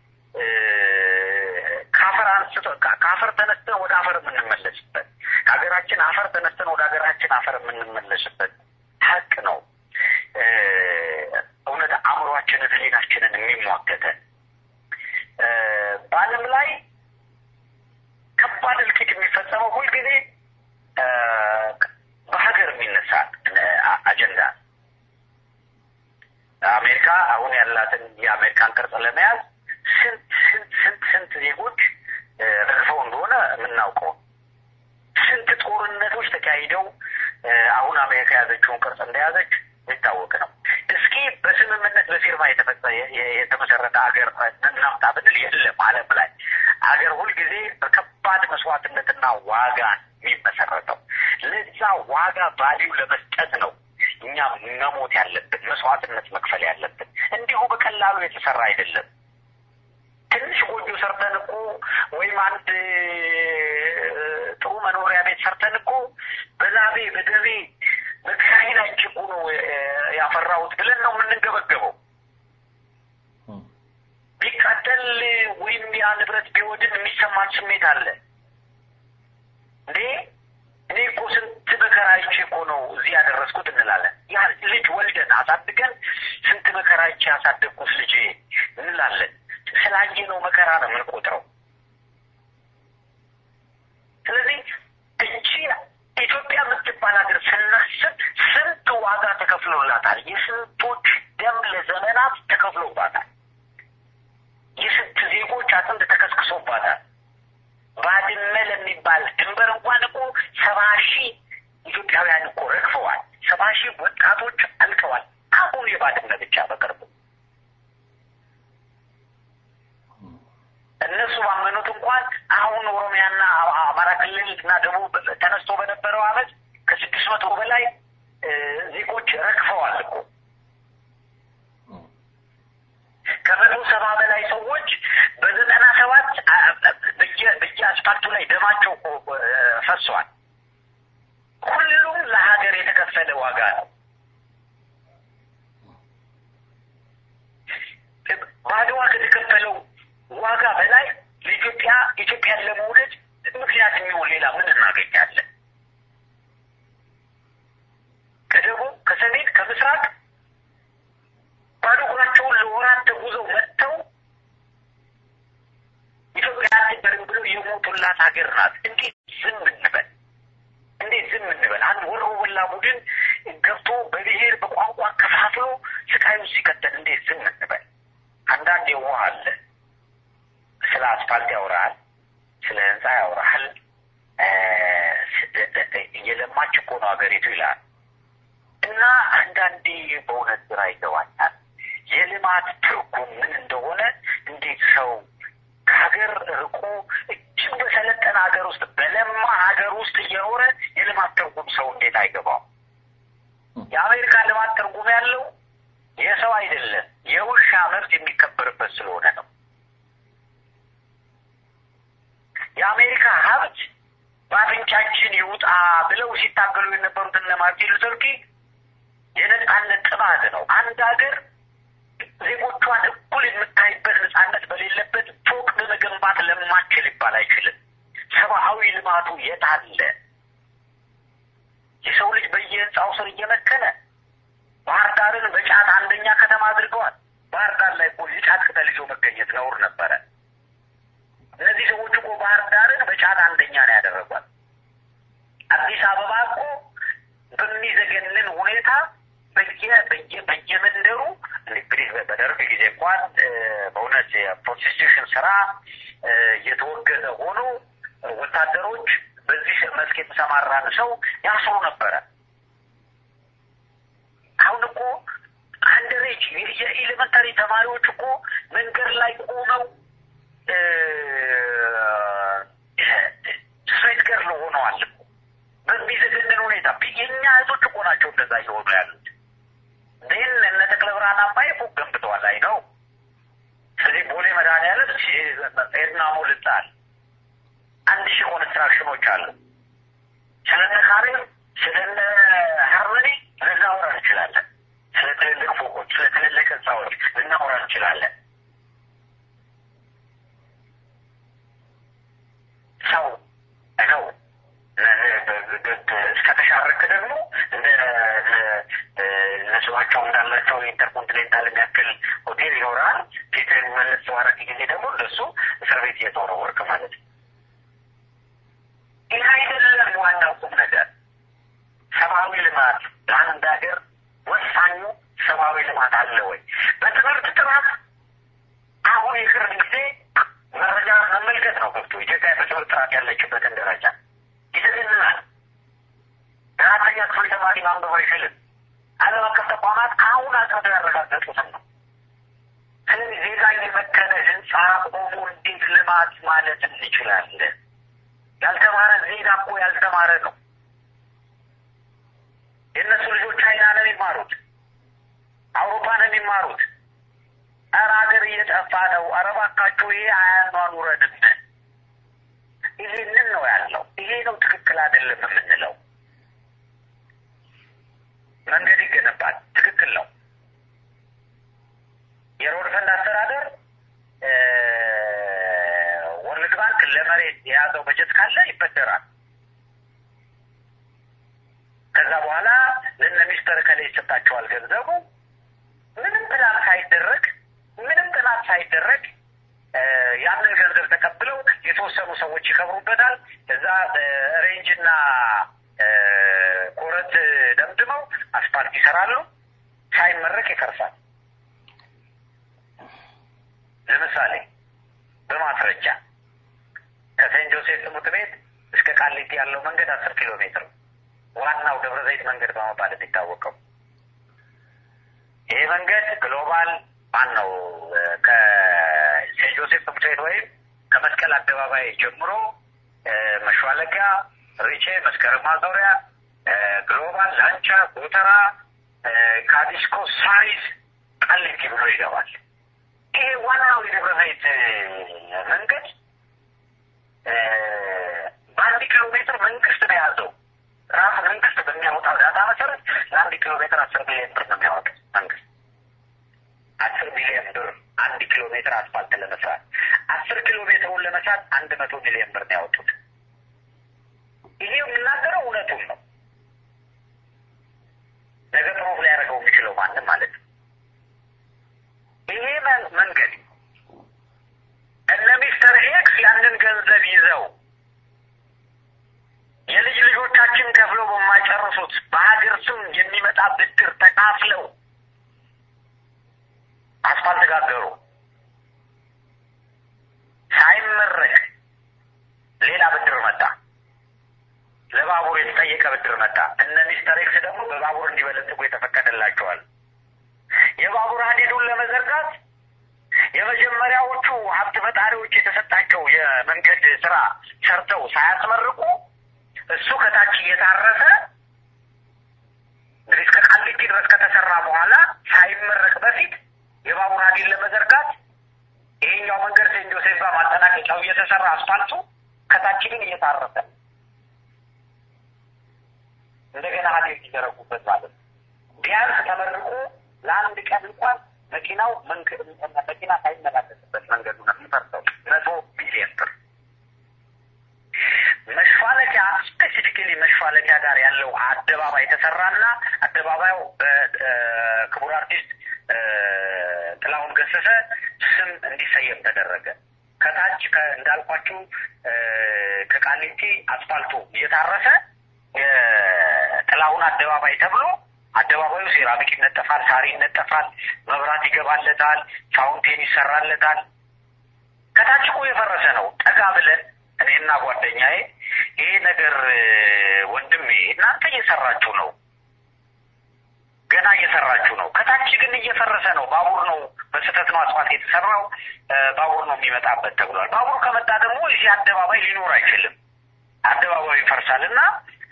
ከአፈር አንስቶ ከአፈር ተነስተን ወደ አፈር የምንመለስበት ከሀገራችን አፈር ተነስተን ወደ ሀገራችን አፈር የምንመለስበት ሀቅ ነው። እውነት አእምሯችንን፣ ህሊናችንን የሚሟገተን በዓለም ላይ ከባድ እልቂት የሚፈጸመው ሁልጊዜ በሀገር የሚነሳ አጀንዳ አሜሪካ አሁን ያላትን የአሜሪካን ቅርጽ ለመያዝ ስንት ስንት ስንት ስንት ዜጎች ረግፈው እንደሆነ የምናውቀው ስንት ጦርነቶች ተካሂደው አሁን አሜሪካ የያዘችውን ቅርጽ እንደያዘች የሚታወቅ ነው። እስኪ በስምምነት በፊርማ የተመሰረተ ሀገር እናምጣ ብንል የለም። ዓለም ላይ ሀገር ሁልጊዜ በከባድ መስዋዕትነትና ዋጋ የሚመሰረተው ለዛ ዋጋ ቫሊዩ ለመስጠት ነው እኛ መሞት ያለብን መስዋዕትነት መክፈል ያለብን። እንዲሁ በቀላሉ የተሰራ አይደለም። ትንሽ ጎጆ ሰርተን እኮ ወይም አንድ ጥሩ መኖሪያ ቤት ሰርተን እኮ በላቤ በደቤ በክራይ ላይ ችቁ ነው ያፈራሁት ብለን ነው የምንገበገበው። ቢቃጠል ወይም ያ ንብረት ቢወድም የሚሰማን ስሜት አለ እንዴ እኔ እኮ ስንት መከራ አይቼ እኮ ነው እዚህ ያደረስኩት እንላለን። ያ ልጅ ወልደን አሳድገን ስንት መከራ አይቼ ያሳደግኩት ልጄ እንላለን። ስላየ ነው መከራ ነው የምንቆጥረው። ስለዚህ እቺ ኢትዮጵያ የምትባል ሀገር ስናስብ ስንት ዋጋ ተከፍሎላታል። የስንቶች ደም ለዘመናት ተከፍሎባታል። የስንት ዜጎች አጥንት ተከስክሶባታል። ባድመ ለሚባል ድንበር እንኳን እኮ ሰባ ሺህ ኢትዮጵያውያን እኮ ረግፈዋል። ሰባ ሺህ ወጣቶች አልቀዋል። አሁን የባድመ ብቻ በቅርቡ እነሱ ባመኑት እንኳን አሁን ኦሮሚያና አማራ ክልል እና ደቡብ ተነስቶ በነበረው አመት ከስድስት መቶ በላይ ዜጎች ረግፈዋል እኮ ከመቶ ሰባ በላይ ሰዎች በዘጠና ሰባት በየአስፓልቱ ላይ ደማቸው ፈሷል። ሁሉም ለሀገር የተከፈለ ዋጋ ነው። በአድዋ ከተከፈለው ዋጋ በላይ ለኢትዮጵያ ኢትዮጵያን ለመውደድ ምክንያት የሚሆን ሌላ ምን እናገኛለን? ከደቡብ፣ ከሰሜን፣ ከምስራቅ ባዶ እግራቸውን ለወራት ተጉዘው መጥተው ኢትዮጵያ አትበርም ብለው የሞቱላት ሀገር ናት። እንዴት ዝም እንበል? እንዴት ዝም እንበል? አንድ ወሮ በላ ቡድን ገብቶ በብሔር በቋንቋ ከፋፍሎ ስቃይ ውስጥ ሲከተል እንዴት ዝም እንበል? አንዳንድ የዋህ አለ ስለ አስፋልት ያወራሃል፣ ስለ ህንፃ ያወራሃል። እየለማች እኮ ነው ሀገሪቱ ይላል እና አንዳንዴ በእውነት ግራ ይገባኛል። የልማት ትርጉም ምን እንደሆነ እንዴት ሰው ከሀገር ርቆ እጅግ በሰለጠነ ሀገር ውስጥ በለማ ሀገር ውስጥ እየኖረ የልማት ትርጉም ሰው እንዴት አይገባው? የአሜሪካ ልማት ትርጉም ያለው የሰው አይደለም የውሻ መብት የሚከበርበት ስለሆነ ነው። የአሜሪካ ሀብት በአፍንጫችን ይውጣ ብለው ሲታገሉ የነበሩት እነ ማርቲን ሉተር ኪንግ የነጻነት ጥማት ነው። አንድ ሀገር ዜጎቿን እኩል የምታይበት ነጻነት በሌለበት ፎቅ በመገንባት ለማችል ሊባል አይችልም። ሰብአዊ ልማቱ የት አለ? የሰው ልጅ በየህንፃው ስር እየመከነ ባህር ዳርን በጫት አንደኛ ከተማ አድርገዋል። ባህር ዳር ላይ እኮ የጫት ቅጠል ይዞ መገኘት ነውር ነበረ። እነዚህ ሰዎች እኮ ባህር ዳርን በጫት አንደኛ ነው ያደረጓል። አዲስ አበባ እኮ በሚዘገንን ሁኔታ በየ በየ በየመንደሩ እንግዲህ በደርግ ጊዜ እንኳን በእውነት የፕሮስቲቱሽን ስራ እየተወገዘ ሆኖ ወታደሮች በዚህ መስክ የተሰማራን ሰው ያስሩ ነበረ። አሁን እኮ አንደሬጅ የኤሌመንታሪ ተማሪዎች እኮ መንገድ ላይ ቆመው ስትሬት ገርል ሆነዋል እኮ በሚዘገንን ሁኔታ። የእኛ እህቶች እኮ ናቸው እንደዛ እየሆኑ ያሉት። ግን እነ ተክለ ብርሃን አምባዬ ፎቅ ገንብተዋል። አይ ነው። ስለዚህ ቦሌ መድኃኒዓለም ኤድና ሞልጣል አንድ ሺህ ኮንስትራክሽኖች አሉ። ስለነ ካሬም ስለነ ሃርመኒ ልናወራ እንችላለን። ስለ ትልልቅ ፎቆች፣ ስለ ትልልቅ ህንፃዎች ልናወራ እንችላለን። ሰው ነው እስከተሻረክ ደግሞ እነስባቸው እንዳላቸው ኢንተርኮንቲኔንታል የሚያክል ሆቴል ይኖራል። ፊትን መለስ ባረክ ጊዜ ደግሞ እነሱ እስር ቤት እየተወረወርክ ማለት ነው። ይህ አይደለም ዋናው ቁም ነገር። ሰብአዊ ልማት ለአንድ ሀገር ወሳኙ ሰብአዊ ልማት አለ ወይ? በትምህርት ጥራት አሁን የቅርብ ጊዜ መረጃ መመልከት ነው ገብቶ ኢትዮጵያ በትምህርት ጥራት ያለችበትን ደረጃ ይዘግናል። አራተኛ ክፍል ተማሪ ማንበብ አይችልም። ዓለም አቀፍ ተቋማት አሁን አቅርበው ያረጋገጡትን ነው። ስለዚህ ዜጋ የመከነ ህንፃ ቆሞ እንዴት ልማት ማለት እንችላለን? ያልተማረ ዜጋ እኮ ያልተማረ ነው። የእነሱ ልጆች ቻይና ነው የሚማሩት፣ አውሮፓ ነው የሚማሩት። ኧረ ሀገር እየጠፋ ነው። ኧረ እባካችሁ ይሄ አያኗኑረንም። ይሄንን ነው ያለው። ይሄ ነው ትክክል አይደለም የምንለው። መንገድ ይገነባል፣ ትክክል ነው። የሮድ ፈንድ አስተዳደር ወርልድ ባንክ ለመሬት የያዘው በጀት ካለ ይበደራል። ከዛ በኋላ ለነ ሚስተር ከላይ ይሰጣቸዋል ገንዘቡ። ምንም ጥናት ሳይደረግ ምንም ጥናት ሳይደረግ ያንን ገንዘብ ተቀብለው የተወሰኑ ሰዎች ይከብሩበታል። እዛ ሬንጅና ኮረት ደምድመው አስፓልት ይሰራሉ። ሳይመረቅ ይፈርሳል። ለምሳሌ በማስረጃ ከሴንት ጆሴፍ ትምህርት ቤት እስከ ቃሊቲ ያለው መንገድ አስር ኪሎ ሜትር ዋናው ደብረ ዘይት መንገድ በመባል የሚታወቀው ይሄ መንገድ ግሎባል ማን ነው? ከሴንት ጆሴፍ ትምህርት ቤት ወይም ከመስቀል አደባባይ ጀምሮ መሿለኪያ፣ ሪቼ፣ መስከረም ማዞሪያ፣ ግሎባል፣ ላንቻ፣ ጎተራ፣ ካዲስኮ፣ ሳሪስ፣ ቃሊቲ ብሎ ይገባል። ይሄ ዋናው የደብረ ዘይት መንገድ በአንድ ኪሎ ሜትር መንግስት ነው የያዘው። ራሱ መንግስት በሚያወጣው ዳታ መሰረት ለአንድ ኪሎ ሜትር አስር ሚሊዮን ብር ነው የሚያወጣው መንግስት አስር ሚሊዮን ብር አንድ ኪሎ ሜትር አስፋልት ለመስራት አስር ኪሎ ሜትሩን ለመስራት አንድ መቶ ሚሊዮን ብር ነው ያወጡት። ይሄ የምናገረው እውነቱን ነው። ነገ ፕሮፍ ሊያደርገው የሚችለው ማንም ማለት ነው። ይሄ መንገድ እነ ሚስተር ኤክስ ያንን ገንዘብ ይዘው የልጅ ልጆቻችን ከፍለው በማይጨርሱት በሀገር ስም የሚመጣ ብድር ተካፍለው አስፋልት ጋገሩ። ሳይመረቅ ሌላ ብድር መጣ። ለባቡር የተጠየቀ ብድር መጣ። እነ ሚስተር ኤክስ ደግሞ በባቡር እንዲበለጽጉ የተፈቀደላቸዋል። የባቡር ሀዲዱን ለመዘርጋት የመጀመሪያዎቹ ሀብት ፈጣሪዎች የተሰጣቸው የመንገድ ስራ ሰርተው ሳያስመርቁ እሱ ከታች እየታረሰ እንግዲህ እስከ ቃሊቲ ድረስ ከተሰራ በኋላ ሳይመረቅ በፊት የባቡር ሀዲድ ለመዘርጋት ይሄኛው መንገድ ሴንት ጆሴፍ ጋር ማጠናቀቂያው እየተሰራ አስፋልቱ ከታች ግን እየታረሰ እንደገና ሀዲድ ሊዘረጉበት ማለት ነው። ቢያንስ ተመርቆ ለአንድ ቀን እንኳን መኪናው መኪና ሳይመላለስበት መንገዱ ነው የሚፈርሰው። መቶ ቢሊየን ብር መሿለኪያ ስፔሲፊካሊ መሿለኪያ ጋር ያለው አደባባይ ተሰራና አደባባዩ በክቡር አርቲስት ጥላሁን ገሰሰ ስም እንዲሰየም ተደረገ። ከታች እንዳልኳችሁ ከቃሊቲ አስፋልቱ እየታረሰ የጥላሁን አደባባይ ተብሎ አደባባዩ ሴራሚክ ይነጠፋል፣ ሳር ይነጠፋል፣ መብራት ይገባለታል፣ ፋውንቴን ይሰራለታል። ከታች እኮ የፈረሰ ነው። ጠጋ ብለን እኔና ጓደኛዬ ይሄ ነገር ወንድሜ እናንተ እየሰራችሁ ነው፣ ገና እየሰራችሁ ነው። ከታች ግን እየፈረሰ ነው። ባቡር ነው በስህተት ነው አስፋልት የተሰራው፣ ባቡር ነው የሚመጣበት ተብሏል። ባቡር ከመጣ ደግሞ እዚህ አደባባይ ሊኖር አይችልም። አደባባዩ ይፈርሳል እና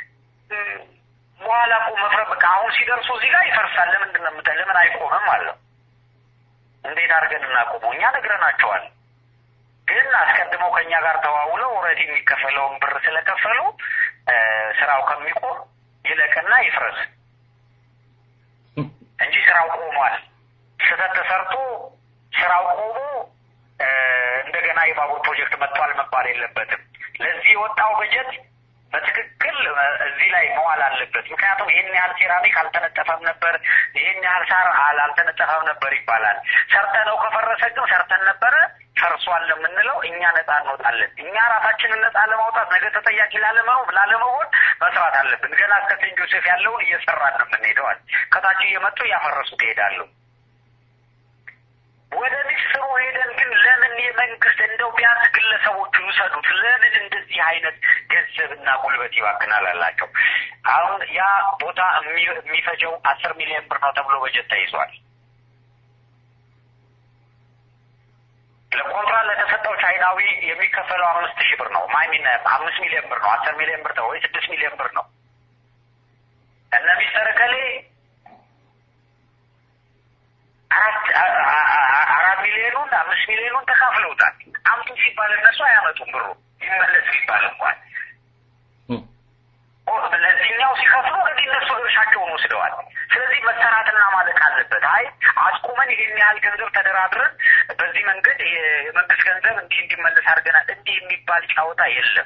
በኋላ እኮ መፍረብ በቃ አሁን ሲደርሱ እዚህ ጋር ይፈርሳል። ለምንድን ነው የምጠ- ለምን አይቆምም አለው። እንዴት አድርገን እናቆመው? እኛ ነግረናቸዋል። ግን አስቀድመው ከእኛ ጋር ተዋውለው ኦልሬዲ የሚከፈለውን ብር ስለከፈሉ ስራው ከሚቆም ይለቅና ይፍረስ እንጂ ስራው ቆሟል። ስህተት ተሰርቶ ስራው ቆሞ እንደገና የባቡር ፕሮጀክት መጥቷል መባል የለበትም። ለዚህ የወጣው በጀት በትክክል እዚህ ላይ መዋል አለበት። ምክንያቱም ይህን ያህል ሴራሚክ አልተነጠፈም ነበር፣ ይህን ያህል ሳር አልተነጠፈም ነበር ይባላል። ሰርተነው ከፈረሰ ግን ሰርተን ነበረ ፈርሷል ለምንለው እኛ ነጻ እንወጣለን። እኛ ራሳችንን ነጻ ለማውጣት ነገ ተጠያቂ ላለመሆን ላለመሆን መስራት አለብን። ገና እስከ ሴንት ጆሴፍ ያለውን እየሰራን ነው የምንሄደዋል። ከታች እየመጡ እያፈረሱት ይሄዳሉ። ወደ ሚስጥሩ ሄደን ግን ለምን የመንግስት እንደው ቢያንስ ግለሰቦቹ ይውሰዱት፣ ለምን እንደዚህ አይነት ገንዘብና ጉልበት ይባክናል አላቸው። አሁን ያ ቦታ የሚፈጀው አስር ሚሊዮን ብር ነው ተብሎ በጀት ተይዟል። ለኮንትራት ለተሰጠው ቻይናዊ የሚከፈለው አምስት ሺህ ብር ነው። ማይሚን አምስት ሚሊዮን ብር ነው። አስር ሚሊዮን ብር ወይ ስድስት ሚሊዮን ብር ነው። እነ ሚስተር ከሌ አራት አራት ሚሊዮኑን አምስት ሚሊዮኑን ተካፍለውታል። አምጡ ሲባል እነሱ አያመጡም ብሩ ይመለስ ሲባል እንኳን ለዚህኛው ሲከፍሉ እንግዲህ እነሱ ድርሻቸውን ወስደዋል። ስለዚህ መሰራትና ማለቅ አለበት። አይ አስቁመን ይህን ያህል ገንዘብ ተደራድረን በዚህ መንገድ የመንግስት ገንዘብ እንዲህ እንዲመለስ አድርገናል። እንዲህ የሚባል ጫወታ የለም።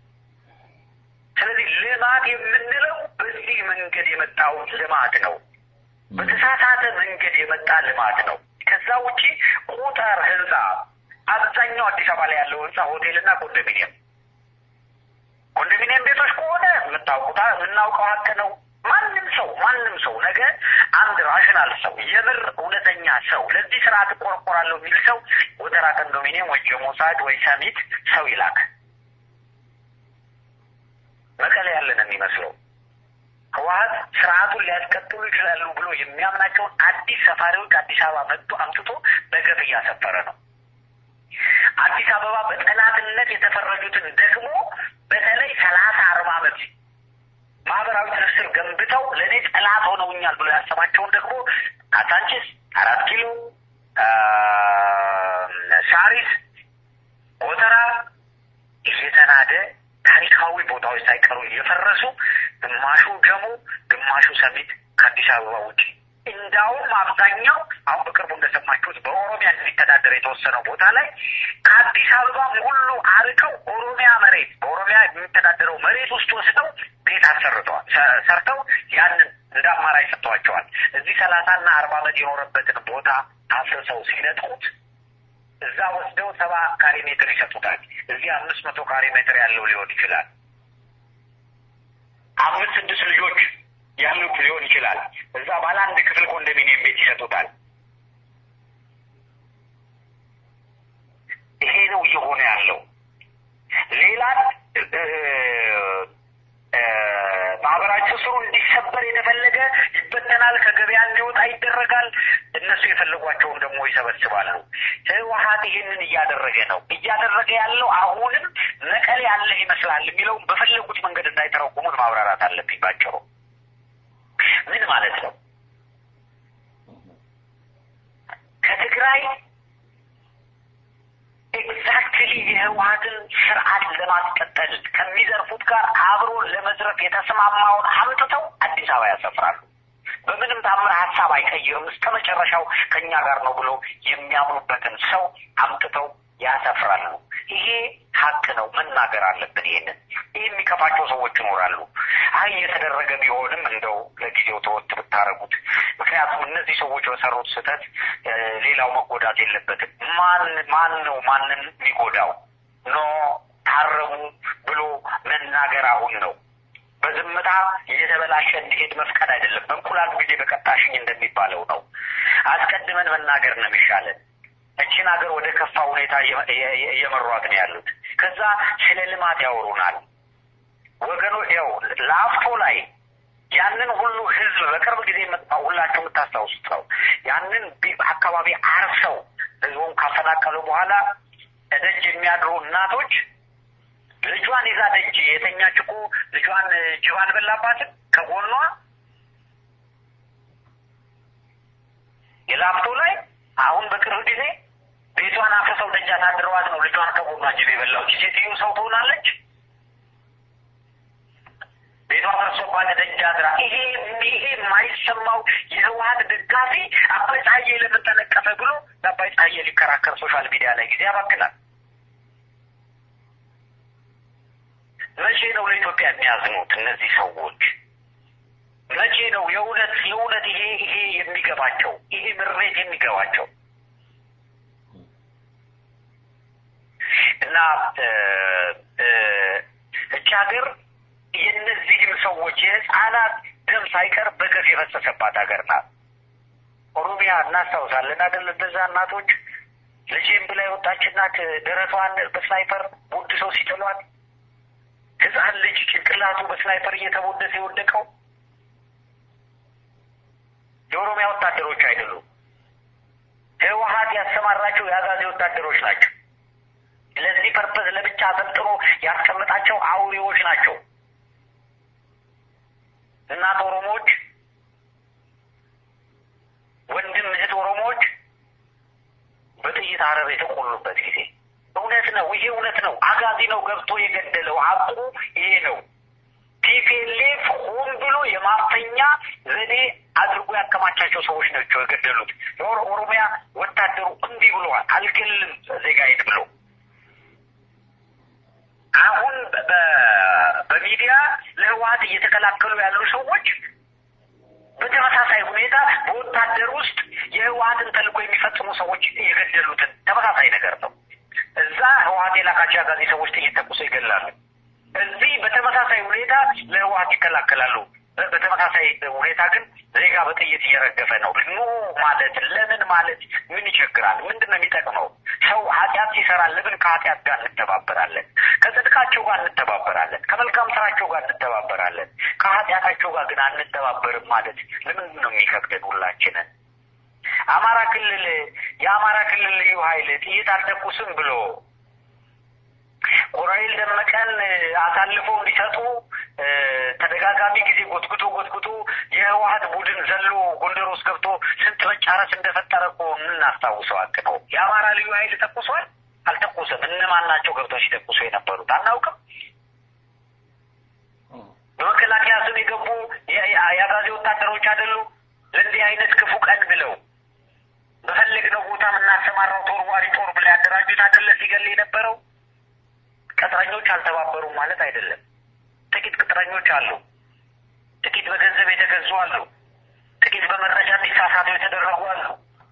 ስለዚህ ልማት የምንለው በዚህ መንገድ የመጣው ልማት ነው። በተሳሳተ መንገድ የመጣ ልማት ነው። ከዛ ውጪ ቁጥር ህንፃ አብዛኛው አዲስ አበባ ላይ ያለው ህንፃ ሆቴልና ኮንዶሚኒየም ኮንዶሚኒየም ቤቶች ከሆነ የምታውቁታ የምናውቀው ሀቅ ነው። ማንም ሰው ማንም ሰው ነገ አንድ ራሽናል ሰው የምር እውነተኛ ሰው ለዚህ ስርዓት እቆረቆራለሁ የሚል ሰው ወተራ ኮንዶሚኒየም ወይ ጀሞሳድ ወይ ሰሚት ሰው ይላክ። መቀሌ ያለን የሚመስለው ህወሀት ስርዓቱን ሊያስቀጥሉ ይችላሉ ብሎ የሚያምናቸውን አዲስ ሰፋሪዎች አዲስ አበባ መጥቶ አምጥቶ በገፍ እያሰፈረ ነው። አዲስ አበባ በጠላትነት የተፈረጁትን ደግሞ በተለይ ሰላሳ አርባ ዓመት ማህበራዊ ትስስር ገንብተው ለእኔ ጠላት ሆነውኛል ብሎ ያሰባቸውን ደግሞ ካሳንቺስ፣ አራት ኪሎ፣ ሳሪስ፣ ጎተራ እየተናደ ታሪካዊ ቦታዎች ሳይቀሩ እየፈረሱ ግማሹ ጀሞ ግማሹ ሰሚት ከአዲስ አበባ ውጭ እንዳውም አብዛኛው አሁን በቅርቡ እንደሰማችሁት በኦሮሚያ እንዲተዳደር የተወሰነው ቦታ ላይ ከአዲስ አበባ ሁሉ አርቀው ኦሮሚያ መሬት በኦሮሚያ የሚተዳደረው መሬት ውስጥ ወስደው ቤት አሰርተዋል ሰርተው ያንን እንደ አማራጭ ሰጥተዋቸዋል። እዚህ ሰላሳና አርባ ዓመት የኖረበትን ቦታ አፍርሰው ሲነጥቁት እዛ ወስደው ሰባ ካሬ ሜትር ይሰጡታል። እዚህ አምስት መቶ ካሬ ሜትር ያለው ሊሆን ይችላል። አምስት ስድስት ልጆች ያሉት ሊሆን ይችላል። እዛ ባለ አንድ ክፍል ኮንዶሚኒየም ቤት ይሰጡታል። ይሄ ነው እየሆነ ያለው። ሌላ ማህበራዊ ትስስሩ እንዲሰበር የተፈለገ ይበተናል፣ ከገበያ እንዲወጣ ይደረጋል። እነሱ የፈለጓቸውን ደግሞ ይሰበስባሉ። ህወሀት ይህንን እያደረገ ነው። እያደረገ ያለው አሁንም መቀሌ ያለ ይመስላል የሚለውን በፈለጉት መንገድ እንዳይተረጉሙት ማብራራት አለብኝ ባጭሩ። ምን ማለት ነው? ከትግራይ ኤግዛክትሊ የህወሀትን ስርዓት ለማስቀጠል ከሚዘርፉት ጋር አብሮ ለመዝረፍ የተስማማውን አምጥተው አዲስ አበባ ያሰፍራሉ። በምንም ታምር ሀሳብ አይቀይርም፣ እስከ መጨረሻው ከእኛ ጋር ነው ብሎ የሚያምኑበትን ሰው አምጥተው ያሰፍራሉ። ይሄ ሀቅ ነው፣ መናገር አለብን። ይሄንን ይህ የሚከፋቸው ሰዎች ይኖራሉ። አይ እየተደረገ ቢሆንም እንደው ለጊዜው ተወት ብታረጉት። ምክንያቱም እነዚህ ሰዎች በሰሩት ስህተት ሌላው መጎዳት የለበትም። ማን ማን ነው ማንን የሚጎዳው? ኖ ታረሙ ብሎ መናገር አሁን ነው። በዝምታ እየተበላሸ እንዲሄድ መፍቀድ አይደለም። በእንቁላል ጊዜ በቀጣሽኝ እንደሚባለው ነው። አስቀድመን መናገር ነው የሚሻለን። እችን ሀገር ወደ ከፋ ሁኔታ እየመሯት ነው ያሉት። ከዛ ስለ ልማት ያወሩናል። ወገኖ ያው ለአፍቶ ላይ ያንን ሁሉ ህዝብ በቅርብ ጊዜ መጣው ሁላችሁ የምታስታውሱት ነው። ያንን አካባቢ አርሰው ህዝቡን ካፈናቀሉ በኋላ ደጅ የሚያድሩ እናቶች ልጇን ይዛ ደጅ የተኛች እኮ ልጇን ጅብ አልበላባትም ከጎኗ የላፍቶ ላይ አሁን በቅርብ ጊዜ ቤቷን አፍርሰው ደጅ አሳድረዋት ነው ልጇን ከጎኗ ጅብ የበላው። ሴትዮ ሰው ትሆናለች? ቤቷ ፈርሶባት ደጅ አድራ። ይሄ ይሄ የማይሰማው የህወሀት ደጋፊ አባይ ፀሐዬ ለምን ተነቀፈ ብሎ ለአባይ ፀሐዬ ሊከራከር ሶሻል ሚዲያ ላይ ጊዜ ያባክናል። መቼ ነው ለኢትዮጵያ የሚያዝኑት እነዚህ ሰዎች? መቼ ነው የእውነት የእውነት ይሄ ይሄ የሚገባቸው ይሄ ምሬት የሚገባቸው? እና እች ሀገር የእነዚህም ሰዎች የህፃናት ደም ሳይቀር በገፍ የፈሰሰባት ሀገር ናት። ኦሮሚያ እናስታውሳለን አይደል? እነዛ እናቶች ልጄም ብላ የወጣች እናት ደረቷን በስናይፐር ቦድ ሰው ሲጥሏት ህፃን ልጅ ጭንቅላቱ በስናይፐር እየተቦደሰ የወደቀው የኦሮሚያ ወታደሮች አይደሉም። ህወሀት ያሰማራቸው የአጋዜ ወታደሮች ናቸው። ለዚህ ፐርፐዝ ለብቻ አሰልጥኖ ያስቀምጣቸው አውሬዎች ናቸው። እናት ኦሮሞዎች፣ ወንድም እህት ኦሮሞዎች በጥይት አረር የተቆሉበት ጊዜ እውነት ነው። ይሄ እውነት ነው። አጋዚ ነው ገብቶ የገደለው። ሀቁ ይሄ ነው። ቲፒኤልኤፍ ሆን ብሎ የማፈኛ ዘዴ አድርጎ ያከማቻቸው ሰዎች ናቸው የገደሉት። ኦሮሚያ ወታደሩ እምቢ ብለዋል። አልገልም ዜጋዬን ብሎ አሁን በሚዲያ ለህወሀት እየተከላከሉ ያሉ ሰዎች በተመሳሳይ ሁኔታ በወታደር ውስጥ የህወሀትን ተልእኮ የሚፈጽሙ ሰዎች የገደሉትን ተመሳሳይ ነገር ነው። እዛ ህወሀት የላካቸው አጋዚ ሰዎች ጥይት ተኩሰው ይገላሉ። እዚህ በተመሳሳይ ሁኔታ ለህወሀት ይከላከላሉ። በተመሳሳይ ሁኔታ ግን ዜጋ በጥይት እየረገፈ ነው። ኑ ማለት ለምን ማለት ምን ይቸግራል? ምንድን ነው የሚጠቅመው? ሰው ኃጢአት ሲሰራ ለምን ከኃጢአት ጋር እንተባበራለን? ከጽድቃቸው ጋር እንተባበራለን። ከመልካም ስራቸው ጋር እንተባበራለን። ከኃጢአታቸው ጋር ግን አንተባበርም ማለት ለምንድን ነው የሚከብደን? ሁላችንን አማራ ክልል የአማራ ክልል ልዩ ኃይል ጥይት አልተኩስም ብሎ ኮሎኔል ደመቀን አሳልፎ እንዲሰጡ ተደጋጋሚ ጊዜ ጎትጉቶ ጎትጉቶ የህወሀት ቡድን ዘሎ ጎንደር ውስጥ ገብቶ ስንት መጫረስ እንደፈጠረ እኮ የምናስታውሰው ሀቅ ነው። የአማራ ልዩ ኃይል ተኩሷል? አልተኩስም። እነማን ናቸው ገብተው ሲተኩሱ የነበሩት? አናውቅም። በመከላከያ ስም የገቡ የአጋዜ ወታደሮች አይደሉ? ለእንዲህ አይነት ክፉ ቀን ብለው በፈለግነው ቦታ የምናሰማራው ተወርዋሪ ጦር ብላ ያደራጁት አይደለ ሲገል የነበረው ቅጥረኞች አልተባበሩም ማለት አይደለም። ጥቂት ቅጥረኞች አሉ። ጥቂት በገንዘብ የተገዙ አሉ። ጥቂት በመረጃ እንዲሳሳቱ የተደረጉ አሉ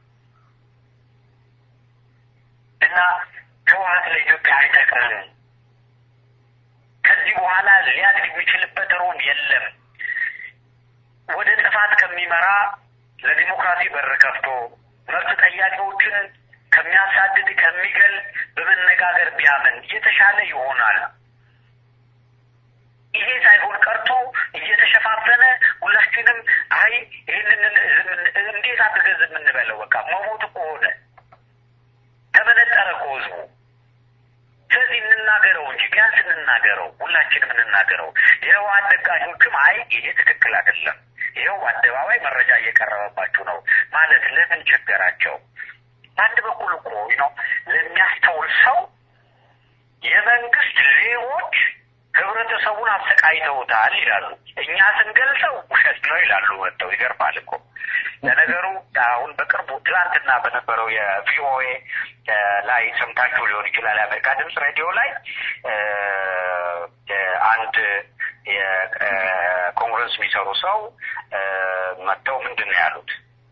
እና ህወሀት ለኢትዮጵያ አይጠቅምም። ከዚህ በኋላ ሊያድግ የሚችልበት ሮም የለም። ወደ ጥፋት ከሚመራ ለዲሞክራሲ በር ከፍቶ መብት ጠያቂዎችን ከሚያሳድድ ከሚገል በመነጋገር ቢያምን የተሻለ ይሆናል። ይሄ ሳይሆን ቀርቶ እየተሸፋፈነ ሁላችንም አይ ይህንን እንዴት አድርገን ዝም እንበለው? በቃ መሞት እኮ ሆነ፣ ተመነጠረ እኮ ህዝቡ። ስለዚህ እንናገረው እንጂ ቢያንስ እንናገረው፣ ሁላችንም እንናገረው። የህወሓት ደጋፊዎችም አይ ይሄ ትክክል አይደለም፣ ይኸው አደባባይ መረጃ እየቀረበባችሁ ነው ማለት ለምን ቸገራቸው? በአንድ በኩል እኮ ነው ለሚያስተውል ሰው የመንግስት ሌቦች ህብረተሰቡን አሰቃይተውታል ይላሉ። እኛ ስንገልጸው ውሸት ነው ይላሉ መጥተው። ይገርማል እኮ ለነገሩ አሁን በቅርቡ ትላንትና በነበረው የቪኦኤ ላይ ሰምታችሁ ሊሆን ይችላል። የአሜሪካ ድምፅ ሬዲዮ ላይ አንድ የኮንግረስ የሚሰሩ ሰው መጥተው ምንድን ነው ያሉት?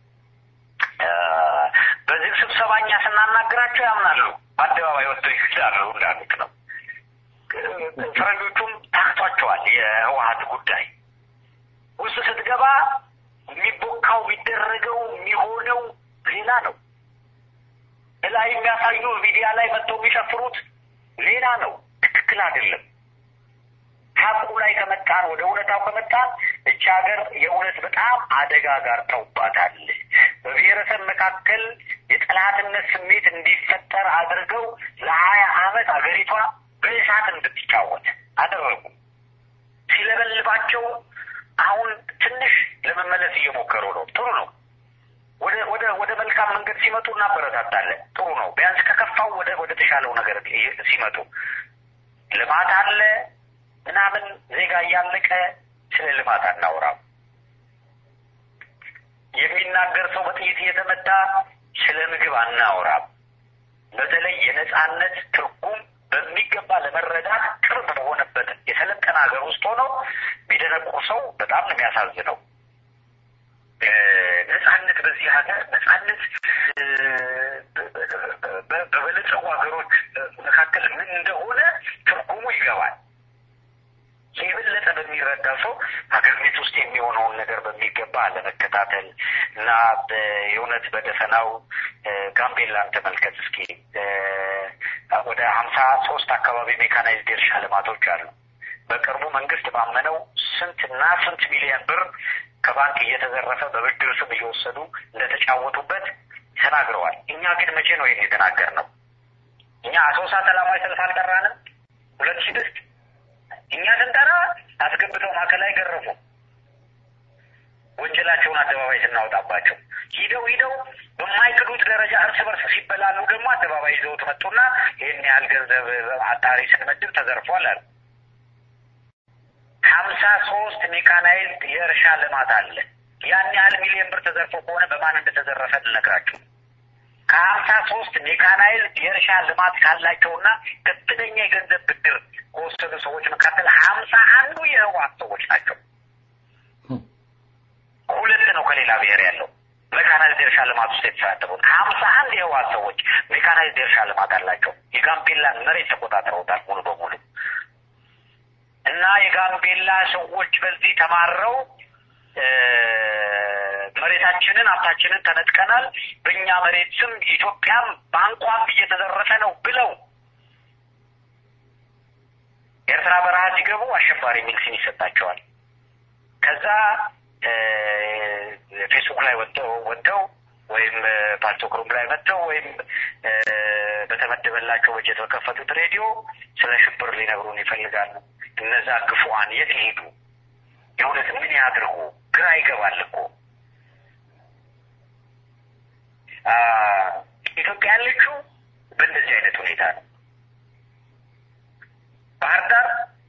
በዚህ ስብሰባ እኛ ስናናግራቸው ያምናሉ፣ በአደባባይ ወጥተው ይግዳሉ እንዳሉት ነው። ፈረንጆቹም ታክቷቸዋል። የህወሀት ጉዳይ ውስጥ ስትገባ የሚቦካው የሚደረገው የሚሆነው ሌላ ነው። እላይ የሚያሳዩ ሚዲያ ላይ መጥተው የሚጨፍሩት ሌላ ነው። ትክክል አይደለም። ሀቁ ላይ ከመጣን ወደ እውነታው ከመጣን እቺ ሀገር የእውነት በጣም አደጋ ጋር ተውባታል። በብሔረሰብ መካከል የጠላትነት ስሜት እንዲፈጠር አድርገው ለሀያ አመት አገሪቷ በእሳት እንድትጫወት አደረጉ። ሲለበልባቸው አሁን ትንሽ ለመመለስ እየሞከሩ ነው። ጥሩ ነው። ወደ ወደ ወደ መልካም መንገድ ሲመጡ እናበረታታለን። ጥሩ ነው። ቢያንስ ከከፋው ወደ ወደ ተሻለው ነገር ሲመጡ ልማት አለ ምናምን ዜጋ እያለቀ ስለ ልማት አናወራም። የሚናገር ሰው በጥይት እየተመታ ስለ ምግብ አናወራም። በተለይ የነጻነት ትርጉም በሚገባ ለመረዳት ቅርብ በሆነበት የሰለጠነ ሀገር ውስጥ ሆነው ቢደነቁር ሰው በጣም ነው የሚያሳዝነው። ነጻነት በዚህ ሀገር ነጻነት በበለጸጉ ሀገሮች መካከል ምን እንደሆነ ትርጉሙ ይገባል። የበለጠ በሚረዳ ሰው ሀገር ቤት ውስጥ የሚሆነውን ነገር በሚገባ ለመከታተል እና የእውነት በደፈናው ጋምቤላን ተመልከት እስኪ ወደ ሀምሳ ሶስት አካባቢ ሜካናይዝድ የእርሻ ልማቶች አሉ። በቅርቡ መንግስት ባመነው ስንትና ስንት ሚሊዮን ብር ከባንክ እየተዘረፈ በብድር ስም እየወሰዱ እንደተጫወቱበት ተናግረዋል። እኛ ግን መቼ ነው ይህን የተናገርነው? እኛ አሶሳ ሰላማዊ ሰልፍ አልጠራንም። ሁለት ስድስት እኛ ስንጠራ አስገብተው ማዕከላዊ ገረፉ። ወንጀላቸውን አደባባይ ስናወጣባቸው ሂደው ሂደው በማይክዱት ደረጃ እርስ በርስ ሲበላሉ ደግሞ አደባባይ ይዘውት መጡና ይህን ያህል ገንዘብ አጣሪ ስንመድብ ተዘርፏል አሉ። ሀምሳ ሶስት ሜካናይዝድ የእርሻ ልማት አለ። ያን ያህል ሚሊዮን ብር ተዘርፎ ከሆነ በማን እንደተዘረፈ ልነግራችሁ። ከሀምሳ ሶስት ሜካናይዝድ የእርሻ ልማት ካላቸውና ከፍተኛ የገንዘብ ብድር ከወሰዱ ሰዎች መካከል ሀምሳ አንዱ የህወሓት ሰዎች ናቸው። ሁለት ነው ከሌላ ብሔር ያለው ሜካናይዝድ የእርሻ ልማት ውስጥ የተሳተፉት ሀምሳ አንድ የህወሓት ሰዎች ሜካናይዝድ የእርሻ ልማት አላቸው። የጋምቤላን መሬት ተቆጣጥረውታል ሙሉ በሙሉ እና የጋምቤላ ሰዎች በዚህ ተማረው መሬታችንን ሀብታችንን ተነጥቀናል፣ በእኛ መሬት ስም ኢትዮጵያም ባንኳም እየተዘረፈ ነው ብለው ኤርትራ በረሃ ሲገቡ አሸባሪ የሚል ስም ይሰጣቸዋል። ከዛ ፌስቡክ ላይ ወጥተው ወጥተው ወይም ፓስቶክሩም ላይ መጥተው ወይም በተመደበላቸው በጀት በከፈቱት ሬዲዮ ስለ ሽብር ሊነግሩን ይፈልጋሉ። እነዛ ክፉዋን የት ሊሄዱ የእውነት ምን ያድርጉ? ግራ ይገባል እኮ ኢትዮጵያ ያለችው በእንደዚህ አይነት ሁኔታ ነው። ባህር ዳር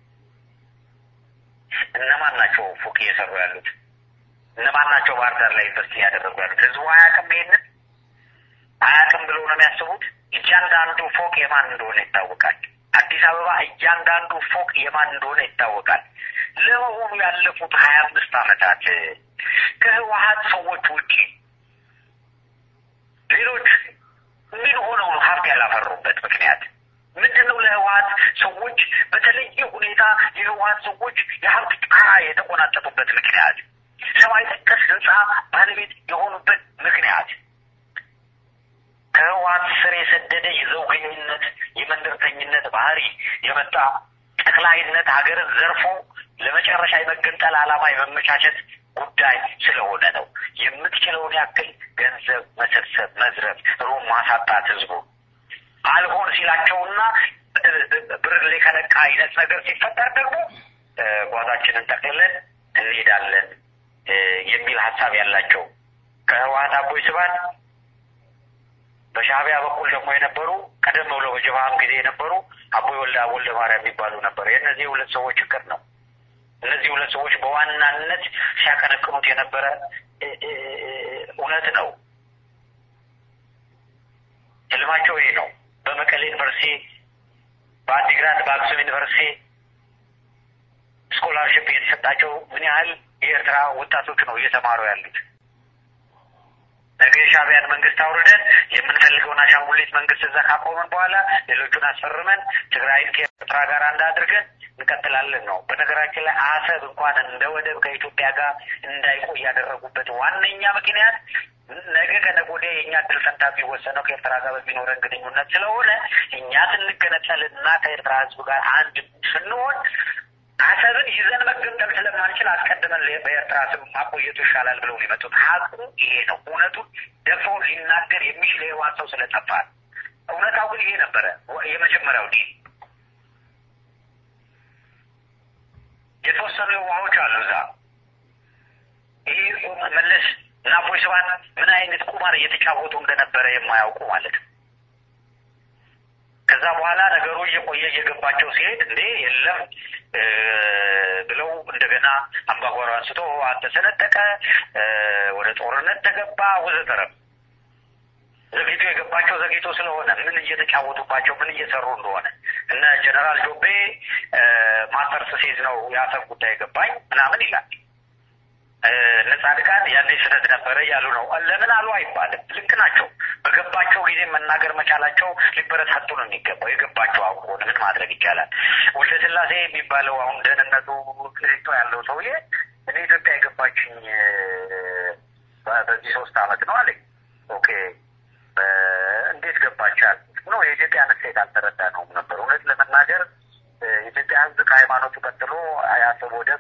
እነማን ናቸው ፎቅ እየሰሩ ያሉት? እነማን ናቸው ባህር ዳር ላይ ኢንቨስት እያደረጉ ያሉት? ህዝቡ አያውቅም። ይሄንን አያውቅም ብለው ነው የሚያስቡት። እያንዳንዱ ፎቅ የማን እንደሆነ ይታወቃል። አዲስ አበባ እያንዳንዱ ፎቅ የማን እንደሆነ ይታወቃል። ለመሆኑ ያለፉት ሀያ አምስት ዓመታት ከህወሀት ሰዎች ውጪ ሌሎች ምን ሆነው ነው ሀብት ያላፈሩበት ምክንያት ምንድን ነው? ለህወሀት ሰዎች በተለየ ሁኔታ የህወሀት ሰዎች የሀብት ጣራ የተቆናጠጡበት ምክንያት ሰማይ ጠቀስ ህንፃ ባለቤት የሆኑበት ምክንያት ከህወሀት ስር የሰደደ የዘውገኝነት የመንደርተኝነት ባህሪ የመጣ ጠቅላይነት ሀገርን ዘርፎ ለመጨረሻ የመገንጠል ዓላማ የመመቻቸት ጉዳይ ስለሆነ ነው። የምትችለውን ያክል ገንዘብ መሰብሰብ፣ መዝረፍ፣ ሩም ማሳጣት ህዝቡ አልሆን ሲላቸውና ብርሌ ከለቃ አይነት ነገር ሲፈጠር ደግሞ ጓዛችንን ጠቅልለን እንሄዳለን የሚል ሀሳብ ያላቸው ከህወሀት አቦይ ስብሃት በሻዕቢያ በኩል ደግሞ የነበሩ ቀደም ብሎ በጀብሃም ጊዜ የነበሩ አቦይ ወልደ ወልደ ማርያም የሚባሉ ነበር። የእነዚህ ሁለት ሰዎች ችግር ነው። እነዚህ ሁለት ሰዎች በዋናነት ሲያቀነቅኑት የነበረ እውነት ነው። ህልማቸው ይሄ ነው። በመቀሌ ዩኒቨርሲቲ፣ በአዲግራት፣ በአክሱም ዩኒቨርሲቲ ስኮላርሽፕ እየተሰጣቸው ምን ያህል የኤርትራ ወጣቶች ነው እየተማሩ ያሉት። ነገ የሻዕቢያን መንግስት አውርደን የምንፈልገውን አሻንጉሊት መንግስት እዛ ካቆመን በኋላ ሌሎቹን አስፈርመን ትግራይን ከኤርትራ ከኤርትራ ጋር አንድ አድርገን እንቀጥላለን ነው። በነገራችን ላይ አሰብ እንኳን እንደ ወደብ ከኢትዮጵያ ጋር እንዳይቆይ ያደረጉበት ዋነኛ ምክንያት ነገ ከነገ ወዲያ የእኛ እድል ፈንታ የሚወሰነው ከኤርትራ ጋር በሚኖረን ግንኙነት ስለሆነ እኛ ስንገነጠልና ከኤርትራ ሕዝብ ጋር አንድ ስንሆን አሰብን ይዘን መገንጠል ስለማንችል አስቀድመን በኤርትራ ስም ማቆየቱ ይሻላል ብለው የመጡት ሀቁ ይሄ ነው። እውነቱን ደፍሮ ሊናገር የሚችል የህዋት ሰው ስለጠፋ እውነታው ግን ይሄ ነበረ። የመጀመሪያው ዲል የተወሰኑ የዋሆች አሉ እዛ ይሄ መለስ እና አቦይ ስብሃት ምን አይነት ቁማር እየተጫወቱ እንደነበረ የማያውቁ ማለት ነው። ከዛ በኋላ ነገሩ እየቆየ እየገባቸው ሲሄድ እንዴ የለም ብለው እንደገና አምባጓሮ አንስቶ ህወሓት ተሰነጠቀ፣ ወደ ጦርነት ተገባ ወዘተረፈ። ዘግይቶ የገባቸው ዘግይቶ ስለሆነ ምን እየተጫወቱባቸው ምን እየሰሩ እንደሆነ እነ ጀነራል ጆቤ ማስተርስ ሲይዝ ነው የአሰብ ጉዳይ ገባኝ ምናምን ይላል። እነ ጻድቃን ያኔ ስህተት ነበረ እያሉ ነው። ለምን አሉ አይባልም። ልክ ናቸው። በገባቸው ጊዜ መናገር መቻላቸው ሊበረታቱ ነው የሚገባው። የገባቸው አውቆን ምን ማድረግ ይቻላል። ወልደ ስላሴ የሚባለው አሁን ደህንነቱ ቅሪቶ ያለው ሰውዬ እኔ ኢትዮጵያ የገባችኝ በዚህ ሶስት አመት ነው አለኝ። ኦኬ እንዴት ገባቻል? ነው የኢትዮጵያን እሴት አልተረዳ ነውም ነበር። እውነት ለመናገር የኢትዮጵያ ሕዝብ ከሃይማኖቱ ቀጥሎ የአሰብ ወደብ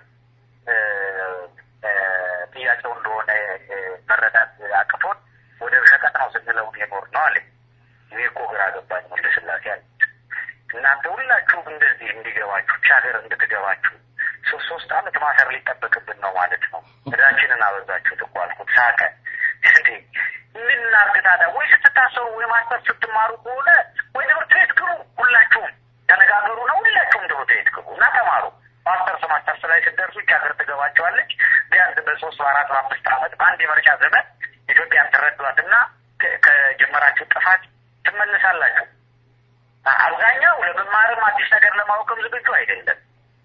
ጥያቄው እንደሆነ መረዳት አቅቶን ወደብ ሸቀጥ ነው ስንለው የኖር ነው አለ። ይሄ እኮ ግራ ገባኝ ወልደ ስላሴ አለ። እናንተ ሁላችሁም እንደዚህ እንዲገባችሁ ብቻ ሀገር እንድትገባችሁ ሶስት ሶስት አመት ማሰር ሊጠበቅብን ነው ማለት ነው። እዳችንን አበዛችሁት እኮ አልኩት። ሳቀ። እንዴ ምን እናድርግ ታዲያ? ወይ ስትታሰሩ ወይ ማስተር ስትማሩ ከሆነ ወይ ትምህርት ቤት ግቡ። ሁላችሁም ተነጋገሩ ነው። ሁላችሁም ትምህርት ቤት ግቡ እና ተማሩ። ማስተርስ ማስተርስ ላይ ስትደርሱ ይህች ሀገር ትገባቸዋለች። ቢያንስ በሶስት በአራት በአምስት አመት በአንድ የመርጫ ዘመን ኢትዮጵያን ትረዷትና ከጀመራችሁ ጥፋት ትመልሳላችሁ። አብዛኛው ለመማርም አዲስ ነገር ለማወቅም ዝግጁ አይደለም።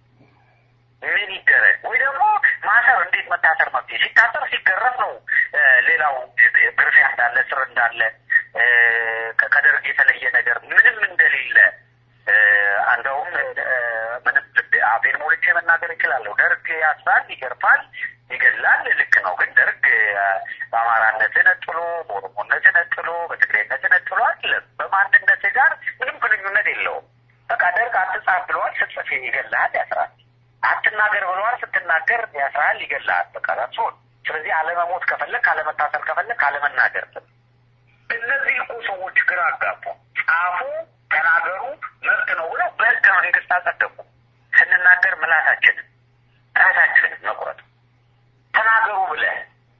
ምን ይደረግ? ወይ ደግሞ ማሰር እንዴት መታሰር መፍትሄ ሲታሰር ሲገረፍ ነው። ሌላው ግርፊያ እንዳለ ስር እንዳለ ከደርግ የተለየ ነገር ምንም እንደሌለ እንደውም ምንም አፌን ሞልቼ መናገር እችላለሁ። ደርግ ያስራል፣ ይገርፋል፣ ይገላል። ልክ ነው። ግን ደርግ በአማራነት ነጥሎ፣ በኦሮሞነት ነጥሎ፣ በትግሬነት ነጥሎ አይደለም። በማንነት ጋር ምንም ግንኙነት የለውም። በቃ ደርግ አትጻፍ ብለዋል፣ ስትጽፍ ይገላል፣ ያስራል። አትናገር ብለዋል፣ ስትናገር ያስራል፣ ይገላል። በቃ ራሱን ስለዚህ አለመሞት ከፈለግ አለመታሰር ከፈለግ አለመናገር። እነዚህ እኮ ሰዎች ግራ አጋቡ። ጻፉ፣ ተናገሩ፣ መብት ነው ብለው በህገ መንግስት አጸደቁ። ስንናገር ምላሳችንን ራሳችንን መቁረጥ ተናገሩ ብለህ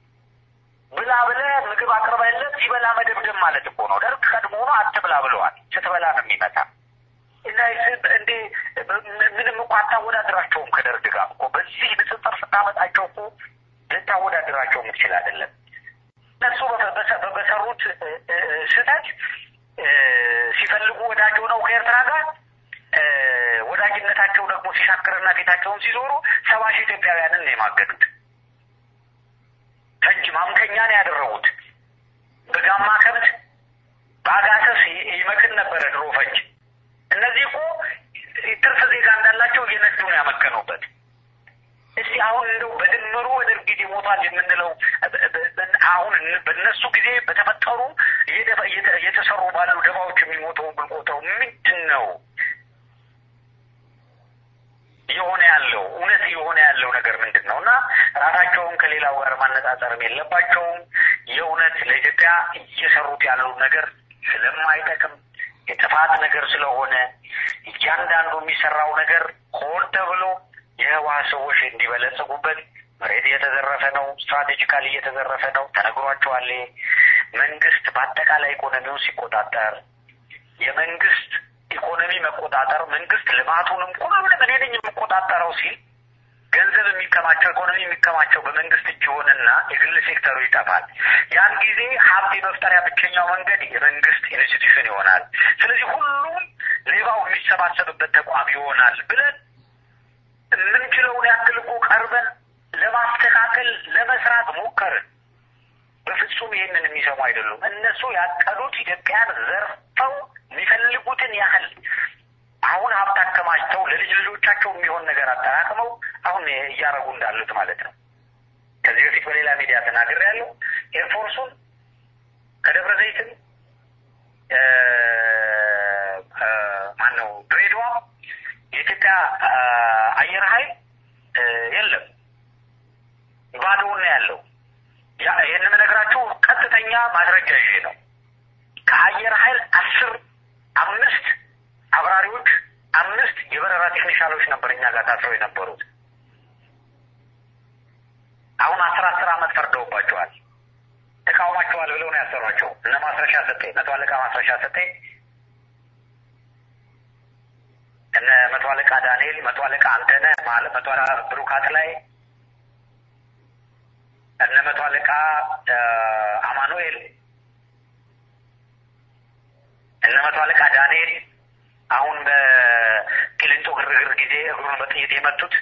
ብላ ብለህ ምግብ አቅርበለት ሲበላ መደብደብ ማለት እኮ ነው። ደርግ ቀድሞ ነው አትብላ ብለዋል። ስትበላ ነው የሚመጣ እና እንዴ ምንም እኮ አታወዳድራቸውም ከደርግ ጋር እኮ በዚህ ንጽጽር ስታመጣቸው እኮ ልታወዳድራቸው የምትችል አይደለም። እነሱ በሰሩት ስህተት ሲፈልጉ ወዳጅ ሆነው ከኤርትራ ጋር ወዳጅነታቸው ደግሞ ሲሻክርና ፊታቸውን ሲዞሩ ሰባ ሺህ ኢትዮጵያውያንን ነው የማገዱት። ፈንጅ ማምከኛ ነው ያደረጉት። በጋማ ከብት በአጋሰስ ይመክን ነበረ ድሮ ፈንጅ። እነዚህ እኮ ትርፍ ዜጋ እንዳላቸው እየነዱ ነው ያመከኑበት። እስቲ አሁን እንደው በድምሩ በደርግ ጊዜ ሞቷል የምንለው አሁን በእነሱ ጊዜ በተፈጠሩ እየተሰሩ ባሉ ደባዎች የሚሞተው ብንቆተው ምንድን ነው እየሆነ ያለው? እውነት እየሆነ ያለው ነገር ምንድን ነው? እና ራሳቸውን ከሌላው ጋር ማነጻጸርም የለባቸውም። የእውነት ለኢትዮጵያ እየሰሩት ያለው ነገር ስለማይጠቅም የጥፋት ነገር ስለሆነ እያንዳንዱ የሚሰራው ነገር ሆን ተብሎ የህወሓት ሰዎች እንዲበለጽጉበት መሬት እየተዘረፈ ነው። ስትራቴጂካሊ እየተዘረፈ ነው። ተነግሯቸዋል። መንግስት በአጠቃላይ ኢኮኖሚውን ሲቆጣጠር የመንግስት ኢኮኖሚ መቆጣጠር መንግስት ልማቱንም ሁሉንም እኔ ነኝ የምቆጣጠረው ሲል ገንዘብ የሚከማቸው ኢኮኖሚ የሚከማቸው በመንግስት እጅ ይሆንና የግል ሴክተሩ ይጠፋል። ያን ጊዜ ሀብት የመፍጠሪያ ብቸኛው መንገድ የመንግስት ኢንስቲትዩሽን ይሆናል። ስለዚህ ሁሉም ሌባው የሚሰባሰብበት ተቋም ይሆናል ብለን የምንችለውን ያክል እኮ ቀርበን ለማስተካከል ለመስራት ሞከርን። በፍጹም ይህንን የሚሰሙ አይደሉም። እነሱ ያቀዱት ኢትዮጵያን ዘርፈው የሚፈልጉትን ያህል አሁን ሀብት አከማችተው ለልጅ ልጆቻቸው የሚሆን ነገር አጠራቅመው አሁን እያረጉ እንዳሉት ማለት ነው። ከዚህ በፊት በሌላ ሚዲያ ተናግሬያለሁ። ኤርፎርሱን ከደብረ ዘይትም ማን ነው ድሬዳዋ የኢትዮጵያ አየር ኃይል የለም፣ ባዶውን ነው ያለው። ይህን የምነግራችሁ ቀጥተኛ ማስረጃ ይዤ ነው። ከአየር ኃይል አስር አምስት አብራሪዎች አምስት የበረራ ቴክኒሻሎች ነበር እኛ ጋር ታስረው የነበሩት። አሁን አስር አስር አመት ፈርደውባቸዋል። ተቃውማቸዋል ብለው ነው ያሰሯቸው። እነ ማስረሻ ሰጤ፣ መቶ አለቃ ማስረሻ ሰጤ፣ እነ መቶ አለቃ ዳንኤል፣ መቶ አለቃ አንተነህ፣ መቶ አለቃ ብሩካት ላይ እነ መቶ አለቃ አማኑኤል፣ እነ መቶ አለቃ ዳንኤል አሁን በቂሊንጦ ግርግር ጊዜ እግሩን በጥይት የመቱት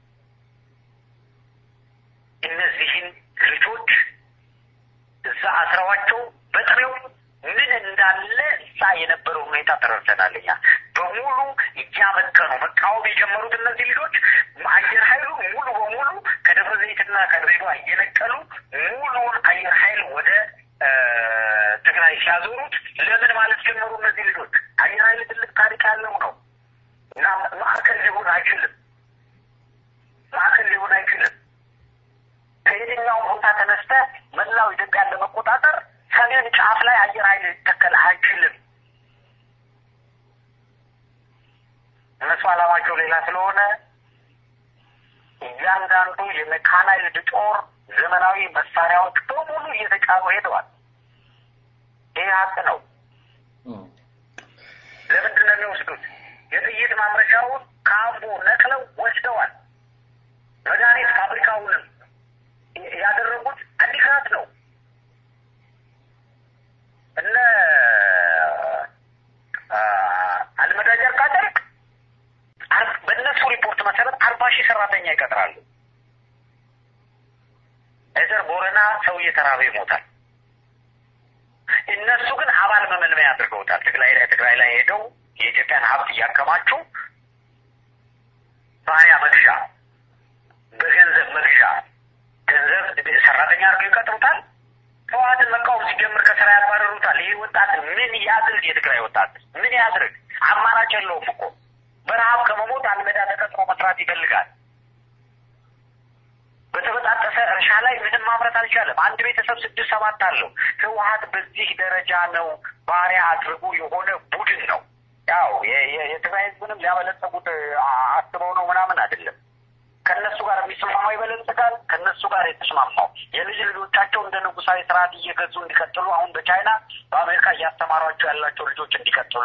እነዚህን ልጆች እዛ አስረዋቸው በጥሬው ምን እንዳለ እዛ የነበረው ሁኔታ ተረድተናል። እኛ በሙሉ እያመከኑ መቃወም የጀመሩት እነዚህ ልጆች አየር ኃይሉ ሙሉ በሙሉ ከደብረ ዘይትና ከድሬዳዋ እየነቀሉ ሙሉውን አየር ኃይል ወደ ትግራይ ሲያዞሩት ለምን ማለት ጀመሩ። እነዚህ ልጆች አየር ኃይል ትልቅ ታሪክ ያለው ነው እና ማዕከል ሊሆን አይችልም። ማዕከል ሊሆን አይችልም። ከየትኛውም ቦታ ተነስተ መላው ኢትዮጵያን ለመቆጣጠር ሰሜን ጫፍ ላይ አየር ኃይል ሊተከል አይችልም። እነሱ ዓላማቸው ሌላ ስለሆነ እያንዳንዱ የሜካናይዝድ ጦር ዘመናዊ መሳሪያዎች በሙሉ እየተጫኑ ሄደዋል። ይህ ሀቅ ነው። ለምንድን ነው የሚወስዱት? የጥይት ማምረቻውን ከአምቦ ነቅለው ወስደዋል። መድኃኒት ፋብሪካውንም ያደረጉት አዲግራት ነው። እነ አልመዳ ጨርቃ ጨርቅ በእነሱ ሪፖርት መሰረት አርባ ሺህ ሰራተኛ ይቀጥራሉ። እዘር ቦረና ሰው እየተራበ ይሞታል። እነሱ ግን አባል መመልመያ አድርገውታል። ትግራይ ላይ ትግራይ ላይ ሄደው የኢትዮጵያን ሀብት እያከማቹ ባሪያ መግዣ፣ በገንዘብ መግዣ ገንዘብ ሰራተኛ አድርገው ይቀጥሩታል። ህወሓትን መቃወም ሲጀምር ከስራ ያባረሩታል። ይህ ወጣት ምን ያድርግ? የትግራይ ወጣት ምን ያድርግ? አማራጭ የለውም እኮ በረሀብ ከመሞት አልመዳ ተቀጥሮ መስራት ይፈልጋል። በተበጣጠሰ እርሻ ላይ ምንም ማምረት አልቻለም። አንድ ቤተሰብ ስድስት ሰባት አለው። ህወሓት በዚህ ደረጃ ነው ባሪያ አድርጎ የሆነ ቡድን ነው። ያው የትግራይ ህዝብንም ሊያበለጸጉት አስበው ነው ምናምን አይደለም። ከእነሱ ጋር የሚስማማው ይበለጽጋል። ከእነሱ ጋር የተስማማው የልጅ ልጆቻቸው እንደ ንጉሳዊ ስርዓት እየገዙ እንዲቀጥሉ አሁን በቻይና በአሜሪካ እያስተማሯቸው ያላቸው ልጆች እንዲቀጥሉ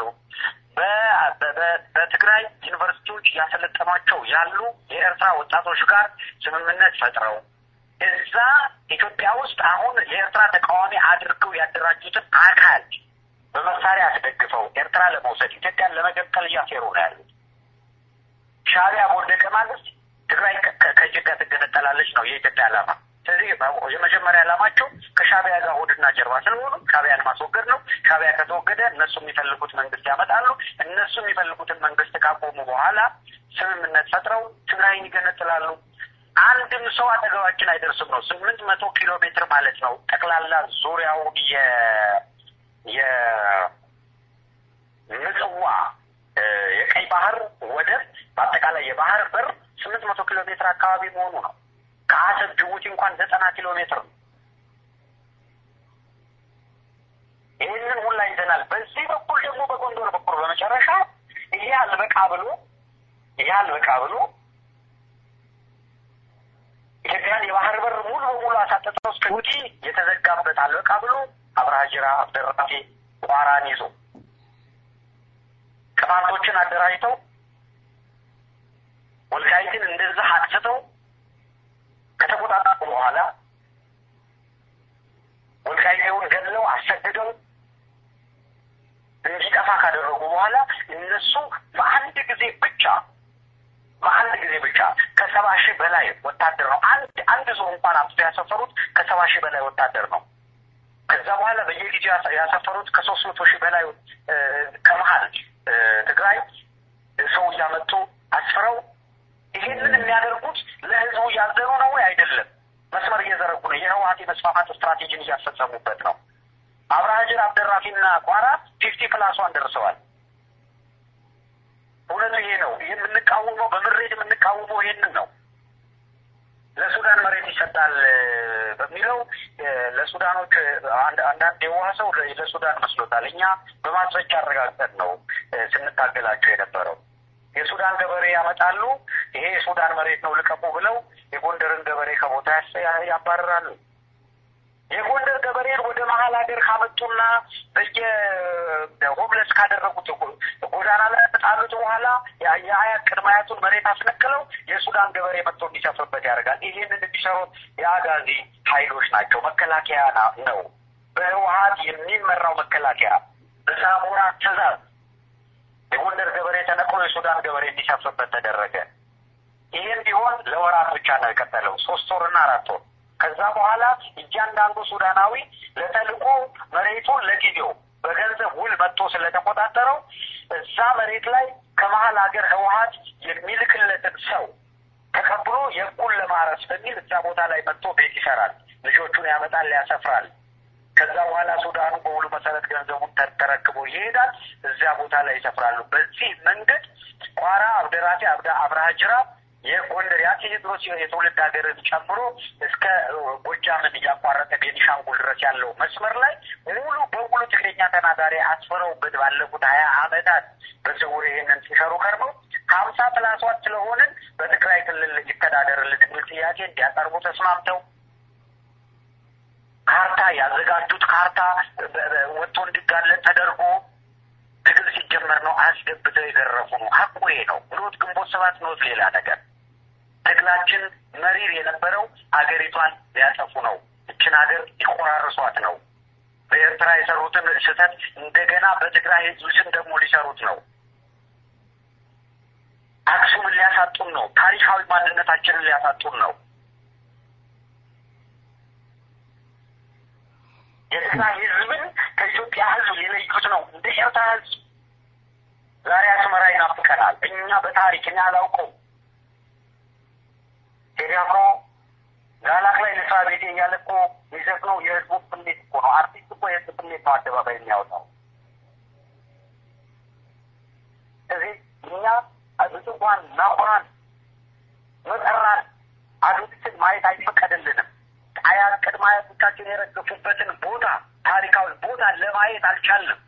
በትግራይ ዩኒቨርሲቲዎች እያሰለጠኗቸው ያሉ የኤርትራ ወጣቶች ጋር ስምምነት ፈጥረው እዛ ኢትዮጵያ ውስጥ አሁን የኤርትራ ተቃዋሚ አድርገው ያደራጁትን አካል በመሳሪያ አስደግፈው ኤርትራ ለመውሰድ ኢትዮጵያን ለመገንጠል እያሴሩ ነው ያሉት። ሻዕቢያ በወደቀ ማግስት ትግራይ ከኢትዮጵያ ትገነጠላለች ነው የኢትዮጵያ ዓላማ። ስለዚህ የመጀመሪያ ዓላማቸው ከሻዕቢያ ጋር ሆድና ጀርባ ስለሆኑ ሻዕቢያን ማስወገድ ነው። ሻዕቢያ ከተወገደ እነሱ የሚፈልጉት መንግስት ያመጣሉ። እነሱ የሚፈልጉትን መንግስት ካቆሙ በኋላ ስምምነት ፈጥረው ትግራይን ይገነጥላሉ። አንድም ሰው አጠገባችን አይደርስም ነው። ስምንት መቶ ኪሎ ሜትር ማለት ነው ጠቅላላ ዙሪያውን የ የምጽዋ የቀይ ባህር ወደብ በአጠቃላይ የባህር በር ስምንት መቶ ኪሎ ሜትር አካባቢ መሆኑ ነው። ከአሰብ ጅቡቲ እንኳን ዘጠና ኪሎ ሜትር ነው። ይህንን ሁላ ይዘናል። በዚህ በኩል ደግሞ በጎንደር በኩል በመጨረሻ ይሄ አልበቃ ብሎ ይሄ አልበቃ ብሎ ኢትዮጵያን የባህር በር ሙሉ በሙሉ አሳጥተው እስከ ጅቡቲ የተዘጋበት አልበቃ ብሎ አብርሃ ጅራ፣ አብደራፊ፣ ቋራን ይዞ ቅማንቶችን አደራጅተው ወልቃይትን እንደዛ አጥፍተው ከተቆጣጠሩ በኋላ ወልቃይቴውን ገድለው አሰግደው እንዲጠፋ ካደረጉ በኋላ እነሱ በአንድ ጊዜ ብቻ በአንድ ጊዜ ብቻ ከሰባ ሺህ በላይ ወታደር ነው። አንድ አንድ ሰው እንኳን አምጥቶ ያሰፈሩት ከሰባ ሺህ በላይ ወታደር ነው። ከዛ በኋላ በየጊዜው ያሰፈሩት ከሶስት መቶ ሺህ በላይ ከመሀል ትግራይ ሰው እያመጡ አስፍረው ይሄንን የሚያደርጉት ለህዝቡ እያዘኑ ነው ወይ አይደለም? መስመር እየዘረጉ ነው። የህወሀት የመስፋፋት ስትራቴጂን እያስፈጸሙበት ነው። አብርሃጅር አብደራፊና ቋራ ፊፍቲ ፕላስ ዋን ደርሰዋል። እውነቱ ይሄ ነው። ይህ የምንቃወመው በምሬት የምንቃወመው ይሄንን ነው። ለሱዳን መሬት ይሰጣል በሚለው ለሱዳኖች አንዳንድ የዋህ ሰው ለሱዳን መስሎታል። እኛ በማስረጃ አረጋግጠን ነው ስንታገላቸው የነበረው። የሱዳን ገበሬ ያመጣሉ። ይሄ የሱዳን መሬት ነው ልቀቁ ብለው የጎንደርን ገበሬ ከቦታ ያባርራሉ። የጎንደር ገበሬን ወደ መሀል ሀገር ካመጡና በየሆምለስ ካደረጉት ጎዳና ላይ ከጣሉት በኋላ የአያት ቅድመ አያቱን መሬት አስነቅለው የሱዳን ገበሬ መጥቶ እንዲሰፍርበት ያደርጋል። ይህንን የሚሰሩት የአጋዚ ኃይሎች ናቸው። መከላከያ ነው። በህወሀት የሚመራው መከላከያ በሳሞራ ትእዛዝ የጎንደር ገበሬ ተነቅሎ የሱዳን ገበሬ እንዲሰፍርበት ተደረገ። ይህም ቢሆን ለወራት ብቻ ነው የቀጠለው፣ ሶስት ወርና አራት ወር። ከዛ በኋላ እያንዳንዱ ሱዳናዊ ለተልእኮ መሬቱን ለጊዜው በገንዘብ ውል መጥቶ ስለተቆጣጠረው እዛ መሬት ላይ ከመሀል ሀገር ህወሀት የሚልክለትን ሰው ተቀብሎ የቁል ለማረስ በሚል እዛ ቦታ ላይ መጥቶ ቤት ይሰራል፣ ልጆቹን ያመጣል፣ ያሰፍራል። ከዛ በኋላ ሱዳኑ በውሉ መሰረት ገንዘቡን ተረክቦ ይሄዳል። እዚያ ቦታ ላይ ይሰፍራሉ። በዚህ መንገድ ቋራ፣ አብደራፊ፣ አብዳ አብርሃ ጅራ የጎንደር የአፄ ቴዎድሮስ የትውልድ ሀገርን ጨምሮ እስከ ጎጃምን እያቋረጠ ቤኒሻንጉል ድረስ ያለው መስመር ላይ ሙሉ በሙሉ ትግርኛ ተናጋሪ አስፍረውበት ባለፉት ሀያ አመታት በስውር ይሄንን ሲሰሩ ከርመው ከሀምሳ ፕላስ ዋን ስለሆንን በትግራይ ክልል ይተዳደርልን የሚል ጥያቄ እንዲያቀርቡ ተስማምተው ካርታ ያዘጋጁት ካርታ ወጥቶ እንዲጋለጥ ተደርጎ ትግል ሲጀመር ነው አስገብተው የዘረፉ ነው። ሀቁ ይሄ ነው። ኖት ግንቦት ሰባት ኖት ሌላ ነገር። ትግላችን መሪር የነበረው አገሪቷን ሊያጠፉ ነው። እችን ሀገር ሊቆራርሷት ነው። በኤርትራ የሰሩትን ስህተት እንደገና በትግራይ ህዝብ ስም ደግሞ ሊሰሩት ነው። አክሱምን ሊያሳጡን ነው። ታሪካዊ ማንነታችንን ሊያሳጡን ነው። የትግራይ ህዝብን ከኢትዮጵያ ህዝብ ሊለዩት ነው። እንደ ኤርትራ ህዝብ ዛሬ አስመራ ይናፍቀናል። እኛ በታሪክ እኛ አላውቀው ቴዲ አፍሮ ጋላክ ላይ ልስራ ቤቴ እያለ እኮ የሚዘፍነው የህዝቡ ስሜት እኮ ነው። አርቲስት እኮ የህዝብ ስሜት ነው አደባባይ የሚያወጣው። እዚህ እኛ ብጽዋን ናቁራን መጠራን አዱትችን ማየት አይፈቀድልንም። አያት ቅድመ አያቶቻችን የረገፉበትን ቦታ ታሪካዊ ቦታ ለማየት አልቻልንም።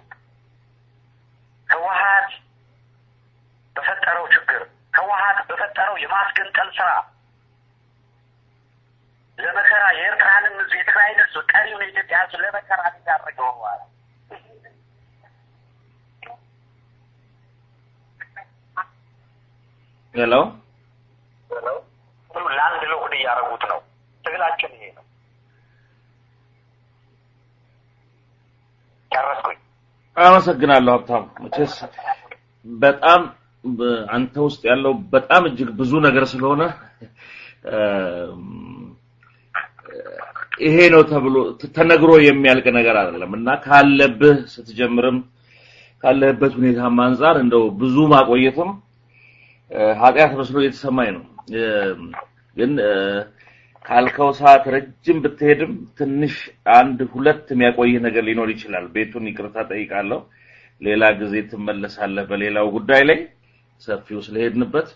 ህወሀት በፈጠረው ችግር ህወሀት በፈጠረው የማስገንጠል ስራ ለመከራ የኤርትራንም ህዝብ የትግራይን ህዝብ ቀሪውን የኢትዮጵያ ህዝብ ለመከራ ያደረገው በኋላ ሄሎ ለአንድ ለሆድ እያደረጉት ነው። ትግላችን ይሄ ነው። ጨረስኩኝ። አመሰግናለሁ ሀብታም። መቼስ በጣም አንተ ውስጥ ያለው በጣም እጅግ ብዙ ነገር ስለሆነ ይሄ ነው ተብሎ ተነግሮ የሚያልቅ ነገር አይደለም እና ካለብህ ስትጀምርም ካለህበት ሁኔታም አንጻር እንደው ብዙ ማቆየትም ኃጢአት መስሎ እየተሰማኝ ነው። ግን ካልከው ሰዓት ረጅም ብትሄድም ትንሽ አንድ ሁለት የሚያቆይህ ነገር ሊኖር ይችላል። ቤቱን ይቅርታ ጠይቃለሁ። ሌላ ጊዜ ትመለሳለህ በሌላው ጉዳይ ላይ ሰፊው ስለሄድንበት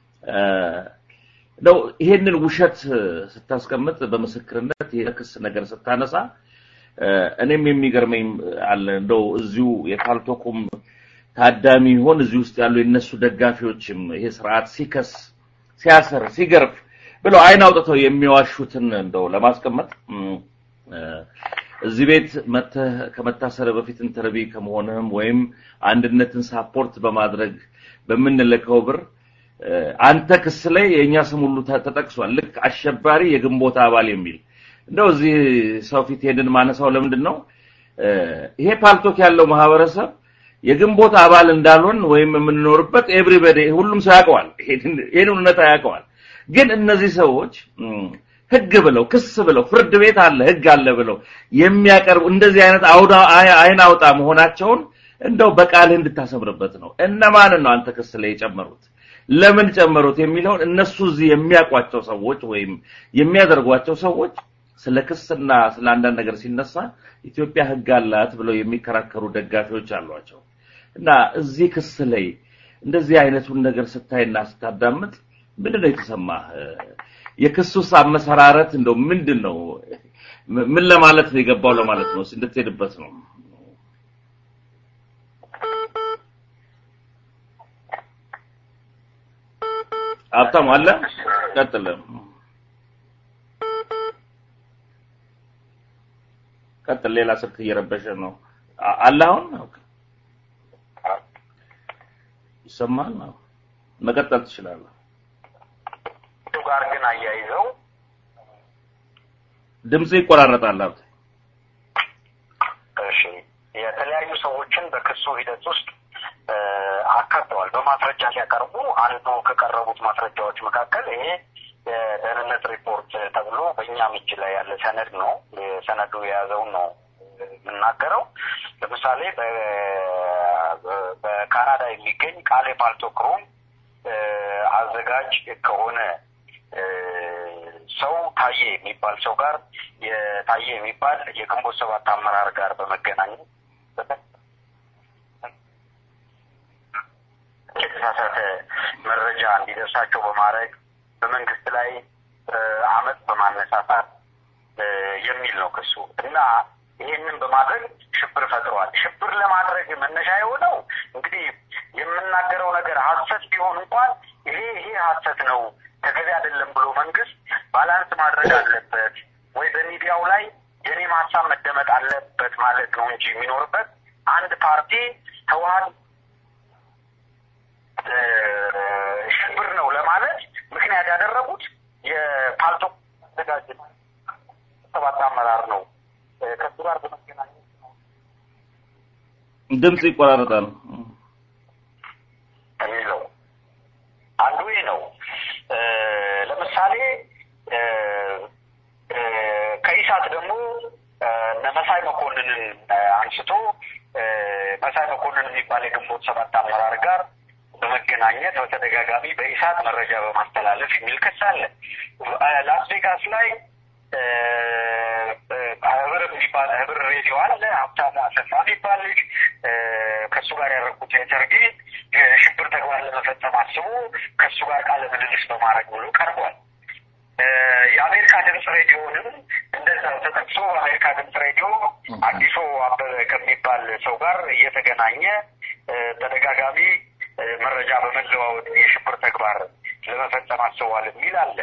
ነው። ይሄንን ውሸት ስታስቀምጥ በምስክርነት የክስ ነገር ስታነሳ እኔም የሚገርመኝ አለ እንደው እዚሁ የካልቶኩም ታዳሚ ይሆን እዚህ ውስጥ ያሉ የነሱ ደጋፊዎችም ይሄ ስርዓት ሲከስ ሲያስር ሲገርፍ ብለው አይን አውጥተው የሚዋሹትን እንደው ለማስቀመጥ እዚህ ቤት መተህ ከመታሰር በፊት ኢንተርቪ ከመሆንህም ወይም አንድነትን ሳፖርት በማድረግ በምንልከው ብር አንተ ክስ ላይ የእኛ ስም ሁሉ ተጠቅሷል። ልክ አሸባሪ የግንቦት አባል የሚል እንደው እዚህ ሰው ፊት ሄድን ማነሳው ለምንድን ነው? ይሄ ፓልቶክ ያለው ማህበረሰብ የግንቦት አባል እንዳልሆን ወይም የምንኖርበት ኤቭሪበዲ ሁሉም ሰው ያውቀዋል። ይሄን እውነታ ያውቀዋል። ግን እነዚህ ሰዎች ህግ ብለው ክስ ብለው ፍርድ ቤት አለ ህግ አለ ብለው የሚያቀርቡ እንደዚህ አይነት አውዳ አይን አውጣ መሆናቸውን እንደው በቃልህ እንድታሰምርበት ነው። እነማንን ነው አንተ ክስ ላይ የጨመሩት? ለምን ጨመሩት የሚለውን እነሱ እዚህ የሚያውቋቸው ሰዎች ወይም የሚያደርጓቸው ሰዎች ስለ ክስና ስለ አንዳንድ ነገር ሲነሳ ኢትዮጵያ ሕግ አላት ብለው የሚከራከሩ ደጋፊዎች አሏቸው እና እዚህ ክስ ላይ እንደዚህ አይነቱን ነገር ስታይና ስታዳምጥ ምንድን ነው የተሰማህ? የክሱስ አመሰራረት እንደው ምንድን ነው? ምን ለማለት ነው የገባው ለማለት ነው እንድትሄድበት ነው። ሀብታሙ አለ ቀጥል ቀጥል። ሌላ ስልክ እየረበሸ ነው አለ። አሁን ይሰማል። መቀጠል ትችላለህ። ጋር ግን አያይዘው ድምጽ ይቆራረጣል። ሀብት እሺ፣ የተለያዩ ሰዎችን በክሱ ሂደት ውስጥ አካተዋል። በማስረጃ ሲያቀርቡ አንዱ ከቀረቡት ማስረጃዎች መካከል ይሄ የደህንነት ሪፖርት ተብሎ በእኛም እጅ ላይ ያለ ሰነድ ነው። ሰነዱ የያዘውን ነው የምናገረው። ለምሳሌ በካናዳ የሚገኝ ቃሌ ፓልቶክሮም አዘጋጅ ከሆነ ሰው ታዬ የሚባል ሰው ጋር የታዬ የሚባል የግንቦት ሰባት አመራር ጋር በመገናኘት የተሳሳተ መረጃ እንዲደርሳቸው በማድረግ በመንግስት ላይ አመፅ በማነሳሳት የሚል ነው ክሱ እና ይህንን በማድረግ ሽብር ፈጥረዋል። ሽብር ለማድረግ መነሻ የሆነው እንግዲህ የምናገረው ነገር ሀሰት ቢሆን እንኳን ይሄ ይሄ ሀሰት ነው ተገቢ አይደለም ብሎ መንግስት ባላንስ ማድረግ አለበት ወይ በሚዲያው ላይ የኔም ሀሳብ መደመጥ አለበት ማለት ነው እንጂ የሚኖርበት አንድ ፓርቲ ህወሀት ሽብር ነው ለማለት ምክንያት ያደረጉት የፓልቶ ተዘጋጅ ሰባት አመራር ነው ከሱ ጋር በመገናኘት ድምጽ ይቆራረጣል የሚለው አንዱ ይህ ነው። ለምሳሌ ከኢሳት ደግሞ እነ መሳይ መኮንንን አንስቶ መሳይ መኮንን የሚባል የግንቦት ሰባት አመራር ጋር በመገናኘት በተደጋጋሚ በኢሳት መረጃ በማስተላለፍ የሚል ክስ አለ። ላስ ቬጋስ ላይ ህብር የሚባል ህብር ሬዲዮ አለ። ሀብታሙ አሰፋ የሚባል ልጅ ከእሱ ጋር ያደረጉት ኢንተርቪው የሽብር ተግባር ለመፈጸም አስቦ ከእሱ ጋር ቃለ ምልልስ በማድረግ ብሎ ቀርቧል። የአሜሪካ ድምፅ ሬዲዮንም እንደዛው ተጠቅሶ በአሜሪካ ድምፅ ሬዲዮ አዲሱ አበበ ከሚባል ሰው ጋር እየተገናኘ ተደጋጋሚ መረጃ በመለዋወጥ የሽብር ተግባር ለመፈጸም አስበዋል የሚል አለ።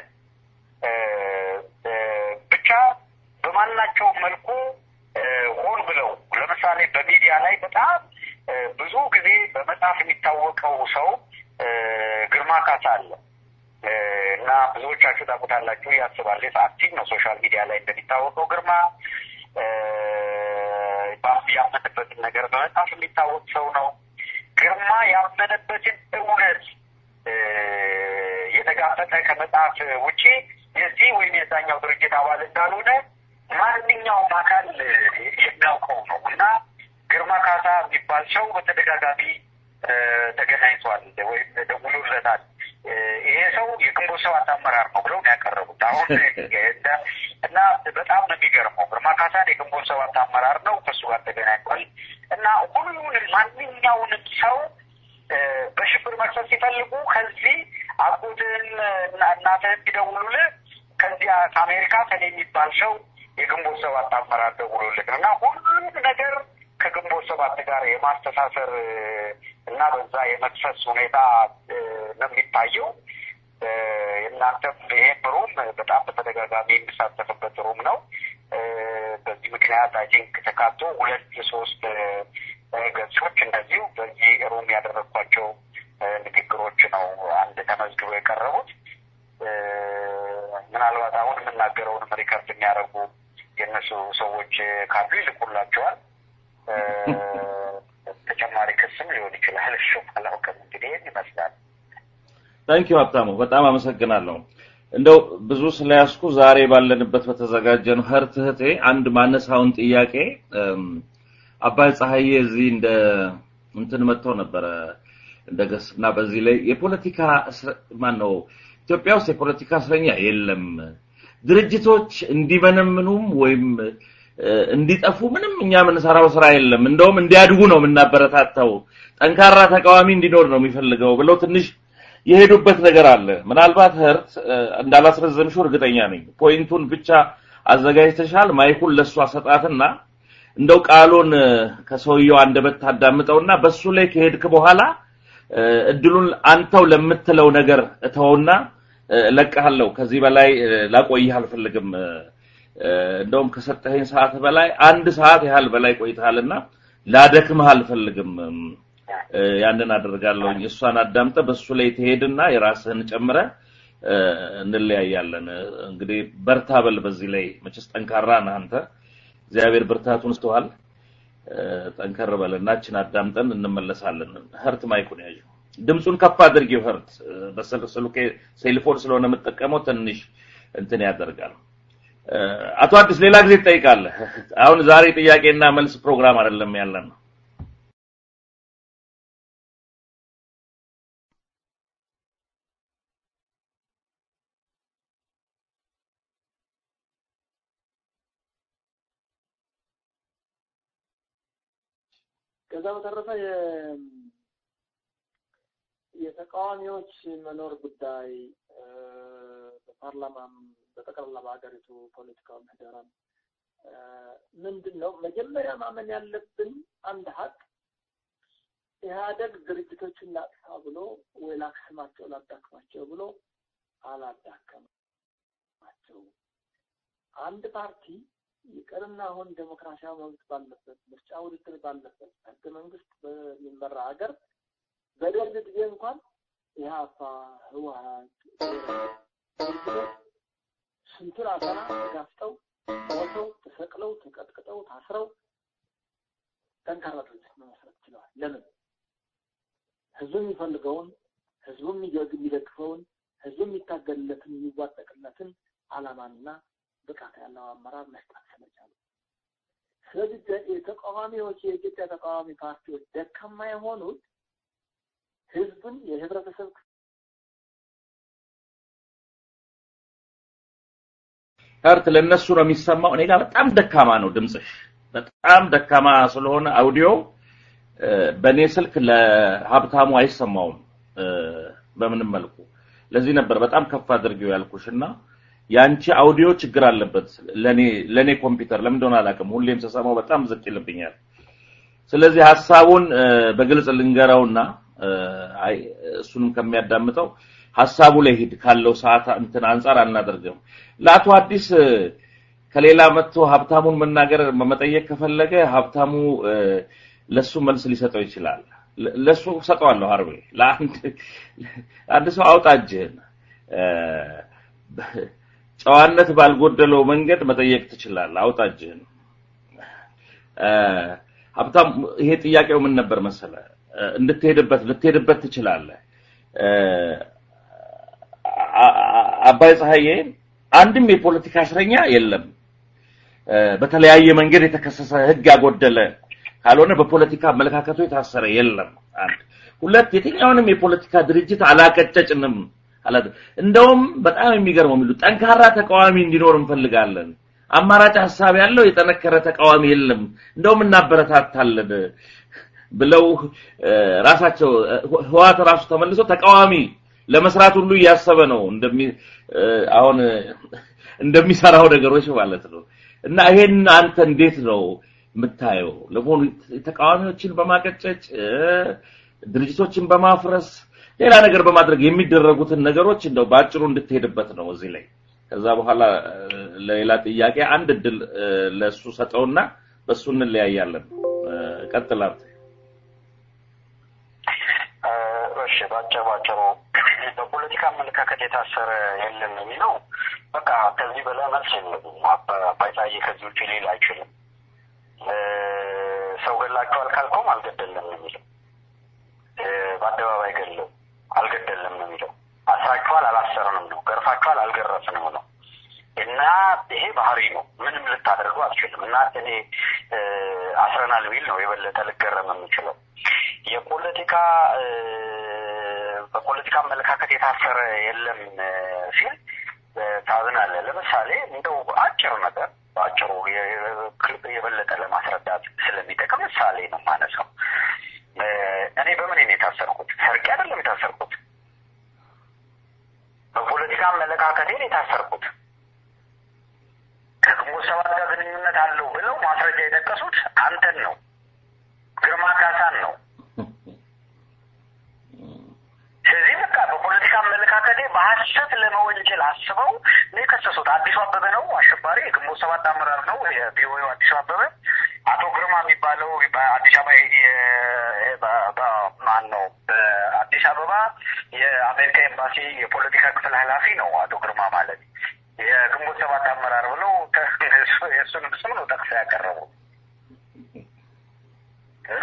ብቻ በማናቸውም መልኩ ሆን ብለው ለምሳሌ በሚዲያ ላይ በጣም ብዙ ጊዜ በመጽሐፍ የሚታወቀው ሰው ግርማ ካሳ አለ እና ብዙዎቻችሁ ታውቁታላችሁ ያስባል። አክቲቭ ነው ሶሻል ሚዲያ ላይ እንደሚታወቀው ግርማ ያመነበትን ነገር በመጽሐፍ የሚታወቅ ሰው ነው። ግርማ ያመነበትን እውነት የተጋፈጠ ከመጽሐፍ ውጪ የዚህ ወይም የዛኛው ድርጅት አባል እንዳልሆነ ማንኛውም አካል የሚያውቀው ነው እና ግርማ ካሳ የሚባል ሰው በተደጋጋሚ ተገናኝቷል ወይም ደውሎለታል። ይሄ ሰው የግንቦት ሰባት አመራር ነው ብለው ነው ያቀረቡት። አሁን እና በጣም ነው የሚገርመው። ግርማ ካሳን የግንቦት ሰባት አመራር ነው ከእሱ ጋር ተገናኝቷል እና ሁሉንም ማንኛውንም ሰው በሽብር መክሰስ ሲፈልጉ ከዚህ አጎትህን እናትህን ቢደውሉልህ ከዚያ ከአሜሪካ ከኔ የሚባል ሰው የግንቦት ሰባት አመራር ደውሎልህ እና ሁሉም ነገር ከግንቦት ሰባት ጋር የማስተሳሰር እና በዛ የመክሰስ ሁኔታ ነው የሚታየው። እናንተም ይሄን ሩም በጣም በተደጋጋሚ የሚሳተፍበት ሩም ነው። በዚህ ምክንያት አይ ቲንክ ተካቶ ሁለት ሶስት ገጾች እንደዚሁ በዚህ ሩም ያደረግኳቸው ንግግሮች ነው አንድ ተመዝግበው የቀረቡት። ምናልባት አሁን የምናገረውንም ሪከርድ የሚያደርጉ የእነሱ ሰዎች ካሉ ይልኩላቸዋል። ተጨማሪ ክስም ሊሆን ይችላል። እሱ አላውቅም። እንግዲህ ይህን ይመስላል። ታንኪዩ ሀብታሙ፣ በጣም አመሰግናለሁ። እንደው ብዙ ስለያዝኩ ዛሬ ባለንበት በተዘጋጀን ህርት እህቴ አንድ ማነሳውን ጥያቄ አባይ ፀሐዬ እዚህ እንደ እንትን መጥተው ነበረ እንደገስ እና በዚህ ላይ የፖለቲካ ማን ነው ኢትዮጵያ ውስጥ የፖለቲካ እስረኛ የለም። ድርጅቶች እንዲመነምኑም ወይም እንዲጠፉ ምንም እኛ የምንሰራው ስራ የለም። እንደውም እንዲያድጉ ነው የምናበረታታው። ጠንካራ ተቃዋሚ እንዲኖር ነው የሚፈልገው ብለው ትንሽ የሄዱበት ነገር አለ። ምናልባት ህርት እንዳላስረዘምሽው እርግጠኛ ነኝ። ፖይንቱን ብቻ አዘጋጅተሻል። ማይኩን ለሱ አሰጣትና እንደው ቃሉን ከሰውየው አንደበት ታዳምጠውና በሱ ላይ ከሄድክ በኋላ እድሉን አንተው ለምትለው ነገር እተውና ለቀሃለሁ። ከዚህ በላይ ላቆይህ አልፈልግም። እንደውም ከሰጠኸኝ ሰዓት በላይ አንድ ሰዓት ያህል በላይ ቆይተሃልና ላደክምህ አልፈልግም። ያንን አደርጋለሁኝ። እሷን አዳምጠ በሱ ላይ ትሄድና የራስህን ጨምረ እንለያያለን። እንግዲህ በርታ በል። በዚህ ላይ መቼስ ጠንካራ ነህ አንተ። እግዚአብሔር ብርታቱን ስተዋል። ጠንከር በልና እችን አዳምጠን እንመለሳለን። ህርት ማይኩን ያዥ። ድምፁን ከፍ አድርጊው ህርት። በስልኬ ሴልፎን ስለሆነ የምጠቀመው ትንሽ እንትን ያደርጋል። አቶ አዲስ ሌላ ጊዜ ትጠይቃለህ። አሁን ዛሬ ጥያቄና መልስ ፕሮግራም አይደለም ያለን ነው። ከዛ በተረፈ የተቃዋሚዎች መኖር ጉዳይ በፓርላማም በጠቅላላ በሀገሪቱ ፖለቲካዊ ምህዳራም ምንድን ነው መጀመሪያ ማመን ያለብን አንድ ሀቅ ኢህአደግ ድርጅቶችን ላጥፋ ብሎ ወይ ላክስማቸው ላዳክማቸው ብሎ አላዳከማቸው። አንድ ፓርቲ ይቅርና አሁን ዴሞክራሲያዊ መብት ባለበት ምርጫ ውድድር ባለበት ህገ መንግስት በሚመራ ሀገር በደርግ ጊዜ እንኳን ኢህአፓ፣ ህወሀት ስንቱን አፈና ተጋፍጠው ሞተው ተሰቅለው ተቀጥቅጠው ታስረው ጠንካራ ድርጅት መመስረት ችለዋል። ለምን? ህዝቡ የሚፈልገውን ህዝቡ የሚደግፈውን ህዝቡ የሚታገልለትን የሚዋጠቅለትን አላማንና ብቃት ያለው አመራር መስጠት ስለቻሉ። ስለዚህ የተቃዋሚዎች የኢትዮጵያ ተቃዋሚ ፓርቲዎች ደካማ የሆኑት ህዝብን የህብረተሰብ ሀርት ለነሱ ነው የሚሰማው። እኔ ጋር በጣም ደካማ ነው ድምፅሽ፣ በጣም ደካማ ስለሆነ አውዲዮ በእኔ ስልክ ለሀብታሙ አይሰማውም በምንም መልኩ። ለዚህ ነበር በጣም ከፍ አድርጌው ያልኩሽ እና ያንቺ አውዲዮ ችግር አለበት ለኔ ለኔ ኮምፒውተር ለምን እንደሆነ አላውቅም። ሁሌም ስሰማው በጣም ዝቅ ይልብኛል። ስለዚህ ሀሳቡን በግልጽ ልንገረውና አይ እሱንም ከሚያዳምጠው ሀሳቡ ላይ ሂድ ካለው ሰዓት እንትን አንጻር አናደርግም። ለአቶ አዲስ ከሌላ መጥቶ ሀብታሙን መናገር መጠየቅ ከፈለገ ሀብታሙ ለሱ መልስ ሊሰጠው ይችላል። ለሱ ሰጠዋለሁ። አርቤ ለአንድ አንድ ሰው አውጣ እጅህን ጨዋነት ባልጎደለው መንገድ መጠየቅ ትችላለህ። አውጣ እጅህን። ሀብታም ይሄ ጥያቄው ምን ነበር መሰለ? እንድትሄድበት ልትሄድበት ትችላለህ። አባይ ፀሐዬ አንድም የፖለቲካ እስረኛ የለም። በተለያየ መንገድ የተከሰሰ ህግ ያጎደለ ካልሆነ በፖለቲካ አመለካከቱ የታሰረ የለም። አንድ ሁለት የትኛውንም የፖለቲካ ድርጅት አላቀጨጭንም አላት። እንደውም በጣም የሚገርመው የሚሉ ጠንካራ ተቃዋሚ እንዲኖር እንፈልጋለን። አማራጭ ሀሳብ ያለው የጠነከረ ተቃዋሚ የለም፣ እንደውም እናበረታታለን ብለው ራሳቸው ህዋት ራሱ ተመልሶ ተቃዋሚ ለመስራት ሁሉ እያሰበ ነው እንደሚ አሁን እንደሚሰራው ነገሮች ማለት ነው። እና ይሄን አንተ እንዴት ነው የምታየው? ለመሆኑ ተቃዋሚዎችን በማቀጨጭ ድርጅቶችን በማፍረስ ሌላ ነገር በማድረግ የሚደረጉትን ነገሮች እንደው በአጭሩ እንድትሄድበት ነው እዚህ ላይ። ከዛ በኋላ ለሌላ ጥያቄ አንድ እድል ለሱ ሰጠውና በሱ እንለያያለን። ቀጥል አንተ። እሺ፣ ባጭር ባጭሩ በፖለቲካ አመለካከት የታሰረ የለም የሚለው በቃ ከዚህ በላይ መልስ የለም። አባይ ፀሐዬ ከዚህ ውጭ ሌላ አይችልም። ሰው ገላችኋል ካልከውም አልገደለም ነው የሚለው። በአደባባይ ገለው አልገደለም ነው የሚለው። አስራችኋል አላሰርንም ነው። ገርፋችኋል አልገረፍንም ነው። እና ይሄ ባህሪ ነው። ምንም ልታደርጉ አትችልም። እና እኔ አስረናል ቢል ነው የበለጠ ልገረም የምችለው። የፖለቲካ በፖለቲካ አመለካከት የታሰረ የለም ሲል ታዝናለህ። ለምሳሌ እንደው አጭር ነገር በአጭሩ የበለጠ ለማስረዳት ስለሚጠቅም ምሳሌ ነው ማነሳው። እኔ በምን ነው የታሰርኩት? ሰርቄ አይደለም የታሰርኩት። በፖለቲካ አመለካከቴን የታሰርኩት ከግንቦት ሰባት ጋር ግንኙነት አለው ብለው ማስረጃ የጠቀሱት አንተን ነው፣ ግርማ ካሳን ነው። ስለዚህ በቃ በፖለቲካ አመለካከቴ በሀሰት ለመወንጀል አስበው ነው የከሰሱት። አዲሱ አበበ ነው አሸባሪ፣ የግንቦት ሰባት አመራር ነው የቪኦኤው አዲሱ አበበ። አቶ ግርማ የሚባለው በአዲስ አበባ ማን ነው? በአዲስ አበባ የአሜሪካ ኤምባሲ የፖለቲካ ክፍል ኃላፊ ነው አቶ ግርማ ማለት የግንቦት ሰባት አመራር ብለው የእሱን ስም ነው ጠቅሰው ያቀረቡ እና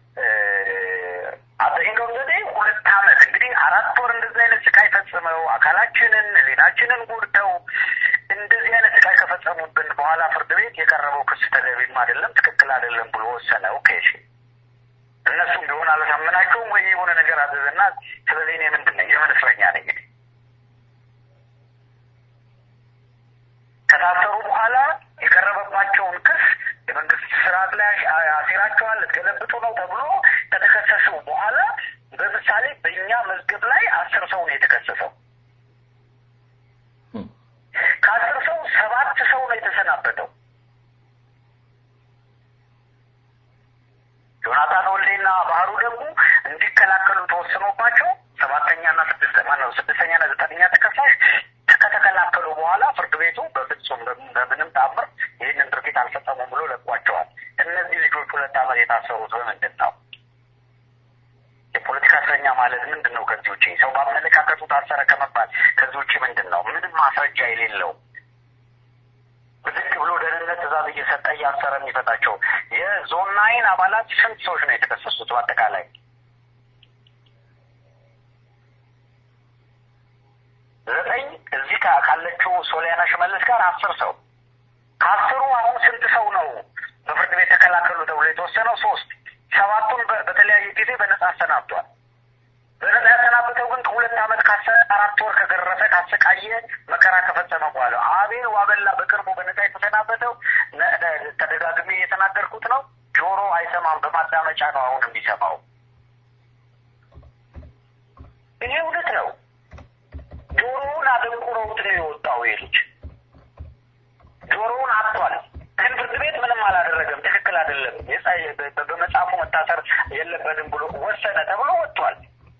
አጠኝቀው እንግዲህ ሁለት ዓመት እንግዲህ አራት ወር እንደዚህ አይነት ስቃይ ፈጽመው አካላችንን ሌናችንን ጎድተው እንደዚህ አይነት ስቃይ ከፈጸሙብን በኋላ ፍርድ ቤት የቀረበው ክስ ተገቢም አይደለም፣ ትክክል አይደለም ብሎ ወሰነ። ኦኬ እሺ፣ እነሱም ቢሆን አላሳመናቸውም ወይ የሆነ ነገር አዘዘና ስለዚህ እኔ ምንድን ነኝ የምን እስረኛ ነኝ? ከታሰሩ በኋላ የቀረበባቸውን ክስ የመንግስት ስርዓት ላይ አሴራቸዋል ልትገለብጡ ነው ተብሎ ከተከሰሱ በኋላ በምሳሌ በእኛ መዝገብ ላይ አስር ሰው ነው የተከሰሰው። ከአስር ሰው ሰባት ሰው ነው የተሰናበተው። ዮናታን ወልዴና ባህሩ ደግሞ እንዲከላከሉ ተወስኖባቸው ሰባተኛና ስድስት ማነው ስድስተኛና ዘጠነኛ ተከሳሽ ከተከላከሉ በኋላ ፍርድ ቤቱ በፍጹም በምንም ተአምር ይህንን ድርጊት አልፈጸሙም ብሎ ለቋቸዋል። እነዚህ ልጆች ሁለት ዓመት የታሰሩት በምንድን ነው? የፖለቲካ እስረኛ ማለት ምንድን ነው? ከዚህ ውጭ ሰው በአመለካከቱ ታሰረ ከመባል ከዚህ ውጭ ምንድን ነው? ምንም ማስረጃ የሌለው ብድግ ብሎ ደህንነት ትእዛዝ እየሰጠ እያሰረ የሚፈታቸው የዞን ናይን አባላት ስንት ሰዎች ነው የተከሰሱት? በአጠቃላይ ዘጠኝ እዚህ ካለችው ሶሊያና ሽመልስ ጋር አስር ሰው ከአስሩ አሁን ስንት ሰው ነው በፍርድ ቤት ተከላከሉ ተብሎ የተወሰነው? ሶስት ሰባቱን በተለያየ ጊዜ በነጻ አሰናብቷል። በነጻ ያሰናብተው ግን ከሁለት ዓመት ካሰ አራት ወር ከገረፈ ካሰቃየ መከራ ከፈጸመ በኋላ አቤል ዋበላ በቅርቡ በነጻ የተሰናበተው ተደጋግሜ የተናገርኩት ነው። ጆሮ አይሰማም፣ በማዳመጫ ነው አሁን የሚሰማው። ይሄ እውነት ነው። ጆሮውን አደንቁረውት ነው የወጣው ይሄ ልጅ ጆሮውን አጥቷል። ግን ፍርድ ቤት ምንም አላደረገም። ትክክል አይደለም፣ በመጽሐፉ መታሰር የለበትም ብሎ ወሰነ ተብሎ ወጥቷል።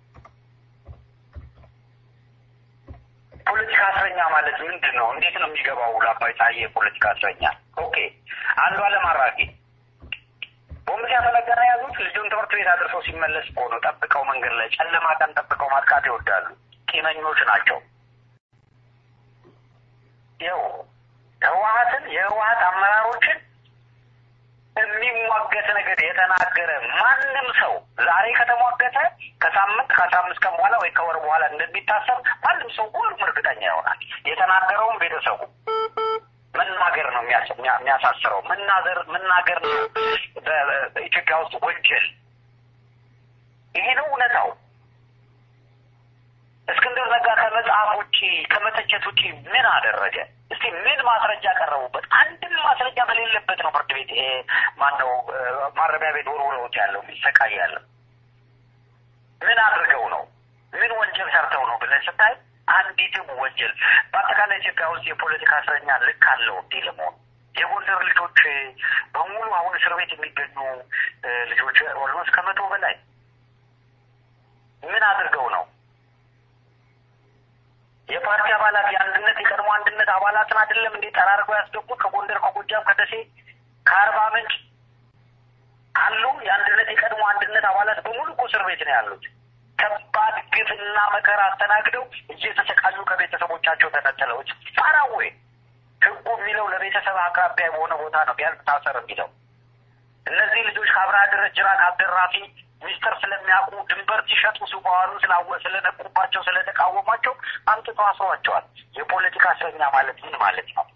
ፖለቲካ እስረኛ ማለት ምንድን ነው? እንዴት ነው የሚገባው? ለአባይ ፀሐዬ የፖለቲካ እስረኛ ኦኬ። አንዱ አለም አራጌ ቦምብ ሲያፈነገና ያዙት ልጁን ትምህርት ቤት አድርሰው ሲመለስ እኮ ነው። ጠብቀው መንገድ ላይ ጨለማ ቀን ጠብቀው ማጥቃት ይወዳሉ። ቂመኞች ናቸው። ይኸው ህወሀትን የህወሀት አመራሮችን የሚሟገት ነገር የተናገረ ማንም ሰው ዛሬ ከተሟገተ ከሳምንት ከአስራ አምስት ቀን በኋላ ወይ ከወር በኋላ እንደሚታሰብ ማንም ሰው ሁሉም እርግጠኛ ይሆናል። የተናገረውም ቤተሰቡ መናገር ነው የሚያሳስረው። መናገር መናገር ነው በኢትዮጵያ ውስጥ ወንጀል። ይሄ ነው እውነታው። እስክንድር ነጋ ከመጽሐፍ ውጭ ከመተቸት ውጭ ምን አደረገ? እስቲ ምን ማስረጃ ቀረቡበት? አንድም ማስረጃ በሌለበት ነው ፍርድ ቤት ማነው ማረሚያ ቤት ወርውረውት ያለው የሚሰቃይ ያለው። ምን አድርገው ነው? ምን ወንጀል ሰርተው ነው ብለን ስታይ አንዲትም ወንጀል በአጠቃላይ ኢትዮጵያ ውስጥ የፖለቲካ እስረኛ ልክ አለው እንዲህ ለመሆን የጎንደር ልጆች በሙሉ አሁን እስር ቤት የሚገኙ ልጆች ኦልሞስት ከመቶ በላይ ምን አድርገው ነው? የፓርቲ አባላት የአንድነት የቀድሞ አንድነት አባላትን አይደለም እንዴ ጠራርገው ያስገቡት? ከጎንደር፣ ከጎጃም፣ ከደሴ፣ ከአርባ ምንጭ አሉ የአንድነት የቀድሞ አንድነት አባላት በሙሉ እኮ እስር ቤት ነው ያሉት። ከባድ ግፍና መከራ አስተናግደው እየተሰቃዩ ከቤተሰቦቻቸው ተነጥለው ፋራዌ ህጉ የሚለው ለቤተሰብ አቅራቢያ በሆነ ቦታ ነው ቢያንስ ታሰር የሚለው። እነዚህ ልጆች ከአብርሃ ድረጅራ ከአብደራፊ ሚስጥር ስለሚያውቁ ድንበር ሲሸጡ ሲዋሉ ስላወ ስለነቁባቸው ስለተቃወሟቸው አምጥተው አስሯቸዋል። የፖለቲካ እስረኛ ማለት ምን ማለት ነው?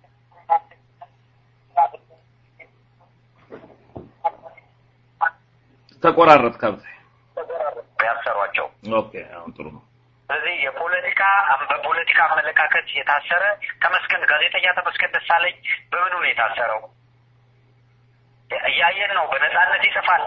ተቆራረጥ ከብት ያሰሯቸው ኦኬ፣ አሁን ጥሩ ነው። ስለዚህ የፖለቲካ በፖለቲካ አመለካከት የታሰረ ተመስገን ጋዜጠኛ ተመስገን ደሳለኝ በምኑ ነው የታሰረው? እያየን ነው። በነጻነት ይጽፋል።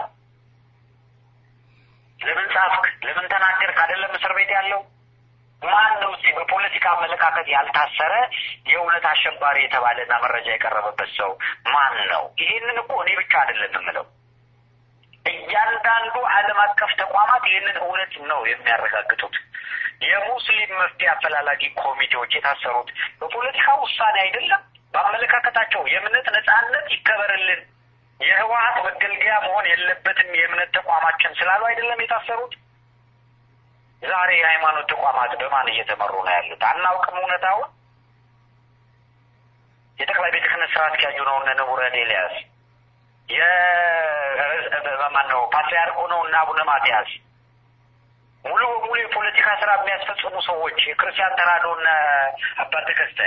ለምን ጻፍክ? ለምን ተናገርክ? አይደለም እስር ቤት ያለው ማን ነው? እስኪ በፖለቲካ አመለካከት ያልታሰረ የእውነት አሸባሪ የተባለና መረጃ የቀረበበት ሰው ማን ነው? ይህንን እኮ እኔ ብቻ አይደለም የምለው እያንዳንዱ ዓለም አቀፍ ተቋማት ይህንን እውነት ነው የሚያረጋግጡት። የሙስሊም መፍትሄ አፈላላጊ ኮሚቴዎች የታሰሩት በፖለቲካ ውሳኔ አይደለም፣ በአመለካከታቸው የእምነት ነጻነት ይከበርልን፣ የህወሀት መገልገያ መሆን የለበትም የእምነት ተቋማችን ስላሉ አይደለም የታሰሩት። ዛሬ የሃይማኖት ተቋማት በማን እየተመሩ ነው ያሉት? አናውቅም እውነታውን። የጠቅላይ ቤተ ክህነት ስራ አስኪያጁ ነው እነ ንቡረን ኤልያስ የማን ነው ፓትሪያርክ ሆነው እና አቡነ ማትያስ ሙሉ በሙሉ የፖለቲካ ስራ የሚያስፈጽሙ ሰዎች የክርስቲያን ተራድኦ እነ አባ ተከስተ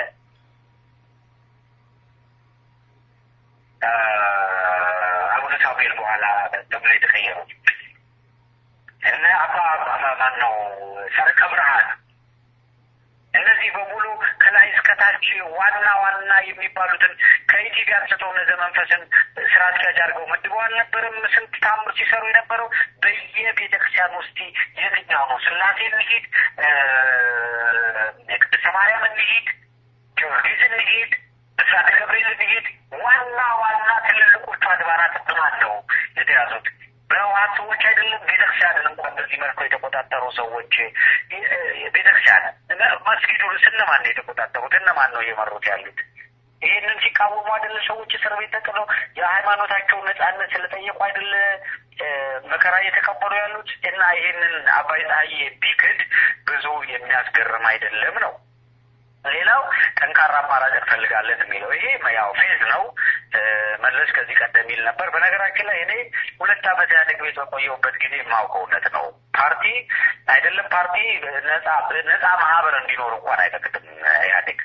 አቡነ ሳሙኤል በኋላ ተብሎ የተቀየሩት እነ አባ ማን ነው ሰረቀ ብርሃን እነዚህ በሙሉ ከላይ እስከታች ዋና ዋና የሚባሉትን ከኢቲቪ አንስተው እነ ዘመንፈስን ስራ አስኪያጅ አድርገው መድበው አልነበረም? ስንት ታምር ሲሰሩ የነበረው በየቤተ ክርስቲያን ውስጥ የትኛው ነው? ስላሴ እንሂድ፣ ቅድስተ ማርያም እንሂድ፣ ጊዮርጊስ እንሂድ፣ ብስራተ ገብርኤል እንሂድ፣ ዋና ዋና ትልልቆቹ አድባራት በማን ነው የተያዙት? በህወሀት ሰዎች አይደለም። ቤተክርስቲያንን እንኳን በዚህ መልኩ የተቆጣጠሩ ሰዎች ቤተክርስቲያን መስጊዱን እነማን ነው የተቆጣጠሩት? እነማን ነው እየመሩት ያሉት? ይህንን ሲቃወሙ አይደለ ሰዎች እስር ቤት ተጥለው የሃይማኖታቸውን ነጻነት ስለጠየቁ አይደለ መከራ እየተቀበሉ ያሉት? እና ይህንን አባይ ፀሐዬ ቢክድ ብዙ የሚያስገርም አይደለም ነው። ሌላው ጠንካራ አማራጭ እንፈልጋለን የሚለው ይሄ ያው ፌዝ ነው። መለስ ከዚህ ቀደም ይል ነበር። በነገራችን ላይ እኔ ሁለት ዓመት ኢህአዴግ ቤት በቆየሁበት ጊዜ የማውቀው እውነት ነው። ፓርቲ አይደለም ፓርቲ ነጻ ነጻ ማህበር እንዲኖር እንኳን አይፈቅድም ኢህአዴግ።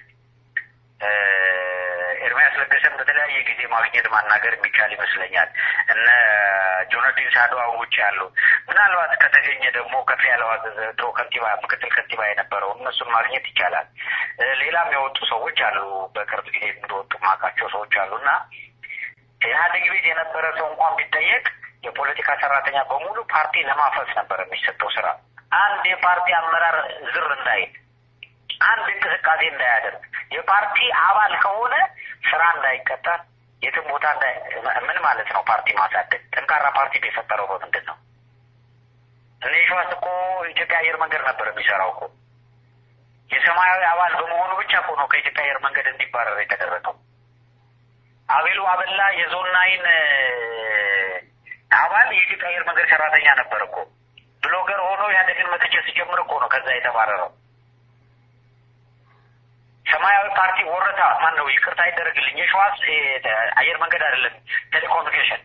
ኤርሚያስ ለገሰን በተለያየ ጊዜ ማግኘት ማናገር የሚቻል ይመስለኛል። እነ ጆነዲን ሳዶዋ ውጭ ያሉ ምናልባት ከተገኘ ደግሞ ከፍ ያለው ድሮ ከንቲባ ምክትል ከንቲባ የነበረው እነሱን ማግኘት ይቻላል። ሌላም የወጡ ሰዎች አሉ፣ በቅርብ ጊዜ እንደወጡ ማውቃቸው ሰዎች አሉ እና ኢህአዴግ ቤት የነበረ ሰው እንኳን ቢጠየቅ የፖለቲካ ሰራተኛ በሙሉ ፓርቲ ለማፈስ ነበር የሚሰጠው ስራ። አንድ የፓርቲ አመራር ዝር እንዳይል አንድ እንቅስቃሴ እንዳያደርግ የፓርቲ አባል ከሆነ ስራ እንዳይቀጠር የትም ቦታ ምን ማለት ነው? ፓርቲ ማሳደግ ጠንካራ ፓርቲ የፈጠረው በምንድን ነው? እነ ሸዋስ እኮ ኢትዮጵያ አየር መንገድ ነበር የሚሰራው እኮ የሰማያዊ አባል በመሆኑ ብቻ እኮ ነው ከኢትዮጵያ አየር መንገድ እንዲባረር የተደረገው። አቤሉ አበላ የዞን ናይን አባል የኢትዮጵያ አየር መንገድ ሰራተኛ ነበር እኮ ብሎገር ሆኖ ኢህአዴግን መተቸት ሲጀምር እኮ ነው ከዛ የተባረረው። ሰማያዊ ፓርቲ ወረታ ማን ነው? ይቅርታ ይደረግልኝ። የሸዋስ አየር መንገድ አይደለም ቴሌኮሙኒኬሽን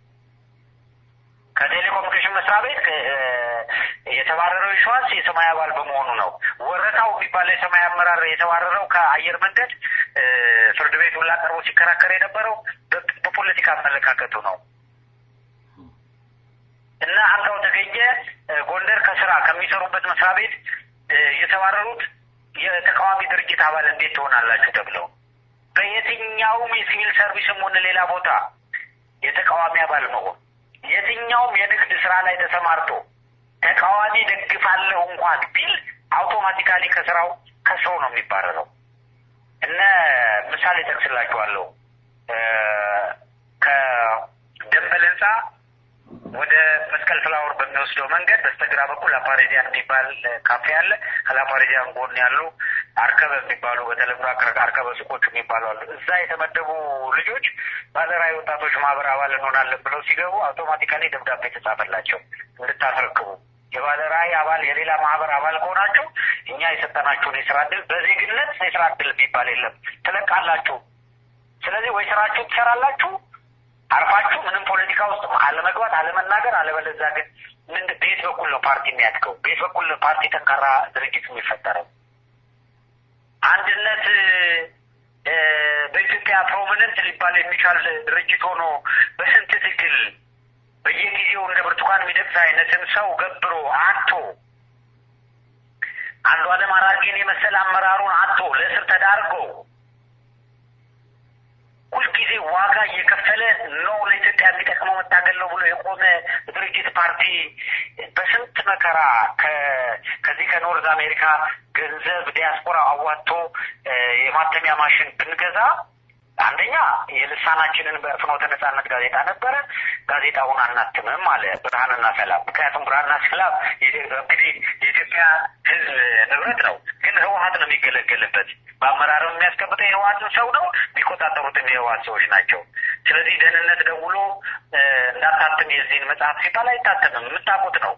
ከቴሌኮሙኒኬሽን መስሪያ ቤት የተባረረው የሸዋስ የሰማይ አባል በመሆኑ ነው። ወረታው የሚባለው የሰማይ አመራር የተባረረው ከአየር መንገድ ፍርድ ቤት ሁላ ቀርቦ ሲከራከር የነበረው በፖለቲካ አመለካከቱ ነው። እና አንጋው ተገኘ ጎንደር ከስራ ከሚሰሩበት መስሪያ ቤት የተባረሩት የተቃዋሚ ድርጅት አባል እንዴት ትሆናላችሁ ተብለው በየትኛውም የሲቪል ሰርቪስም ሆነ ሌላ ቦታ የተቃዋሚ አባል መሆን የትኛውም የንግድ ስራ ላይ ተሰማርቶ ተቃዋሚ ደግፋለሁ እንኳን ቢል አውቶማቲካሊ ከስራው ከስራው ነው የሚባረረው። እነ ምሳሌ ጠቅስላችኋለሁ። ከደንበል ህንፃ ወደ መስቀል ፍላወር በሚወስደው መንገድ በስተግራ በኩል ላፓሬዚያን የሚባል ካፌ አለ። ከላፓሬዚያን ጎን ያሉ አርከበ የሚባሉ በተለምዶ አርከበ ሱቆች የሚባሉ አሉ። እዛ የተመደቡ ልጆች ባለራዕይ ወጣቶች ማህበር አባል እንሆናለን ብለው ሲገቡ አውቶማቲካሊ ደብዳቤ ተጻፈላቸው እንድታስረክቡ የባለራዕይ አባል የሌላ ማህበር አባል ከሆናችሁ እኛ የሰጠናችሁን የስራ እድል በዜግነት የስራ እድል የሚባል የለም ትለቃላችሁ። ስለዚህ ወይ ስራችሁ ትሰራላችሁ አርፋችሁ ምንም ፖለቲካ ውስጥ አለመግባት፣ አለመናገር፣ አለበለዚያ ግን ምን በየት በኩል ነው ፓርቲ የሚያድገው? በየት በኩል ነው ፓርቲ ጠንካራ ድርጅት የሚፈጠረው? አንድነት በኢትዮጵያ ፕሮሚነንት ሊባል የሚቻል ድርጅት ሆኖ በስንት ትግል በየጊዜው እንደ ብርቱካን ሚደቅሳ አይነትን ሰው ገብሮ አቶ አንዱ አለም አራጌን የመሰለ አመራሩን አቶ ለእስር ተዳርጎ ሁልጊዜ ዋጋ እየከፈለ ነው ለኢትዮጵያ የሚጠቅመው መታገል ነው ብሎ የቆመ ድርጅት ፓርቲ በስንት መከራ ከዚህ ከኖርዝ አሜሪካ ገንዘብ ዲያስፖራ አዋጥቶ የማተሚያ ማሽን ብንገዛ አንደኛ የልሳናችንን በፍኖተ ነጻነት ጋዜጣ ነበረ። ጋዜጣውን አናትምም አለ ብርሃንና ሰላም። ምክንያቱም ብርሃንና ሰላም እንግዲህ የኢትዮጵያ ሕዝብ ንብረት ነው፣ ግን ህወሀት ነው የሚገለገልበት። በአመራር የሚያስቀምጠው የህወሀትን ሰው ነው፣ የሚቆጣጠሩትም የህወሀት ሰዎች ናቸው። ስለዚህ ደህንነት ደውሎ እንዳታትም የዚህን መጽሐፍ ሲባል አይታተምም፣ የምታውቁት ነው።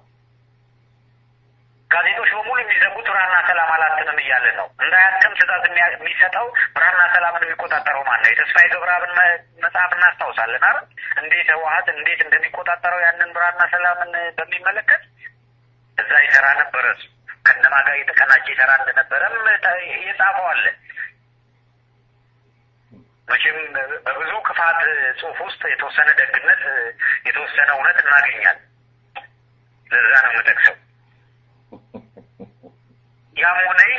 ጋዜጦች በሙሉ የሚዘጉት ብርሃንና ሰላም አላትምም እያለ ነው። እንዳያትም ትእዛዝ የሚሰጠው ብርሃንና ሰላምን የሚቆጣጠረው ማን ነው? የተስፋዬ ገብረአብን መጽሐፍ እናስታውሳለን አይደል? እንዴት ህወሀት እንዴት እንደሚቆጣጠረው ያንን ብርሃንና ሰላምን በሚመለከት እዛ ይሰራ ነበረ። እሱ ከነማ ጋር የተቀናጀ ይሰራ እንደነበረም የጻፈው አለ። መቼም በብዙ ክፋት ጽሁፍ ውስጥ የተወሰነ ደግነት፣ የተወሰነ እውነት እናገኛል። ለዛ ነው የምጠቅሰው። ያም ሆነ ይህ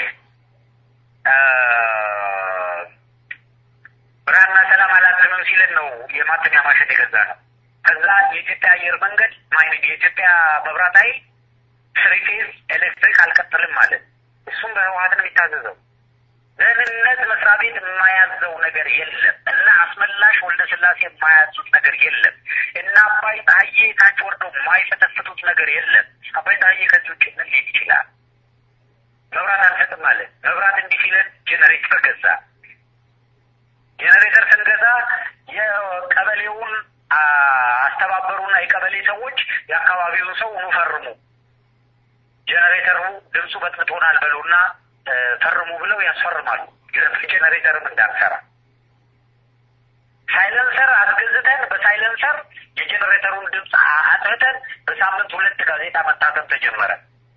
ብርሃንና ሰላም አላትምም ሲለን ነው የማተሚያ ማሽን የገዛ ነው። ከዛ የኢትዮጵያ አየር መንገድ ማይን የኢትዮጵያ መብራት ኃይል ስሪፌዝ ኤሌክትሪክ አልቀጥልም ማለት እሱም በህወሀት ነው የሚታዘዘው። ደህንነት መስሪያ ቤት የማያዘው ነገር የለም እና አስመላሽ ወልደ ስላሴ የማያዙት ነገር የለም እና አባይ ፀሐዬ ታች ወርደው የማይፈተፍቱት ነገር የለም። አባይ ፀሐዬ ከዚህ ውጭ ምን ሊል ይችላል? መብራት አንሰጥም አለ። መብራት እንዲህ ሲለን ጄኔሬተር ገዛ። ጄኔሬተር ስንገዛ የቀበሌውን አስተባበሩና የቀበሌ ሰዎች የአካባቢውን ሰው ኑ ፈርሙ፣ ጄኔሬተሩ ድምፁ በጥብጦናል በሉና ፈርሙ ብለው ያስፈርማሉ። ጄኔሬተርም እንዳንሰራ ሳይለንሰር አስገዝተን በሳይለንሰር የጄኔሬተሩን ድምፅ አጥፍተን በሳምንት ሁለት ጋዜጣ መታተም ተጀመረ።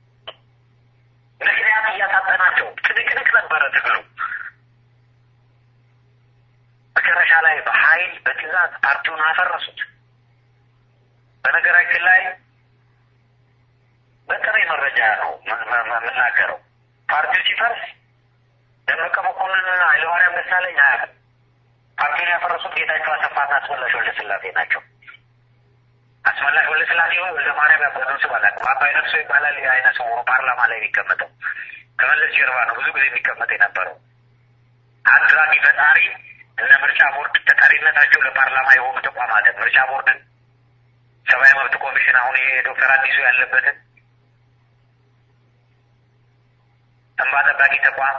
ምክንያት እያሳጠናቸው ትንቅንቅ ነበረ ትግሉ። መጨረሻ ላይ በኃይል በትዕዛዝ ፓርቲውን አፈረሱት። በነገራችን ላይ በጥሬ መረጃ ነው የምናገረው። ፓርቲው ሲፈርስ ደመቀ መኮንንና ኃይለማርያም ደሳለኝ አያውቅም። ፓርቲውን ያፈረሱት ጌታቸው አሰፋና አስመላሽ ወልደስላሴ ናቸው። አስመላሽ ወልደስላሴ ወይ ወልደ ማርያም ያበደው ስም አላውቅም። አባይ ነፍሶ ይባላል። የአይነ ስውሩ ፓርላማ ላይ የሚቀመጠው ከመለስ ጀርባ ነው ብዙ ጊዜ የሚቀመጥ የነበረው አድራጊ ፈጣሪ እነ ምርጫ ቦርድ ተጠሪነታቸው ለፓርላማ የሆኑ ተቋማት ምርጫ ቦርድን፣ ሰብአዊ መብት ኮሚሽን አሁን የዶክተር አዲሱ ያለበትን እንባ ጠባቂ ተቋም፣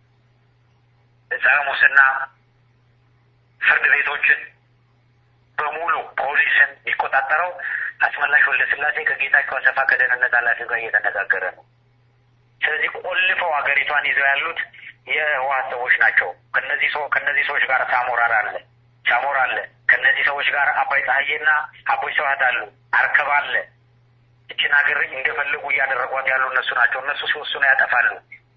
ጸረ ሙስና ፍርድ ቤቶችን በሙሉ ፖሊስን የሚቆጣጠረው አስመላሽ ወልደ ስላሴ ከጌታቸው አሰፋ ከደህንነት ኃላፊ ጋር እየተነጋገረ ነው። ስለዚህ ቆልፈው ሀገሪቷን ይዘው ያሉት የህወሓት ሰዎች ናቸው። ከነዚህ ሰው ከነዚህ ሰዎች ጋር ሳሞራር አለ ሳሞራ አለ። ከነዚህ ሰዎች ጋር አባይ ፀሐዬና አቦይ ስብሀት አሉ። አርከብ አለ። እችን ሀገር እንደፈለጉ እያደረጓት ያሉ እነሱ ናቸው። እነሱ ሲወስኑ ያጠፋሉ።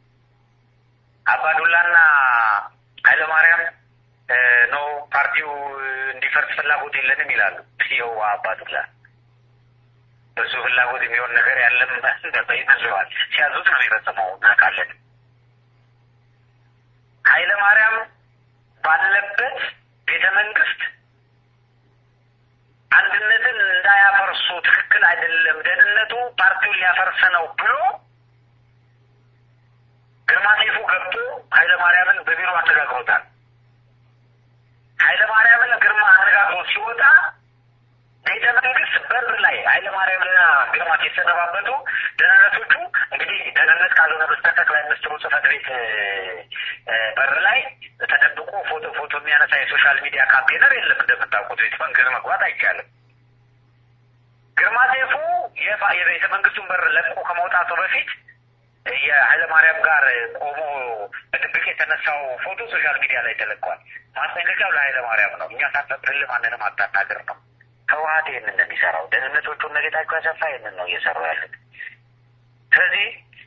አባዱላና ኃይለማርያም ነው ፓርቲው እንዲፈርስ ፍላጎት የለንም ይላሉ። ይኸው አባዱላ በሱ ፍላጎት የሚሆን ነገር ያለም ይመስለዋል። ሲያዙት ነው የሚፈጽመው እናውቃለን። ኃይለ ማርያም ባለበት ቤተ መንግስት አንድነትን እንዳያፈርሱ ትክክል አይደለም፣ ደህንነቱ ፓርቲውን ሊያፈርስ ነው ብሎ ግርማ ሰይፉ ገብቶ ኃይለ ማርያምን በቢሮ አነጋግሮታል። ኃይለ ማርያምን ግርማ አነጋግሮ ሲወጣ ቤተ መንግስት በር ላይ ኃይለ ማርያምና ግርማ የተሰነባበቱ ደህንነቶቹ እንግዲህ ደህንነት ካልሆነ በስተቀር ጠቅላይ ሚኒስትሩ ጽህፈት ቤት በር ላይ ተደብቆ ፎቶ ፎቶ የሚያነሳ የሶሻል ሚዲያ ካምፔነር የለም። እንደምታውቁት ቤተ መንግስት መግባት አይቻልም። ግርማ ሰይፉ የቤተ መንግስቱን በር ለቆ ከመውጣቱ በፊት የኃይለማርያም ጋር ቆሞ በድብቅ የተነሳው ፎቶ ሶሻል ሚዲያ ላይ ተለቋል። ማስጠንቀቂያው ለኃይለማርያም ነው። እኛ ሳንፈቅድልህ ማንንም አታናግር ነው። ህወሀት ይህንን ነው የሚሰራው። ደህንነቶቹ እነ ጌታቸው አሰፋ ይህንን ነው እየሰሩ ያሉት። ስለዚህ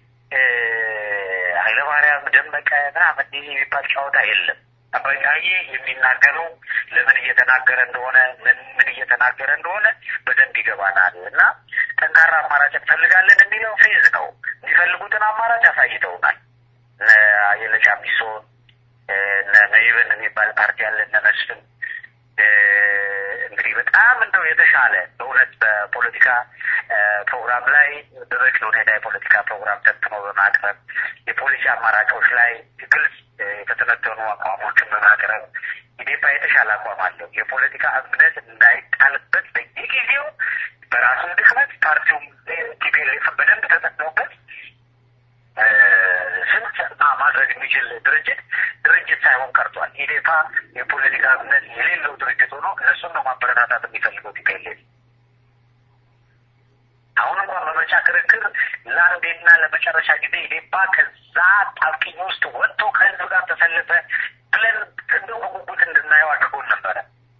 ኃይለማርያም ደመቀ ምናምን ይህ የሚባል ጨዋታ የለም። አባይ ፀሐዬ የሚናገረው ለምን እየተናገረ እንደሆነ ምን ምን እየተናገረ እንደሆነ በደንብ ይገባናል እና ጠንካራ አማራጭ እንፈልጋለን የሚለው ፌዝ ነው። የሚፈልጉትን አማራጭ አሳይተውናል። እነ አየለ ጫሚሶ እነ መይብን የሚባል ፓርቲ አለ እነ መስፍን እንግዲህ በጣም እንደው የተሻለ በእውነት በፖለቲካ ፕሮግራም ላይ በበቂ ሁኔታ የፖለቲካ ፕሮግራም ተንትኖ በማቅረብ የፖሊሲ አማራጮች ላይ ግልጽ የተተነተኑ አቋሞችን በማቅረብ ኢዴፓ የተሻለ አቋም አለው። የፖለቲካ እምነት እንዳይጣልበት በየጊዜው በራሱም ድክመት ፓርቲውም ቲፒኤልኤፍ በደንብ ተጠቅሞበት ስንት ማድረግ የሚችል ድርጅት ድርጅት ሳይሆን ቀርቷል። ኢዴፓ የፖለቲካ እምነት የሌለው ድርጅት ሆኖ እነሱን ነው ማበረታታት የሚፈልገው ቲፒኤልኤፍ። አሁን እንኳን በምርጫ ክርክር ለአንዴና ለመጨረሻ ጊዜ ኢዴፓ ከዛ ጣብቂኝ ውስጥ ወጥቶ ከህዝብ ጋር ተሰለፈ ብለን እንደው በጉጉት እንድናየው አድርጎን ነበረ።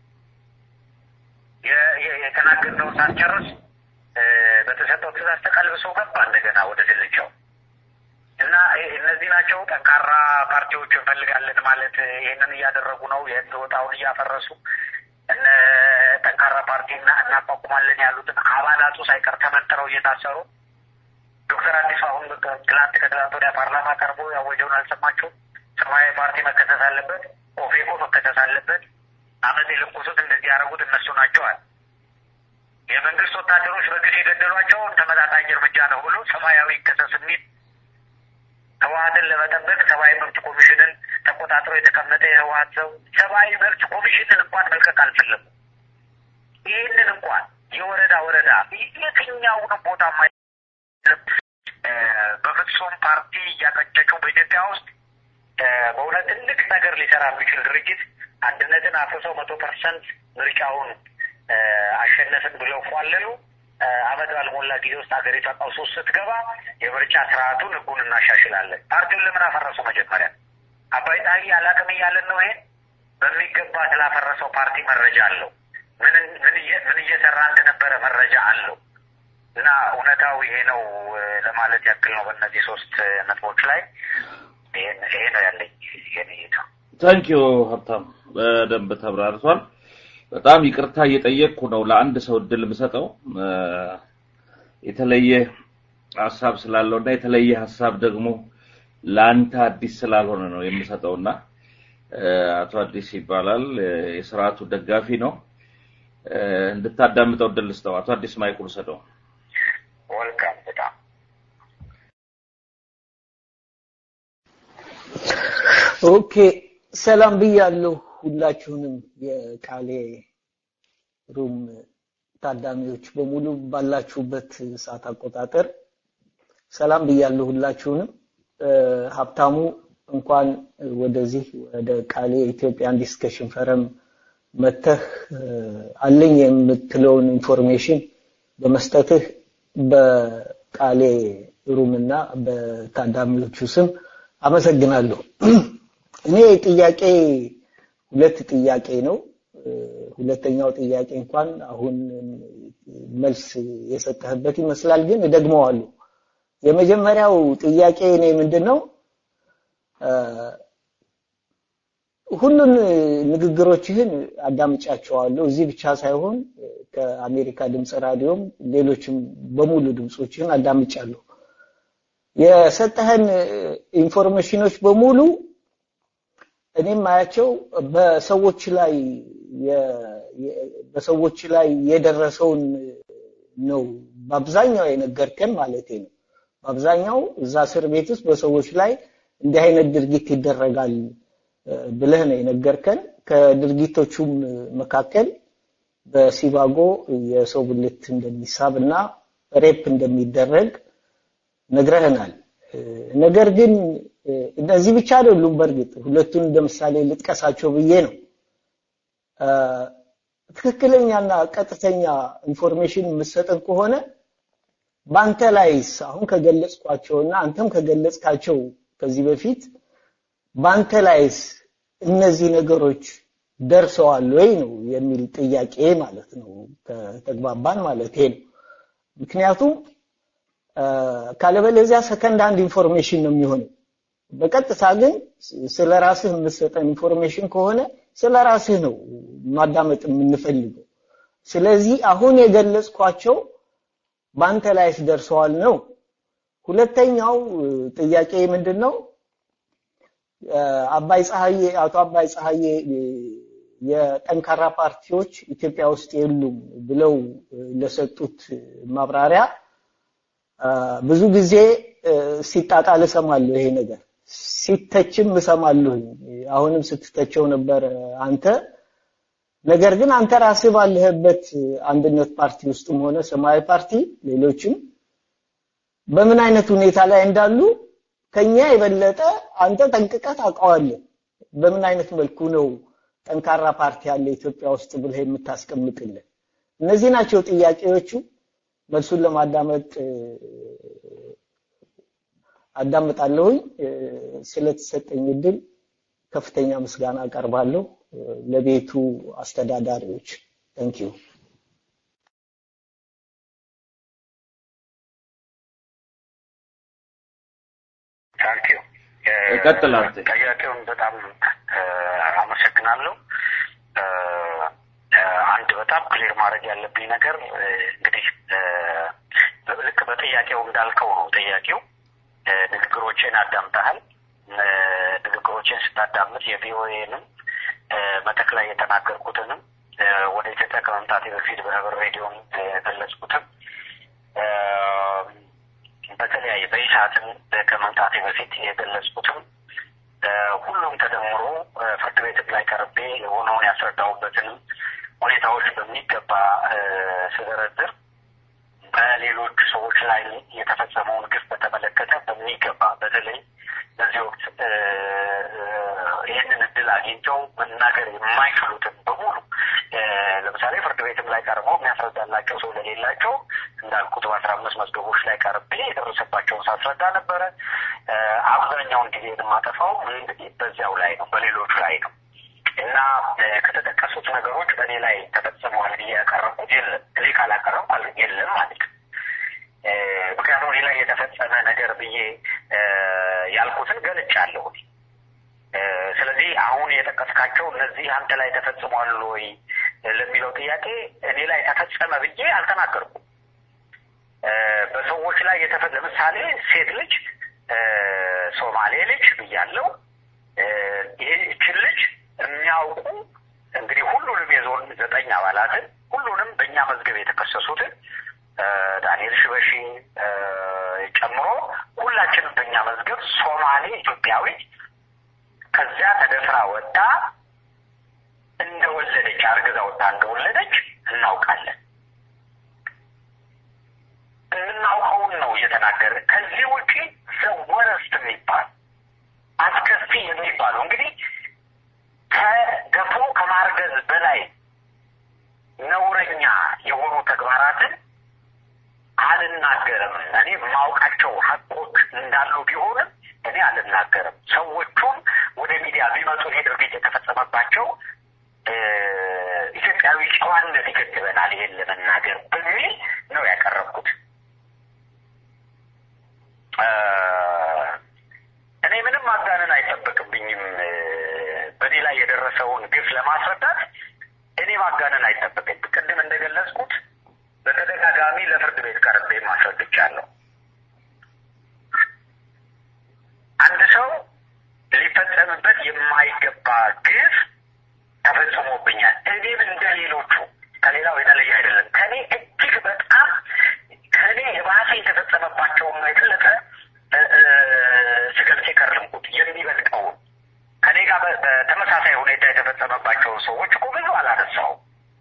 የተናገርነውን ሳንጨርስ በተሰጠው ትእዛዝ ተቀልብሶ ገባ እንደገና ወደ ድልቻው እና እነዚህ ናቸው ጠንካራ ፓርቲዎች እንፈልጋለን ማለት ይህንን እያደረጉ ነው። የህግ ወጣውን እያፈረሱ እነ ጠንካራ ፓርቲና እናቋቁማለን ያሉትን አባላቱ ሳይቀር ተመንጥረው እየታሰሩ ዶክተር አዲሱ አሁን ትላንት ከትላንት ወዲያ ፓርላማ ቀርቦ ያወጀውን አልሰማችሁም? ሰማያዊ ፓርቲ መከሰስ አለበት፣ ኦፌኮ መከሰስ አለበት። አመት የለኮሱት እንደዚህ ያደረጉት እነሱ ናቸዋል። የመንግስት ወታደሮች በግፍ የገደሏቸውን ተመጣጣኝ እርምጃ ነው ብሎ ሰማያዊ ይከሰስ የሚል ህወሀትን ለመጠበቅ ሰብአዊ መብት ኮሚሽንን ተቆጣጥሮ የተቀመጠ የህወሀት ሰው ሰብአዊ መብት ኮሚሽንን እንኳን መልቀቅ አልፈለጉም። ይህንን እንኳን የወረዳ ወረዳ የትኛውንም ቦታ በፍጹም ፓርቲ እያቀጨጩ በኢትዮጵያ ውስጥ በእውነት ትልቅ ነገር ሊሰራ የሚችል ድርጅት አንድነትን አፍርሰው መቶ ፐርሰንት ምርጫውን አሸነፍን ብለው ፏለሉ። አመት ባልሞላ ጊዜ ውስጥ ሀገሪቷ ቀውስ ውስጥ ስትገባ የምርጫ ስርዓቱን ህጉን እናሻሽላለን። ፓርቲውን ለምን አፈረሱ? መጀመሪያ አባይ ፀሐይ አላቅም እያለን ነው። ይሄን በሚገባ ስላፈረሰው ፓርቲ መረጃ አለው። ምን ምን እየሰራ እንደነበረ መረጃ አለው። እና እውነታው ይሄ ነው ለማለት ያክል ነው። በእነዚህ ሶስት ነጥቦች ላይ ይሄ ነው ያለኝ የኔ ታንኪዩ ሀብታም፣ በደንብ ተብራርቷል። በጣም ይቅርታ እየጠየቅኩ ነው ለአንድ ሰው እድል የምሰጠው የተለየ ሀሳብ ስላለው እና የተለየ ሀሳብ ደግሞ ለአንተ አዲስ ስላልሆነ ነው የምሰጠውና አቶ አዲስ ይባላል የስርዓቱ ደጋፊ ነው። እንድታዳምጠው እድል ልስጠው። አቶ አዲስ ማይኩን ሰጠው። ወልካም በጣም ኦኬ ሰላም ብያለሁ ሁላችሁንም የቃሌ ሩም ታዳሚዎች በሙሉ ባላችሁበት ሰዓት አቆጣጠር ሰላም ብያለሁ ሁላችሁንም ሀብታሙ እንኳን ወደዚህ ወደ ቃሌ ኢትዮጵያን ዲስከሽን ፈረም መተህ አለኝ የምትለውን ኢንፎርሜሽን በመስጠትህ በቃሌ ሩምና በታዳሚዎቹ ስም አመሰግናለሁ። እኔ ጥያቄ ሁለት ጥያቄ ነው። ሁለተኛው ጥያቄ እንኳን አሁን መልስ የሰጠህበት ይመስላል፣ ግን እደግመዋለሁ። የመጀመሪያው ጥያቄ እኔ ምንድን ነው ሁሉን ንግግሮችህን አዳምጫቸዋለሁ። እዚህ ብቻ ሳይሆን ከአሜሪካ ድምፅ ራዲዮም ሌሎችም በሙሉ ድምፆችህን አዳምጫለሁ። የሰጠህን ኢንፎርሜሽኖች በሙሉ እኔም ማያቸው በሰዎች ላይ በሰዎች ላይ የደረሰውን ነው በአብዛኛው የነገርከን ማለት ነው። በአብዛኛው እዛ እስር ቤት ውስጥ በሰዎች ላይ እንዲህ አይነት ድርጊት ይደረጋል ብለህ ነው የነገርከን። ከድርጊቶቹም መካከል በሲባጎ የሰው ብልት እንደሚሳብ እና ሬፕ እንደሚደረግ ነግረህናል። ነገር ግን እነዚህ ብቻ አይደሉም። በእርግጥ ሁለቱን እንደ ምሳሌ ልጥቀሳቸው ብዬ ነው። ትክክለኛና ቀጥተኛ ኢንፎርሜሽን የምሰጠን ከሆነ በአንተ ላይስ አሁን ከገለጽኳቸውና አንተም ከገለጽካቸው ከዚህ በፊት በአንተ ላይስ እነዚህ ነገሮች ደርሰዋል ወይ ነው የሚል ጥያቄ ማለት ነው። ከተግባባን ማለት ነው። ምክንያቱም ካለበለዚያ ሰከንድ አንድ ኢንፎርሜሽን ነው የሚሆነው። በቀጥታ ግን ስለ ራስህ የምትሰጠን ኢንፎርሜሽን ከሆነ ስለ ራስህ ነው ማዳመጥ የምንፈልገው። ስለዚህ አሁን የገለጽኳቸው በአንተ ላይስ ደርሰዋል ነው። ሁለተኛው ጥያቄ ምንድን ነው? አባይ ፀሐዬ አቶ አባይ ፀሐዬ የጠንካራ ፓርቲዎች ኢትዮጵያ ውስጥ የሉም ብለው ለሰጡት ማብራሪያ ብዙ ጊዜ ሲጣጣል እሰማለሁ ይሄ ነገር ሲተችም እሰማለሁ። አሁንም ስትተቸው ነበር አንተ። ነገር ግን አንተ ራስህ ባለህበት አንድነት ፓርቲ ውስጥም ሆነ ሰማያዊ ፓርቲ ሌሎችም በምን አይነት ሁኔታ ላይ እንዳሉ ከኛ የበለጠ አንተ ጠንቅቀህ ታውቀዋለህ። በምን አይነት መልኩ ነው ጠንካራ ፓርቲ ያለ ኢትዮጵያ ውስጥ ብለህ የምታስቀምጥልን? እነዚህ ናቸው ጥያቄዎቹ። መልሱን ለማዳመጥ አዳምጣለሁኝ። ስለተሰጠኝ እድል ከፍተኛ ምስጋና አቀርባለሁ ለቤቱ አስተዳዳሪዎች። ታንክ ዩ። ታንክ ዩ። ቀጥል አንተ። ጥያቄውን በጣም አመሰግናለሁ። አንድ በጣም ክሊር ማድረግ ያለብኝ ነገር እንግዲህ ልክ በጥያቄው እንዳልከው ነው። ጥያቄው ንግግሮቼን አዳምጠሃል። ንግግሮቼን ስታዳምጥ የቪኦኤንም መድረክ ላይ የተናገርኩትንም ወደ ኢትዮጵያ ከመምጣቴ በፊት በህብር ሬዲዮም የገለጽኩትም በተለያየ በኢሳትም ከመምጣቴ በፊት የገለጽኩትም ሁሉም ተደምሮ ፍርድ ቤትም ላይ ቀርቤ የሆነውን ያስረዳሁበትንም ሁኔታዎች በሚገባ ስደረድር በሌሎች ሰዎች ላይ የተፈጸመውን ግፍ በተመለከተ በሚገባ በተለይ በዚህ ወቅት ይህንን እድል አግኝተው መናገር የማይችሉትን በሙሉ ለምሳሌ ፍርድ ቤትም ላይ ቀርበው የሚያስረዳላቸው ሰው ለሌላቸው እንዳልኩት በአስራ አምስት መዝገቦች ላይ ቀርቤ የደረሰባቸውን ሳስረዳ ነበረ። አብዛኛውን ጊዜ የማጠፋው በዚያው ላይ ነው፣ በሌሎች ላይ ነው እና ከተጠቀሱት ነገሮች በእኔ ላይ ተፈጽመዋል ብዬ ያቀረብኩት የለም። እኔ ካላቀረብኩ የለም ማለት ነው። ምክንያቱም እኔ ላይ የተፈጸመ ነገር ብዬ ያልኩትን ገልጫለሁ። ስለዚህ አሁን የጠቀስካቸው እነዚህ አንተ ላይ ተፈጽሟል ወይ ለሚለው ጥያቄ እኔ ላይ ተፈጸመ ብዬ አልተናገርኩም። በሰዎች ላይ የተፈ ለምሳሌ ሴት ልጅ ሶማሌ ልጅ ብያለው። ይህችን ልጅ የሚያውቁ እንግዲህ ሁሉንም የዞን ዘጠኝ አባላትን ሁሉንም በእኛ መዝገብ የተከሰሱትን ዳንኤል ሽበሺ ጨምሮ ሁላችንም በእኛ መዝገብ ሶማሌ ኢትዮጵያዊ ከዚያ ተደፍራ ወጣ እንደወለደች አርግዛ ወጣ እንደወለደች እናውቃለን። የምናውቀውን ነው እየተናገረ ከዚህ ውጪ ዘወረስት የሚባል አስከፊ የሚባለው እንግዲህ ከገፎ ከማርገዝ በላይ ነውረኛ የሆኑ ተግባራትን አልናገርም። እኔ የማውቃቸው ሀቆች እንዳሉ ቢሆንም እኔ አልናገርም። ሰዎቹም ወደ ሚዲያ ቢመጡ ይሄ ድርጊት የተፈጸመባቸው ኢትዮጵያዊ ጨዋነት ይገድበናል ይሄን ለመናገር በሚል ነው ያቀረብኩት። እኔ ምንም ማጋነን አይጠበቅብኝም። በእኔ ላይ የደረሰውን ግፍ ለማስረዳት እኔ ማጋነን አይጠበቅም። ቅድም እንደገለጽኩት በተደጋጋሚ ለፍርድ ቤት ቀርቤ ማስረድቻለሁ። አንድ ሰው ሊፈጸምበት የማይገባ ግፍ ተፈጽሞብኛል። እኔም እንደ ሌሎቹ ከሌላው የተለየ አይደለም። ከኔ እጅግ በጣም ከኔ የባሰ የተፈጸመባቸውን ነው የበለጠ ስገልጽ የከረምኩት የሚበልጠውን ከኔ ጋር በተመሳሳይ ሁኔታ የተፈጸመባቸውን ሰዎች እኮ ብዙ አላነሳውም።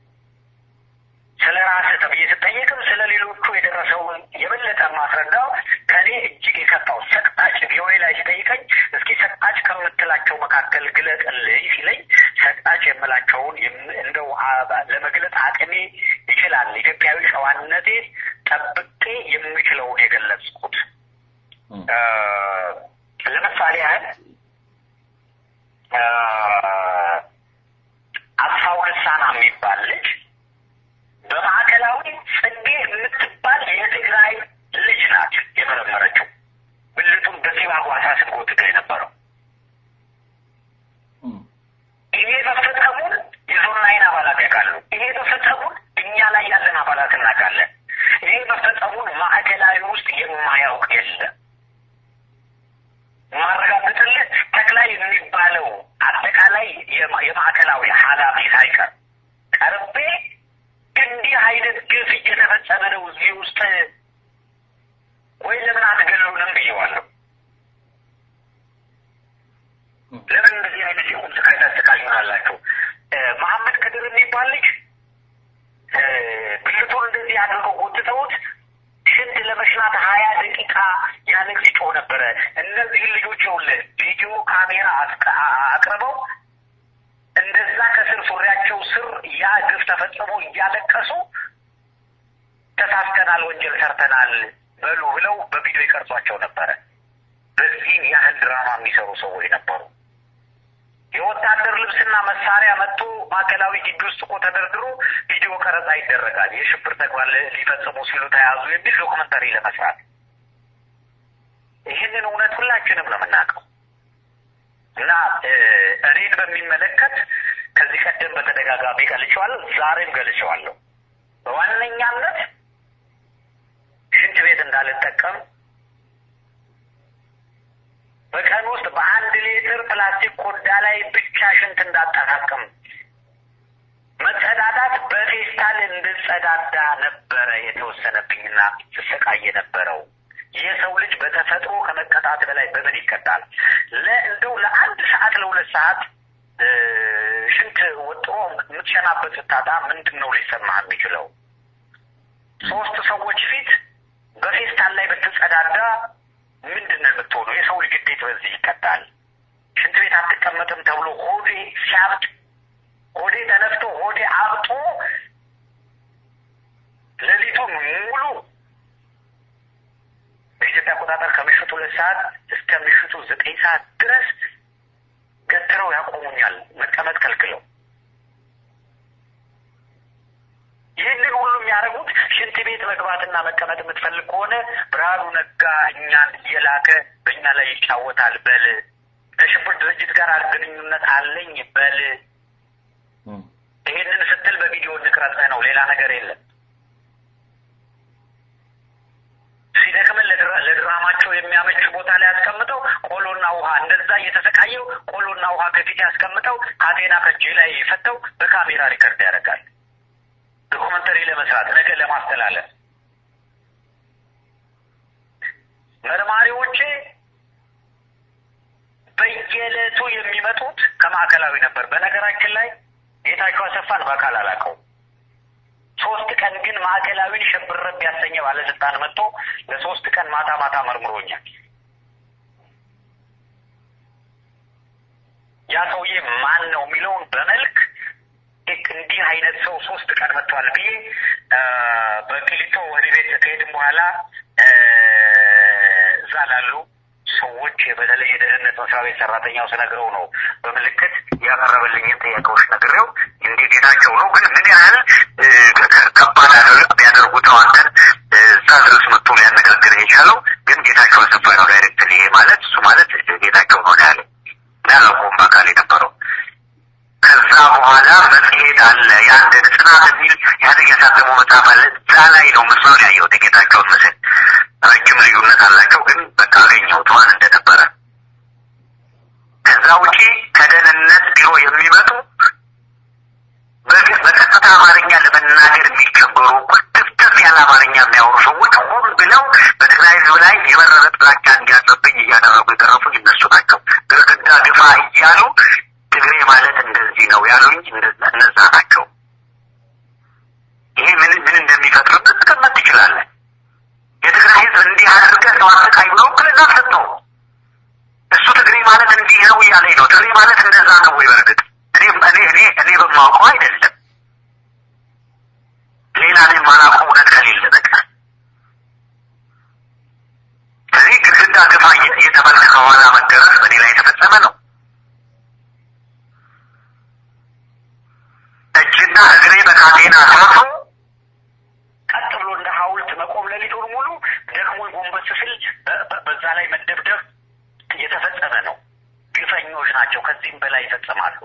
ስለ ራስህ ተብዬ ስጠየቅም ስለ ሌሎቹ የደረሰውን የበለጠ ማስረዳው ከኔ እጅግ የከፋው ሰቅጣጭ ቪኦኤ ላይ ሲጠይቀኝ እስኪ ሰቅጣጭ ከምትላቸው መካከል ግለጥልኝ ሲለኝ ሰቅጣጭ የምላቸውን እንደው ለመግለጥ አቅሜ ይችላል ኢትዮጵያዊ ጨዋነቴ ጠብቄ የምችለው ውስጥ ወይ ለምን አትገሉንም ብየዋለሁ። ለምን እንደዚህ አይነት የቁም ስቃይ ታሰቃዩናላችሁ? መሐመድ ከድር የሚባል ልጅ ብልቱን እንደዚህ አድርገው ጎትተውት ሽንት ለመሽናት ሀያ ደቂቃ ያለቅ ሲጮህ ነበረ። እነዚህን ልጆች ይኸውልህ ቪዲዮ ካሜራ አቅርበው እንደዛ ከስር ሱሪያቸው ስር ያ ግፍ ተፈጽሞ እያለቀሱ ተሳስተናል፣ ወንጀል ሰርተናል በሉ ብለው በቪዲዮ ይቀርጿቸው ነበረ። በዚህም ያህል ድራማ የሚሰሩ ሰዎች ነበሩ። የወታደር ልብስና መሳሪያ መጥቶ ማዕከላዊ ግቢ ውስጥ እኮ ተደርድሮ ቪዲዮ ቀረጻ ይደረጋል። የሽብር ተግባር ሊፈጽሙ ሲሉ ተያዙ የሚል ዶክመንተሪ ለመስራት ይህንን እውነት ሁላችንም ነው የምናውቀው። እና እኔን በሚመለከት ከዚህ ቀደም በተደጋጋሚ ገልጬዋለሁ፣ ዛሬም ገልጬዋለሁ። በዋነኛነት ሽንት ቤት እንዳልጠቀም በቀን ውስጥ በአንድ ሊትር ፕላስቲክ ኮዳ ላይ ብቻ ሽንት እንዳጠራቅም መጸዳዳት በፌስታል እንድጸዳዳ ነበረ የተወሰነብኝና ስሰቃይ የነበረው። የሰው ልጅ በተፈጥሮ ከመቀጣት በላይ በምን ይቀጣል? ለእንደው ለአንድ ሰዓት ለሁለት ሰዓት ሽንት ወጥሮ የምትሸናበት ስታጣ ምንድን ነው ሊሰማህ የሚችለው? ሶስት ሰዎች ፊት በፌስታል ላይ ብትጸዳዳ ምንድን ነው የምትሆነው? የሰው ልጅ እንዴት በዚህ ይቀጣል? ሽንት ቤት አትቀመጥም ተብሎ ሆዴ ሲያብጥ ሆዴ ተነፍቶ ሆዴ አብጦ ሌሊቱን ሙሉ በኢትዮጵያ አቆጣጠር ከምሽቱ ሁለት ሰዓት እስከ ምሽቱ ዘጠኝ ሰዓት ድረስ ገትረው ያቆሙኛል፣ መቀመጥ ከልክለው። ይህንን ሁሉ የሚያደርጉት ሽንት ቤት መግባትና መቀመጥ የምትፈልግ ከሆነ ብርሃኑ ነጋ እኛን እየላከ በእኛ ላይ ይጫወታል በል። ከሽብር ድርጅት ጋር ግንኙነት አለኝ በል። ይህንን ስትል በቪዲዮ እንቅረጽህ ነው፣ ሌላ ነገር የለም። ሲደክምን ለድራማቸው የሚያመች ቦታ ላይ ያስቀምጠው ቆሎና ውሃ እንደዛ እየተሰቃየው ቆሎና ውሃ ከፊት ያስቀምጠው ካቴና ከእጅ ላይ ፈተው በካሜራ ሪከርድ ያደርጋል። ዶኩመንተሪ ለመስራት ነገ ለማስተላለፍ መርማሪዎቼ በየዕለቱ የሚመጡት ከማዕከላዊ ነበር። በነገራችን ላይ ጌታቸው አሰፋን በአካል አላውቀው። ሶስት ቀን ግን ማዕከላዊን ሸብረብ ያሰኘ ባለስልጣን መጥቶ ለሶስት ቀን ማታ ማታ መርምሮኛል። ያ ሰውዬ ማን ነው የሚለውን በመልክ እንዲህ አይነት ሰው ሶስት ቀን መጥቷል ብዬ በቅሊቶ ወደ ቤት ከሄድን በኋላ እዛ ላሉ ሰዎች በተለይ የደህንነት መስሪያ ቤት ሰራተኛው ስነግረው ነው በምልክት ያቀረበልኝን ጥያቄዎች ነግሬው እንዲህ ጌታቸው ነው ግን ምን ያህል ከባድ ቢያደርጉት ነው አንተን እዛ ድረስ መጥቶ ሊያነጋግር የቻለው ግን ጌታቸው አሰፋ ነው ዳይሬክት ይሄ ማለት እሱ ማለት ጌታቸው ነው ያለ ያለቆም በአካል የነበረው ከዛ በኋላ መጽሔት አለ የአንድ ጽናት የሚል ያደግ ያሳተመው መጽሐፍ አለ እዛ ላይ ነው ምስሉን ያየሁት የጌታቸውን ምስል ረጅም ልዩነት አላቸው ግን በቃ አገኘሁት ማን እንደነበረ ከዛ ውጪ ከደህንነት ቢሮ የሚመጡ በቀጥታ አማርኛ ለመናገር የሚቸገሩ ትፍትፍ ያለ አማርኛ የሚያወሩ ሰዎች ሆን ብለው በትግራይ ህዝብ ላይ የበረረ ጥላቻ እንዲያድርብኝ እያደረጉ የገረፉኝ እነሱ ናቸው ግርግዳ ግፋ እያሉ ትግሬ ማለት እንደዚህ ነው ያሉኝ እነዛ ናቸው ይሄ ምን ምን እንደሚፈጥርበት መቀመጥ ትችላለን የትግራይ ህዝብ እንዲህ አድርገህ ሰው አሰቃይ ብሎ ውክልና ሰጠው እሱ ትግሬ ማለት እንዲህ ነው እያለኝ ነው ትግሬ ማለት እንደዛ ነው ወይ በእርግጥ እኔ እኔ እኔ እኔ በማውቀው አይደለም ሌላ እኔ የማላውቀው እውነት ከሌለ በቀር ስለዚህ ግድግዳ ግፋ እየተባለ ከኋላ መገረፍ በእኔ ላይ የተፈጸመ ነው እጅና እግሬ በካቴና ታስሮ ቀጥ ብሎ እንደ ሐውልት መቆም ሌሊቱን ሙሉ ደግሞ ጎንበስ ስል በዛ ላይ መደብደብ እየተፈጸመ ነው። ግፈኞች ናቸው። ከዚህም በላይ ይፈጽማሉ።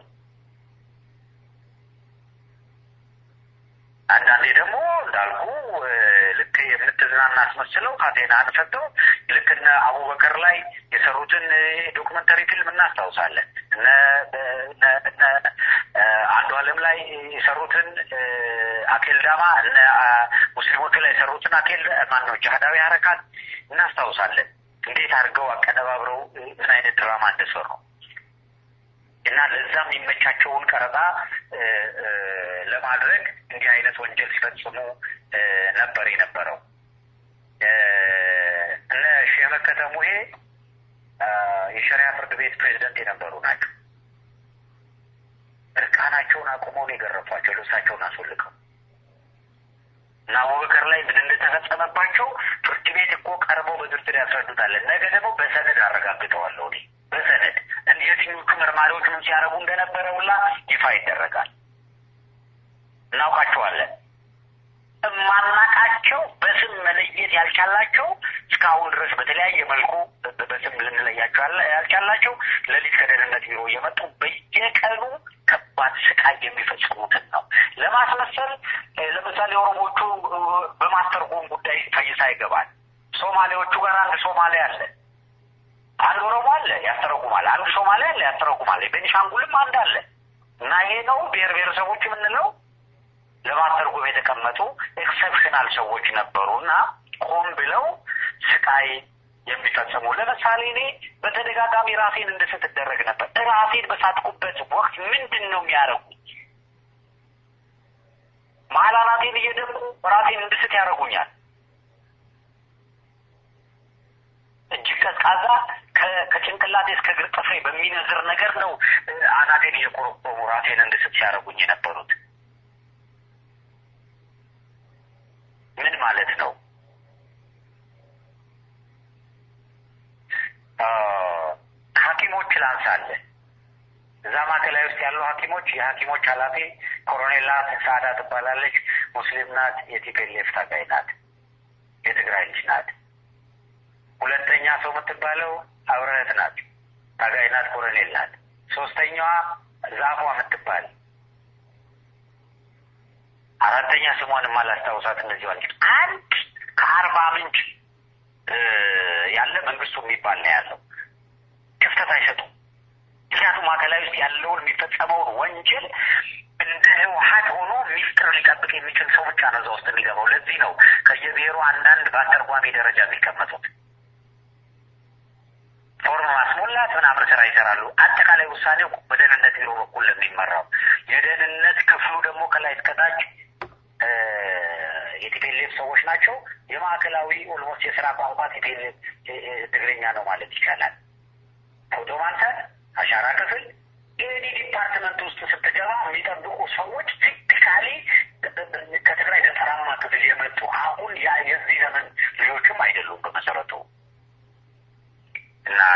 አንዳንዴ ደግሞ እንዳልኩ ልክ የምትዝናና አስመስለው ካቴና አንፈተው ልክ እነ አቡበከር ላይ የሰሩትን ዶክመንተሪ ፊልም እናስታውሳለን። እነ አንዱ አለም ላይ የሰሩትን አኬልዳማ እነ ሙስሊሞቹ ላይ የሰሩትን አኬል ማን ነው ጅሃዳዊ ሀረካት እናስታውሳለን። እንዴት አድርገው አቀነባብረው ምን አይነት ድራማ እንደሰሩ እና ለዛ የሚመቻቸውን ቀረጻ ለማድረግ እንዲህ አይነት ወንጀል ሲፈጽሙ ነበር የነበረው። እነ ሼህ መከተ ሙሄ የሸሪያ ፍርድ ቤት ፕሬዚደንት የነበሩ ናቸው። እርቃናቸውን አቁመው ነው የገረፏቸው፣ ልብሳቸውን አስወልቀው እና አቡበከር ላይ ምን እንደተፈጸመባቸው ፍርድ ቤት እኮ ቀርበው በዝርዝር ያስረዱታል። ነገ ደግሞ በሰነድ አረጋግጠዋለሁ እኔ በሰነድ የትኞቹ መርማሪዎች ምን ሲያደርጉ እንደነበረ ሁላ ይፋ ይደረጋል። እናውቃቸዋለን። የማናቃቸው በስም መለየት ያልቻላቸው እስካሁን ድረስ በተለያየ መልኩ በስም ልንለያቸው ያልቻላቸው ሌሊት ከደህንነት ቢሮ እየመጡ በየቀኑ ከባድ ስቃይ የሚፈጽሙትን ነው ለማስመሰል። ለምሳሌ ኦሮሞቹ በማስተርጎም ጉዳይ ፈይሳ ይገባል። ሶማሌዎቹ ጋር አንድ ሶማሌ አለ፣ አንድ ኦሮሞ አለ ያስተረጉማል፣ አንድ ሶማሌ አለ ያስተረጉማል። ቤኒሻንጉልም አንድ አለ እና ይሄ ነው ብሔር ብሔረሰቦች የምንለው ለማስተርጎም የተቀመጡ ኤክሰፕሽናል ሰዎች ነበሩ እና ቆም ብለው ስቃይ የሚፈጽሙ ለምሳሌ እኔ በተደጋጋሚ ራሴን እንድስት እደረግ ነበር። ራሴን በሳትኩበት ወቅት ምንድን ነው የሚያደርጉኝ? መሀል አናቴን እየደሙ ራሴን እንድስት ያደርጉኛል። እጅግ ቀዝቃዛ ከጭንቅላቴ እስከ እግር ጥፍሬ በሚነዝር ነገር ነው አናቴን እየቆረቆሙ ራሴን እንድስት ሲያደርጉኝ የነበሩት። ምን ማለት ነው? ሐኪሞች ላንሳለን። እዛ ማዕከላዊ ውስጥ ያሉ ሐኪሞች የሐኪሞች ኃላፊ ኮሎኔል ሳዳ ትባላለች። ሙስሊም ናት። የቲፔሌፍ ታጋይ ናት። የትግራይ ልጅ ናት። ሁለተኛ ሰው የምትባለው አብረህት ናት። ታጋይ ናት። ኮሎኔል ናት። ሶስተኛዋ ዛፏ የምትባል አራተኛ ስሟን የማላስታውሳት እነዚህ ዋለች። አንድ ከአርባ ምንጭ ያለ መንግስቱ የሚባል ነው ያለው። ክፍተት አይሰጡም። ምክንያቱም ማዕከላዊ ውስጥ ያለውን የሚፈጸመውን ወንጀል እንደ ህወሀት ሆኖ ሚስጥር ሊጠብቅ የሚችል ሰው ብቻ ነው እዛ ውስጥ የሚገባው። ለዚህ ነው ከየብሔሩ አንዳንድ በአስተርጓሚ ደረጃ የሚቀመጡት። ፎርም ማስሞላት ምናምን ስራ ይሰራሉ። አጠቃላይ ውሳኔው በደህንነት ቢሮ በኩል ለሚመራው የደህንነት ክፍሉ ደግሞ ከላይ እስከታች የቲፔሌፍ ሰዎች ናቸው። የማዕከላዊ ኦልሞስት የስራ ቋንቋ ቲፔሌፍ ትግርኛ ነው ማለት ይቻላል። ፎቶ ማንሳት፣ አሻራ ክፍል ኤኒ ዲፓርትመንት ውስጥ ስትገባ የሚጠብቁ ሰዎች ቲፒካሊ ከትግራይ ገጠራማ ክፍል የመጡ አሁን የዚህ ዘመን ልጆችም አይደሉም በመሰረቱ እና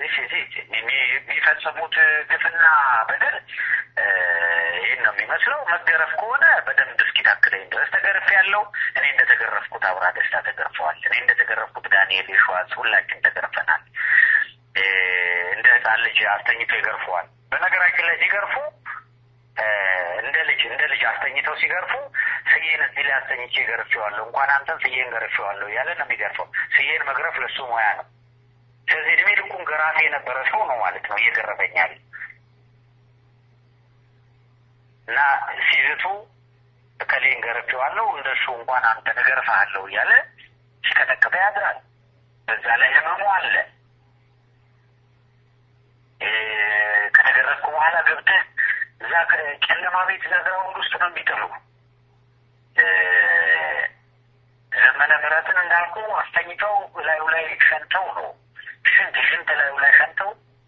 የሚፈጽሙት ግፍና በደል ይህን ነው የሚመስለው። መገረፍ ከሆነ በደንብ እስኪታክለኝ ድረስ ተገርፍ ያለው እኔ እንደተገረፍኩት አብራ ደስታ ተገርፈዋል። እኔ እንደተገረፍኩት ዳንኤል የሸዋስ ሁላችን ተገርፈናል። እንደ ህፃን ልጅ አስተኝቶ ይገርፈዋል። በነገራችን ላይ ሲገርፉ እንደ ልጅ እንደ ልጅ አስተኝተው ሲገርፉ ስዬን እዚህ ላይ አስተኝቼ ገርፌዋለሁ፣ እንኳን አንተን ስዬን ገርፌዋለሁ እያለ ነው የሚገርፈው። ስዬን መግረፍ ለሱ ሙያ ነው። ስለዚህ እድሜ ልኩን ገራፊ የነበረ ሰው ነው ማለት ነው እየገረፈኛል እና ሲዝቱ እከሌን ገርፌዋለሁ እንደሱ እንኳን አንተ እገርፍሃለሁ እያለ ሲቀጠቅጠ ያድራል። በዛ ላይ ህመሙ አለ። ከተገረፍኩ በኋላ ገብተህ እዛ ጨለማ ቤት እዛ ግራውንድ ውስጥ ነው የሚጥሉ። ዘመነ ምሕረትን እንዳልኩ አስተኝተው ላዩ ላይ ሸንተው ነው ሽንት ሽንት ላዩ ላይ ሸንተው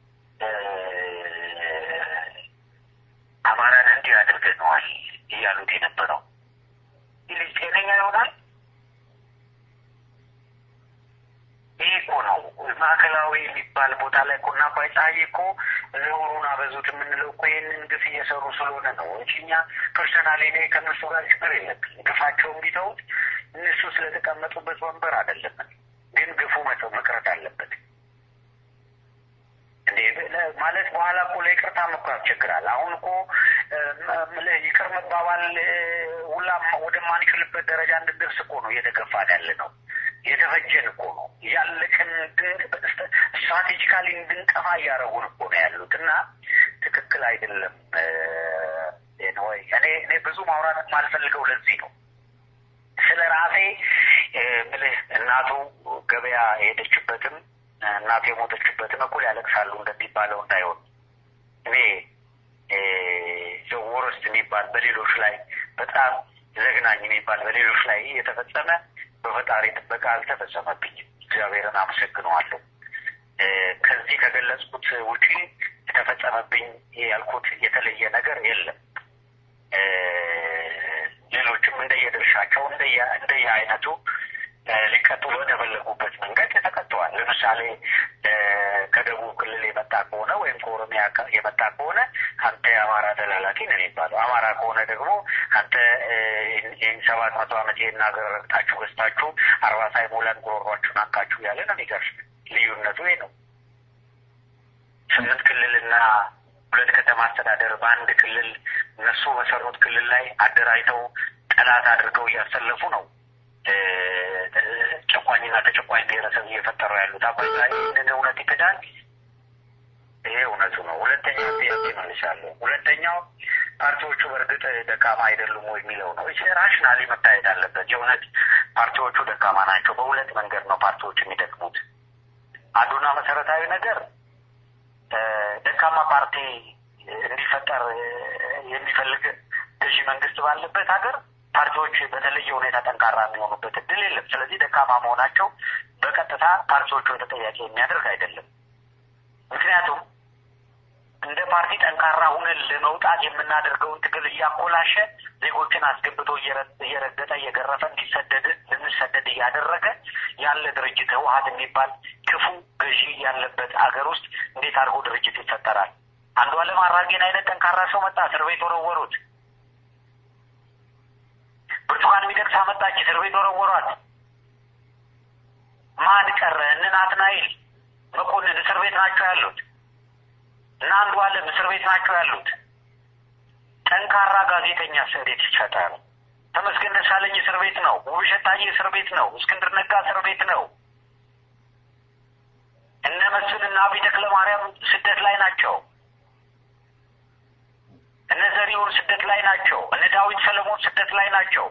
አማራን እንዲህ አድርገነዋል እያሉት የነበረው ይህ ልጅ ጤነኛ ይሆናል? ይህ እኮ ነው ማዕከላዊ የሚባል ቦታ ላይ እኮ እና አባይ ፀሐይ እኮ ነውሩን አበዙት የምንለው እኮ ይህንን ግፍ እየሰሩ ስለሆነ ነው እንጂ እኛ ፐርሰናሊ እኔ ከእነሱ ጋር ችግር የለብኝ። ግፋቸውን ቢተውት እነሱ ስለተቀመጡበት ወንበር አይደለም፣ ግን ግፉ መተው መቅረት አለበት። ማለት በኋላ እኮ ለይቅርታም እኮ ያስቸግራል። አሁን እኮ ይቅር መባባል ሁላ ወደማንችልበት ደረጃ እንድንደርስ እኮ ነው እየተገፋን ያለ ነው። የተፈጀን እኮ ነው ያለቅን ስትራቴጂካሊ እንድንጠፋ እያደረጉን እኮ ነው ያሉት እና ትክክል አይደለም ወይ እኔ እኔ ብዙ ማውራት የማልፈልገው ለዚህ ነው። ስለ ራሴ ብልህ እናቱ ገበያ የሄደችበትም እናቱ የሞተችበትም እኩል ያለቅሳሉ እንደሚባለው እንዳይሆን እኔ ወረስት የሚባል በሌሎች ላይ በጣም ዘግናኝ የሚባል በሌሎች ላይ የተፈጸመ በፈጣሪ ጥበቃ አልተፈጸመብኝም። እግዚአብሔርን አመሰግነዋለሁ። ከዚህ ከገለጽኩት ውጪ የተፈጸመብኝ ያልኩት የተለየ ነገር የለም። ሌሎችም እንደየድርሻቸው እንደየ አይነቱ ሊቀጡ በተፈለጉበት መንገድ ተቀጥተዋል። ለምሳሌ ከደቡብ ክልል የመጣ ከሆነ ወይም ከኦሮሚያ የመጣ ከሆነ አንተ የአማራ ተላላኪ ነው የሚባለው። አማራ ከሆነ ደግሞ አንተ ይህን ሰባት መቶ ዓመት ይህን ሀገር ረግጣችሁ ገዝታችሁ አርባ ሳይሞላን ጉሮሯችሁን አንቃችሁ ያለ ነው የሚገርም። ልዩነቱ ይህ ነው። ስምንት ክልልና ሁለት ከተማ አስተዳደር በአንድ ክልል እነሱ በሰሩት ክልል ላይ አደራጅተው ጠላት አድርገው እያሰለፉ ነው ጨቋኝና ተጨቋኝ ብሔረሰብ እየፈጠሩ ያሉት። አባይ ይህንን እውነት ይክዳል። ይሄ እውነቱ ነው። ሁለተኛው ጥያቄ መልሻለሁ። ሁለተኛው ፓርቲዎቹ በእርግጥ ደካማ አይደሉም ወይ የሚለው ነው። ይህ ራሽናሊ መታየት አለበት። የእውነት ፓርቲዎቹ ደካማ ናቸው። በሁለት መንገድ ነው ፓርቲዎች የሚደክሙት። አንዱና መሰረታዊ ነገር ደካማ ፓርቲ እንዲፈጠር የሚፈልግ ገዢ መንግስት ባለበት ሀገር ፓርቲዎች በተለየ ሁኔታ ጠንካራ የሚሆኑበት እድል የለም። ስለዚህ ደካማ መሆናቸው በቀጥታ ፓርቲዎቹን ተጠያቂ የሚያደርግ አይደለም። ምክንያቱም እንደ ፓርቲ ጠንካራ ሁነን ለመውጣት የምናደርገውን ትግል እያኮላሸ ዜጎችን አስገብቶ እየረገጠ እየገረፈ እንዲሰደድ ልንሰደድ እያደረገ ያለ ድርጅት ህወሀት የሚባል ክፉ ገዢ ያለበት አገር ውስጥ እንዴት አድርጎ ድርጅት ይፈጠራል? አንዱዓለም አራጌን አይነት ጠንካራ ሰው መጣ፣ እስር ቤት ወረወሩት። ብርቱካን ሚደቅሳ መጣች፣ እስር ቤት ወረወሯት። ማን ቀረ? እነ ናትናኤል መኮንን እስር ቤት ናቸው ያሉት እና አንዱዓለም እስር ቤት ናቸው ያሉት። ጠንካራ ጋዜጠኛ እንዴት ይፈጠር? ተመስገን ደሳለኝ እስር ቤት ነው። ውብሸት ታዬ እስር ቤት ነው። እስክንድር ነጋ እስር ቤት ነው። እነ መስፍን እና አብይ ተክለማርያም ስደት ላይ ናቸው። እነ ዘሪሁን ስደት ላይ ናቸው። እነ ዳዊት ሰለሞን ስደት ላይ ናቸው።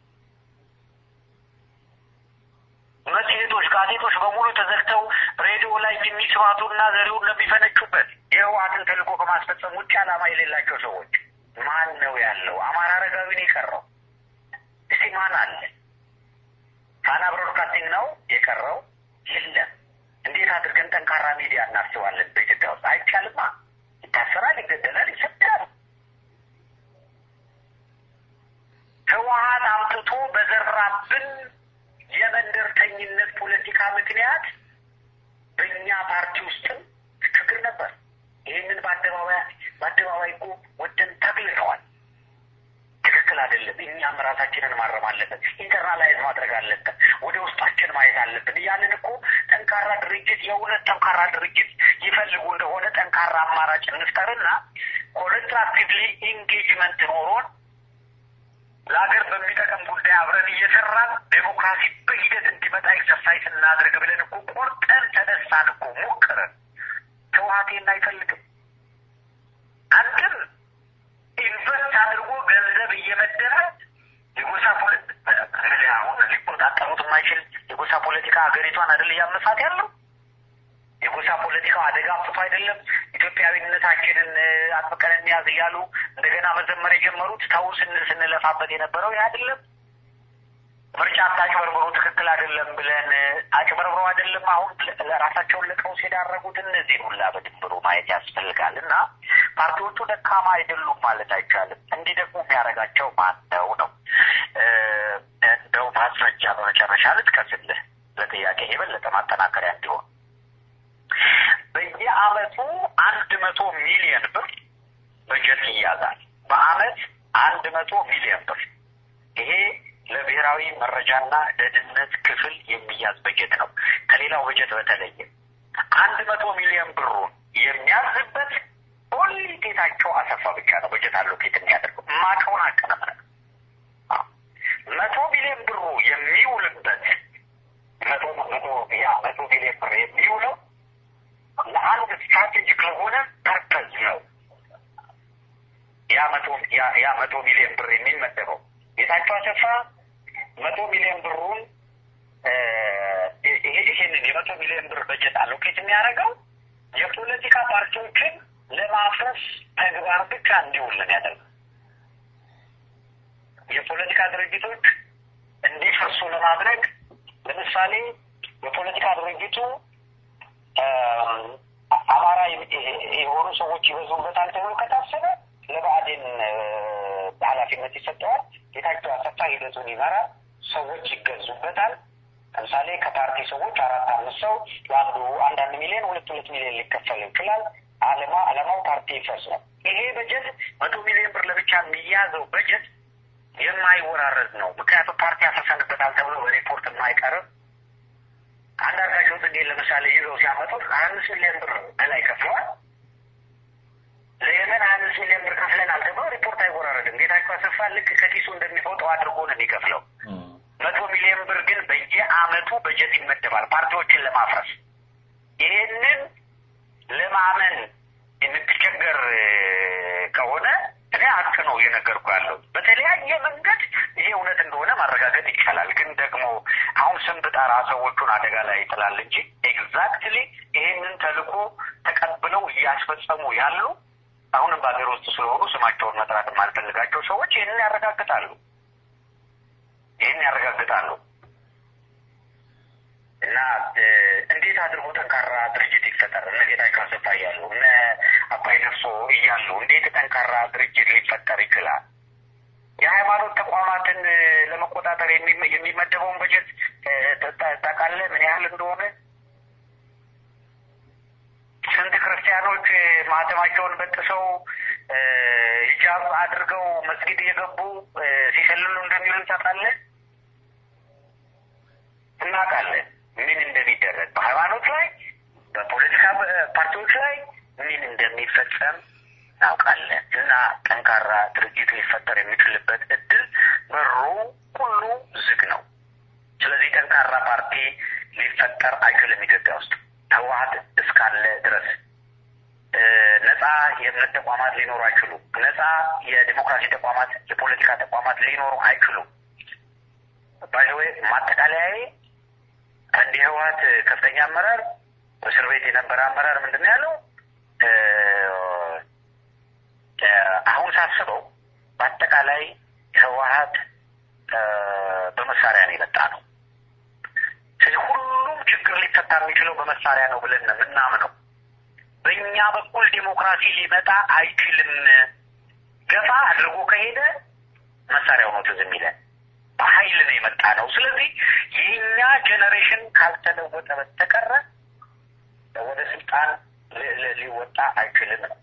መጽሔቶች፣ ጋዜጦች በሙሉ ተዘግተው ሬዲዮ ላይ የሚስባቱ እና ዘሪሁን ለሚፈነጩበት የህወሓትን ተልእኮ ከማስፈጸም ውጭ ዓላማ የሌላቸው ሰዎች ማን ነው ያለው? አማራ አረጋዊን የቀረው እስቲ ማን አለ? ፋና ብሮድካስቲንግ ነው የቀረው? የለም። እንዴት አድርገን ጠንካራ ሚዲያ እናስባለን? በኢትዮጵያ ውስጥ አይቻልማ። ይታሰራል፣ ይገደላል፣ ይሰዳል። ህወሓት አምጥቶ በዘራብን የመንደርተኝነት ፖለቲካ ምክንያት በእኛ ፓርቲ ውስጥም ችግር ነበር። ይህንን በአደባባይ በአደባባይ እኮ ወደን ተግልነዋል። ትክክል አይደለም። እኛም ራሳችንን ማረም አለብን። ኢንተርናላይዝ ማድረግ አለብን። ወደ ውስጣችን ማየት አለብን። ያንን እኮ ጠንካራ ድርጅት የእውነት ጠንካራ ድርጅት ይፈልጉ እንደሆነ ጠንካራ አማራጭ እንፍጠርና ኮንስትራክቲቭሊ ኢንጌጅመንት ኖሮን ለሀገር በሚጠቅም ጉዳይ አብረን እየሰራን ዴሞክራሲ በሂደት እንዲመጣ ኤክሰርሳይዝ እናድርግ ብለን እኮ ቆርጠን ተነሳን እኮ ሞክረን። ህወሓቴን አይፈልግም። አንድም ኢንቨስት አድርጎ ገንዘብ እየመደበ የጎሳ ፖለቲካ አሁን ሊቆጣጠሩት የማይችል የጎሳ ፖለቲካ ሀገሪቷን አይደል እያመሳት ያለው የጎሳ ፖለቲካው አደጋ አምጥቶ አይደለም ኢትዮጵያዊነታችንን አጥብቀን እንያዝ እያሉ እንደገና መዘመር የጀመሩት ተው ስንል ስንለፋበት የነበረው ይህ አይደለም። ምርጫ አታጭበርብሩ ትክክል አይደለም ብለን አጭበርብሮ አይደለም አሁን ራሳቸውን ለቀውስ የዳረጉት። እነዚህ ሁላ በድንብሩ ማየት ያስፈልጋል። እና ፓርቲዎቹ ደካማ አይደሉም ማለት አይቻልም። እንዲደግሙ የሚያደርጋቸው ማን ነው ነው እንደው ማስረጃ በመጨረሻ ልጥቀስልህ ለጥያቄ የበለጠ ማጠናከሪያ እንዲሆን በየአመቱ አንድ መቶ ሚሊዮን ብር በጀት ይያዛል። በአመት አንድ መቶ ሚሊዮን ብር ይሄ ለብሔራዊ መረጃና ደህንነት ክፍል የሚያዝ በጀት ነው። ከሌላው በጀት በተለየ አንድ መቶ ሚሊዮን ብሩን የሚያዝበት ኦንሊ ጌታቸው አሰፋ ብቻ ነው በጀት አለው ኬት የሚያደርገው ማቀውን አቀነምነ መቶ ሚሊዮን ብሩ የሚውልበት መቶ መቶ ያ መቶ ሚሊዮን ብር የሚውለው ለአንድ ስትራቴጂክ ለሆነ ፐርፐዝ ነው። ያ መቶ ያ ያ መቶ ሚሊዮን ብር የሚመደበው ጌታቸው አሰፋ መቶ ሚሊዮን ብሩን ይሄንን የመቶ ሚሊዮን ብር በጀት አሎኬት የሚያደርገው የፖለቲካ ፓርቲዎችን ለማፍረስ ተግባር ብቻ እንዲውል ነው ያደርገው። የፖለቲካ ድርጅቶች እንዲፈርሱ ለማድረግ ለምሳሌ የፖለቲካ ድርጅቱ አማራ የሆኑ ሰዎች ይበዙበታል ተብሎ ከታሰበ ለብአዴን ኃላፊነት ይሰጠዋል። ጌታቸው አሰፋ ሂደቱን ይመራል። ሰዎች ይገዙበታል። ለምሳሌ ከፓርቲ ሰዎች አራት አምስት ሰው ለአንዱ አንዳንድ ሚሊዮን ሁለት ሁለት ሚሊዮን ሊከፈል ይችላል። አለማ አለማው ፓርቲ ይፈርስ ነው። ይሄ በጀት መቶ ሚሊዮን ብር ለብቻ የሚያዘው በጀት የማይወራረድ ነው። ምክንያቱም ፓርቲ ያፈሰንበታል ተብሎ በሪፖርት የማይቀርብ አንዳንዳቸው ጽጌ ለምሳሌ ይዘው ሲያመጡት ሀያ አምስት ሚሊዮን ብር በላይ ከፍለዋል። ለየመን ሀያ አምስት ሚሊዮን ብር ከፍለናል ተብሎ ሪፖርት አይወራረድም። ጌታቸው አሰፋ ልክ ከኪሱ እንደሚፎጠው አድርጎ ነው የሚከፍለው። መቶ ሚሊዮን ብር ግን በየአመቱ በጀት ይመደባል ፓርቲዎችን ለማፍረስ። ይህንን ለማመን የምትቸገር ከሆነ እኔ ሀቅ ነው እየነገርኩ ያለው። በተለያየ መንገድ ይሄ እውነት እንደሆነ ማረጋገጥ ይቻላል። ግን ደግሞ አሁን ስም ብጠራ ሰዎቹን አደጋ ላይ ይጥላል እንጂ ኤግዛክትሊ ይሄንን ተልእኮ ተቀብለው እያስፈጸሙ ያሉ አሁንም በሀገር ውስጥ ስለሆኑ ስማቸውን መጥራት የማልፈልጋቸው ሰዎች ይህንን ያረጋግጣሉ። ይህን ያረጋግጣሉ። እና እንዴት አድርጎ ጠንካራ ድርጅት ይፈጠር? እነ ጌታቸው አሰፋ እያሉ እነ አባይ ነፍሶ እያሉ እንዴት ጠንካራ ድርጅት ሊፈጠር ይችላል? የሃይማኖት ተቋማትን ለመቆጣጠር የሚመደበውን በጀት ታውቃለህ? ምን ያህል እንደሆነ? ስንት ክርስቲያኖች ማህተማቸውን በጥሰው ሂጃብ አድርገው መስጊድ እየገቡ ሲሸልሉ እንደሚሉ ታውቃለህ? እናውቃለን ምን እንደሚደረግ በሃይማኖት ላይ በፖለቲካ ፓርቲዎች ላይ ምን እንደሚፈጸም እናውቃለን። እና ጠንካራ ድርጅት ሊፈጠር የሚችልበት እድል በሩ ሁሉ ዝግ ነው። ስለዚህ ጠንካራ ፓርቲ ሊፈጠር አይችልም ኢትዮጵያ ውስጥ ህወሀት እስካለ ድረስ ነጻ የእምነት ተቋማት ሊኖሩ አይችሉም። ነጻ የዲሞክራሲ ተቋማት፣ የፖለቲካ ተቋማት ሊኖሩ አይችሉም። ባይዘዌ ማጠቃለያዬ አንድ የህወሀት ከፍተኛ አመራር እስር ቤት የነበረ አመራር ምንድን ነው ያለው? አሁን ሳስበው በአጠቃላይ ህወሀት በመሳሪያ ነው የመጣ ነው። ስለዚህ ሁሉም ችግር ሊፈታ የሚችለው በመሳሪያ ነው ብለን ነው የምናምነው። በእኛ በኩል ዲሞክራሲ ሊመጣ አይችልም። ገፋ አድርጎ ከሄደ መሳሪያው ነው ትዝ የሚለን። በኃይል ነው የመጣ ነው። ስለዚህ የእኛ ጄኔሬሽን ካልተለወጠ በስተቀረ ወደ ስልጣን ሊወጣ አይችልም ነው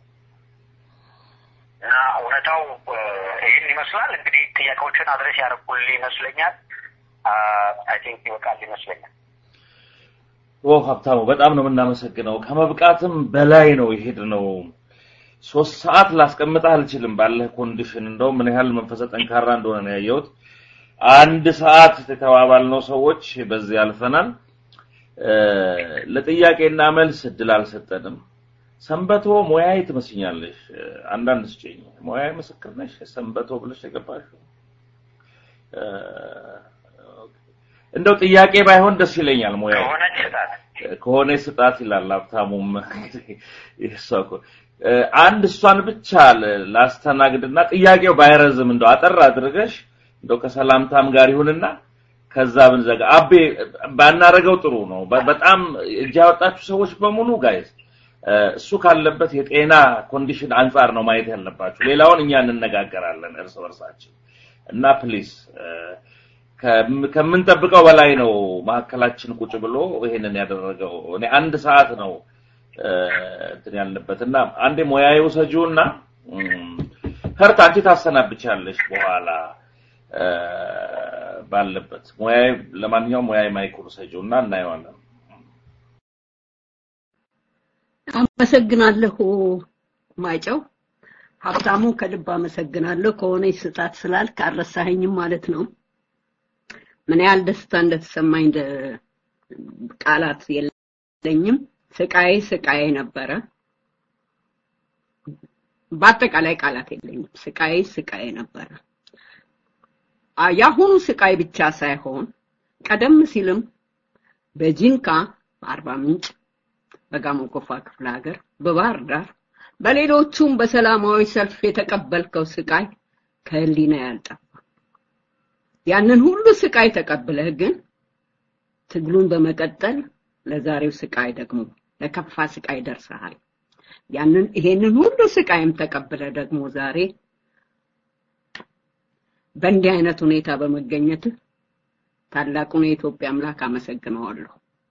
እና እውነታው ይህን ይመስላል። እንግዲህ ጥያቄዎችን አድረስ ያደረኩልህ ይመስለኛል። አይ ቲንክ ይበቃል ይመስለኛል። ኦ ሀብታሙ በጣም ነው የምናመሰግነው። ከመብቃትም በላይ ነው የሄድ ነው። ሶስት ሰዓት ላስቀምጥህ አልችልም ባለህ ኮንዲሽን። እንደውም ምን ያህል መንፈሰ ጠንካራ እንደሆነ ነው ያየሁት። አንድ ሰዓት የተባባልነው ሰዎች በዚህ አልፈናል። ለጥያቄና መልስ እድል አልሰጠንም። ሰንበቶ ሙያዬ ትመስኛለሽ። አንዳንድ ስጭኝ። ሙያዬ ምስክር ነሽ። ሰንበቶ ብለሽ የገባሽው እንደው ጥያቄ ባይሆን ደስ ይለኛል። ሙያዬ ከሆነች ስጣት ከሆነ ስጣት ይላል ሀብታሙም። እሷ እኮ አንድ እሷን ብቻ ላስተናግድና ጥያቄው ባይረዝም እንደው አጠር አድርገሽ እንደው ከሰላምታም ጋር ይሁንና ከዛ ብንዘጋ። አቤ ባናረገው ጥሩ ነው። በጣም እጅ ያወጣችሁ ሰዎች በሙሉ ጋይዝ እሱ ካለበት የጤና ኮንዲሽን አንጻር ነው ማየት ያለባችሁ። ሌላውን እኛ እንነጋገራለን እርስ በርሳችን እና ፕሊዝ ከምንጠብቀው በላይ ነው መካከላችን ቁጭ ብሎ ይሄንን ያደረገው። እኔ አንድ ሰዓት ነው እንትን ያልንበት እና አንዴ ሙያዬ ውሰጂውና ከርታ አንቺ ታሰናብቻለሽ በኋላ ባለበት ሙያዬ ለማንኛውም ሙያዬ ማይኩር ውሰጂውና እናየዋለን። አመሰግናለሁ ማይጨው ሀብታሙ ከልብ አመሰግናለሁ። ከሆነ ስጣት ስላልክ አልረሳኸኝም ማለት ነው። ምን ያህል ደስታ እንደተሰማኝ ቃላት የለኝም። ስቃዬ ስቃዬ ነበረ። በአጠቃላይ ቃላት የለኝም። ስቃይ ስቃይ ነበረ። የአሁኑ ስቃይ ብቻ ሳይሆን ቀደም ሲልም በጂንካ፣ በአርባ ምንጭ፣ በጋሞ ጎፋ ክፍለ ሀገር፣ በባህር ዳር፣ በሌሎቹም በሰላማዊ ሰልፍ የተቀበልከው ስቃይ ከህሊና ያልጠፋ ያንን ሁሉ ስቃይ ተቀብለህ ግን ትግሉን በመቀጠል ለዛሬው ስቃይ ደግሞ ለከፋ ስቃይ ደርሰሃል። ያንን ይሄንን ሁሉ ስቃይም ተቀብለ ደግሞ ዛሬ በእንዲህ አይነት ሁኔታ በመገኘት ታላቁን የኢትዮጵያ አምላክ አመሰግነዋለሁ።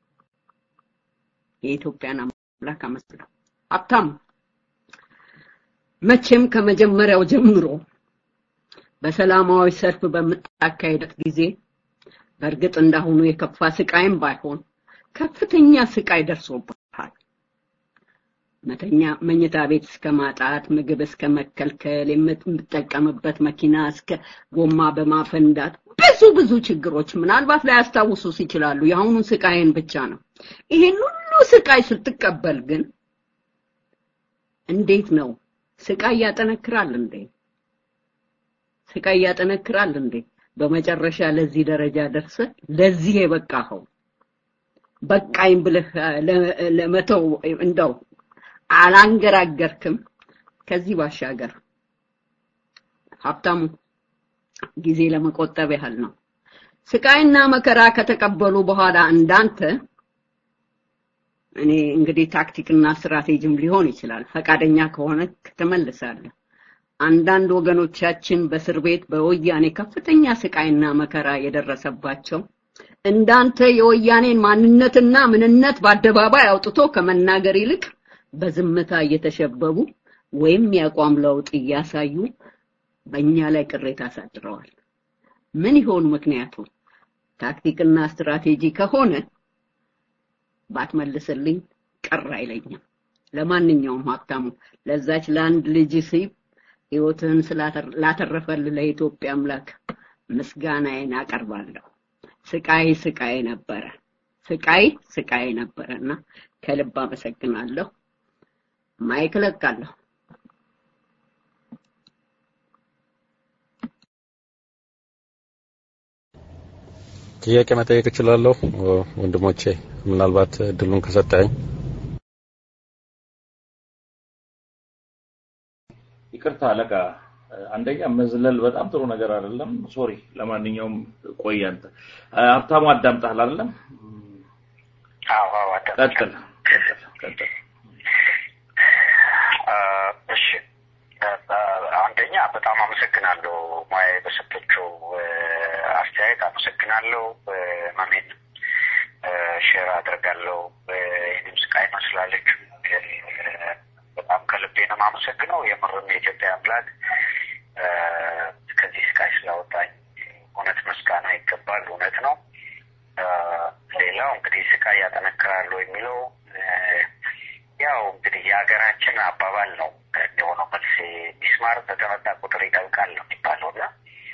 የኢትዮጵያን አምላክ አመሰግነው። ሀብታም መቼም ከመጀመሪያው ጀምሮ በሰላማዊ ሰልፍ በምታካሄደት ጊዜ በእርግጥ እንዳሁኑ የከፋ ስቃይም ባይሆን ከፍተኛ ስቃይ ደርሶብሃል። መተኛ መኝታ ቤት እስከ ማጣት፣ ምግብ እስከ መከልከል፣ የምትጠቀምበት መኪና እስከ ጎማ በማፈንዳት ብዙ ብዙ ችግሮች ምናልባት ላያስታውሱስ ይችላሉ። የአሁኑን ስቃይን ብቻ ነው። ይሄን ሁሉ ስቃይ ስትቀበል ግን እንዴት ነው ስቃይ ያጠነክራል እንዴ? ስቃይ ያጠነክራል እንዴ? በመጨረሻ ለዚህ ደረጃ ደርሰ ለዚህ የበቃኸው በቃኝ ብለህ ለመተው እንደው አላንገራገርክም። ከዚህ ባሻገር ሀብታሙ ጊዜ ለመቆጠብ ያህል ነው። ስቃይና መከራ ከተቀበሉ በኋላ እንዳንተ እኔ እንግዲህ ታክቲክና ስትራቴጂም ሊሆን ይችላል። ፈቃደኛ ከሆነ ትመልሳለህ። አንዳንድ ወገኖቻችን በእስር ቤት በወያኔ ከፍተኛ ስቃይና መከራ የደረሰባቸው እንዳንተ የወያኔን ማንነትና ምንነት በአደባባይ አውጥቶ ከመናገር ይልቅ በዝምታ እየተሸበቡ ወይም የአቋም ለውጥ እያሳዩ በእኛ ላይ ቅሬታ አሳድረዋል። ምን ይሆን ምክንያቱ? ታክቲክና ስትራቴጂ ከሆነ ባትመልስልኝ ቅር አይለኝም። ለማንኛውም ሀብታሙ ለዛች ለአንድ ልጅ ሲብ ህይወትህን ስላተረፈልህ ለኢትዮጵያ አምላክ ምስጋናዬን አቀርባለሁ። ስቃይ ስቃይ ነበረ፣ ስቃይ ስቃይ ነበረና ከልብ አመሰግናለሁ። ማይክ እለቃለሁ። ጥያቄ መጠየቅ እችላለሁ ወንድሞቼ? ምናልባት እድሉን ከሰጠኝ። ይቅርታ አለቃ፣ አንደኛ መዝለል በጣም ጥሩ ነገር አይደለም። ሶሪ። ለማንኛውም ቆይ አንተ ሀብታሙ አዳምጠሃል አይደለም? አዎ አዎ፣ ቀጥል ቀጥል ቀጥል። እሺ አንደኛ በጣም አመሰግናለሁ ሙያ በሰጠችው አስተያየት አመሰግናለሁ። ማሜን ሼር አድርጋለሁ። ይህንም ስቃይ መስላለች። በጣም ከልቤ ነው የማመሰግነው። የምርም የኢትዮጵያ አምላክ ከዚህ ስቃይ ስላወጣኝ እውነት ምስጋና ይገባል። እውነት ነው። ሌላው እንግዲህ ስቃይ ያጠነክራሉ የሚለው ያው እንግዲህ የሀገራችን አባባል ነው የሆነው መልስ ሚስማር በተመታ ቁጥር ይጠብቃል ነው የሚባለው እና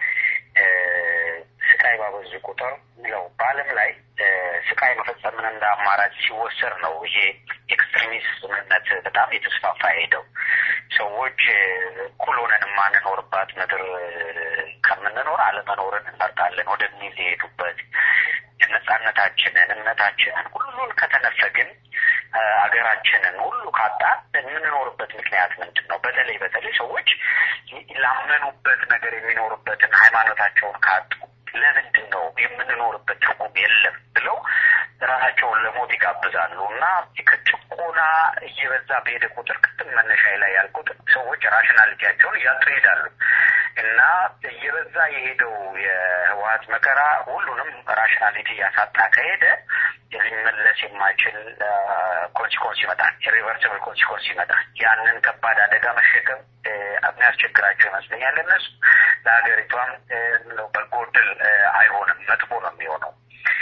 ስቃይ ባበዙ ቁጥር ነው በዓለም ላይ ስቃይ መፈጸምን እንደ አማራጭ ሲወሰድ ነው ይሄ ኤክስትሪሚዝምነት በጣም የተስፋፋ ሄደው ሰዎች እኩል ሆነን የማንኖርባት ምድር ከምንኖር አለመኖርን እንመርጣለን ወደሚል የሄዱበት ነጻነታችንን፣ እምነታችንን ሁሉን ከተነፈግን አገራችንን ሁሉ ካጣን የምንኖርበት ምክንያት ምንድን ነው? በተለይ በተለይ ሰዎች ላመኑበት ነገር የሚኖሩበትን ሃይማኖታቸውን ካጡ ለምንድን ነው የምንኖርበት ትርጉም የለም ብለው ራሳቸውን ለሞት ይጋብዛሉ እና ከጭቆና እየበዛ በሄደ ቁጥር ቅድም መነሻ ላይ ያልኩት ሰዎች ራሽናሊቲያቸውን እያጡ ይሄዳሉ እና እየበዛ የሄደው የህወሀት መከራ ሁሉንም ራሽናሊቲ እያሳጣ ከሄደ ሊመለስ የማይችል ኮንሲኮንስ ይመጣል። ኢሪቨርሲብል ኮንሲኮንስ ይመጣል። ያንን ከባድ አደጋ መሸከም የሚያስቸግራቸው ይመስለኛል። እነሱ ለሀገሪቷም በጎ ዕድል አይሆንም፣ መጥፎ ነው የሚሆነው።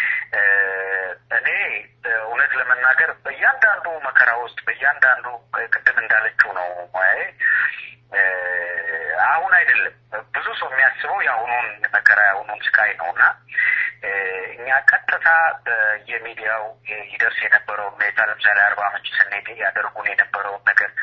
እኔ እውነት ለመናገር በእያንዳንዱ መከራ ውስጥ በእያንዳንዱ ቅድም እንዳለችው ነው ሙያዬ አሁን አይደለም ብዙ ሰው የሚያስበው የአሁኑን መከራ የአሁኑን ስቃይ ነው እና እኛ ቀጥታ በየሚዲያው ይደርስ የነበረውን ሁኔታ ለምሳሌ አርባ ምንጭ ስንሄድ ያደርጉን የነበረውን ነገር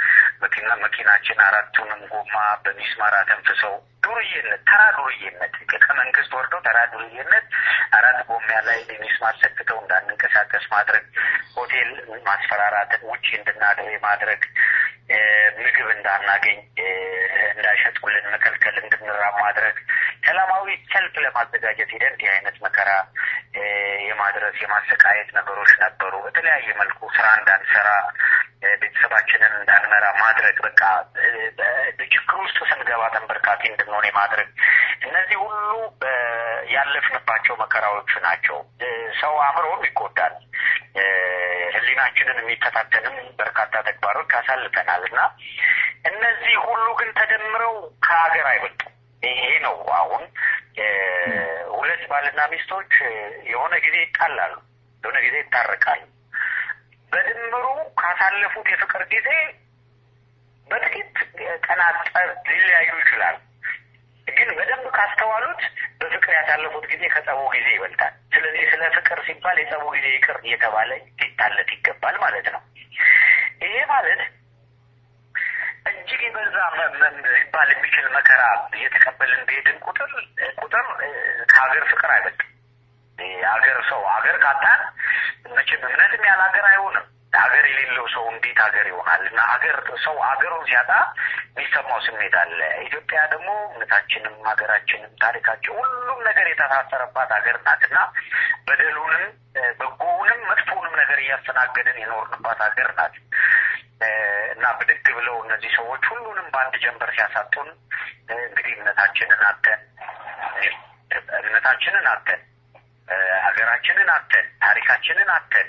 መኪና መኪናችን አራቱንም ጎማ በሚስማር አተንፍሰው ዱርዬነት፣ ተራ ዱርዬነት ከመንግስት ወርደው ተራ ዱርዬነት አራት ጎማ ላይ ሚስማር ሰክተው እንዳንንቀሳቀስ ማድረግ፣ ሆቴል ማስፈራራትን፣ ውጭ እንድናድር ማድረግ፣ ምግብ እንዳናገኝ እንዳይሸጡልን መከልከል፣ እንድንራብ ማድረግ፣ ሰላማዊ ሰልፍ ለማዘጋጀት ሂደን እንዲህ አይነት መከራ የማድረስ የማሰቃየት ነገሮች ነበሩ። በተለያየ መልኩ ስራ እንዳንሰራ ቤተሰባችንን እንዳንመራ ማድረግ በቃ ችግር ውስጥ ስንገባ ተንበርካኪ እንድንሆን የማድረግ እነዚህ ሁሉ ያለፍንባቸው መከራዎቹ ናቸው። ሰው አእምሮም ይጎዳል። ሕሊናችንን የሚፈታተንም በርካታ ተግባሮች አሳልፈናል እና እነዚህ ሁሉ ግን ተደምረው ከሀገር አይበልጡም። ይሄ ነው አሁን ሁለት ባልና ሚስቶች የሆነ ጊዜ ይጣላሉ፣ የሆነ ጊዜ ይታረቃሉ። በድምሩ ካሳለፉት የፍቅር ጊዜ በጥቂት ቀናት ጠብ ሊለያዩ ይችላሉ። ግን በደንብ ካስተዋሉት በፍቅር ያሳለፉት ጊዜ ከጸቡ ጊዜ ይበልጣል። ስለዚህ ስለ ፍቅር ሲባል የጸቡ ጊዜ ይቅር እየተባለ ሊታለት ይገባል ማለት ነው። ይሄ ማለት እጅግ የበዛ ሊባል የሚችል መከራ እየተቀበልን በሄድን ቁጥር ቁጥር ከሀገር ፍቅር አይበልጥም። ሀገር ሰው ሀገር ካጣን መቼም እምነትም ያለ ሀገር አይሆንም። ሀገር የሌለው ሰው እንዴት ሀገር ይሆናል? እና ሀገር ሰው ሀገሩን ሲያጣ የሚሰማው ስሜት አለ። ኢትዮጵያ ደግሞ እምነታችንም ሀገራችንም ታሪካችን ሁሉም ነገር የተሳሰረባት ሀገር ናት እና በደሉንም በጎውንም መጥፎውንም ነገር እያስተናገድን የኖርንባት ሀገር ናት እና ብድግ ብለው እነዚህ ሰዎች ሁሉንም በአንድ ጀንበር ሲያሳጡን እንግዲህ እምነታችንን አተን እምነታችንን አተን ሀገራችንን አተን ታሪካችንን አተን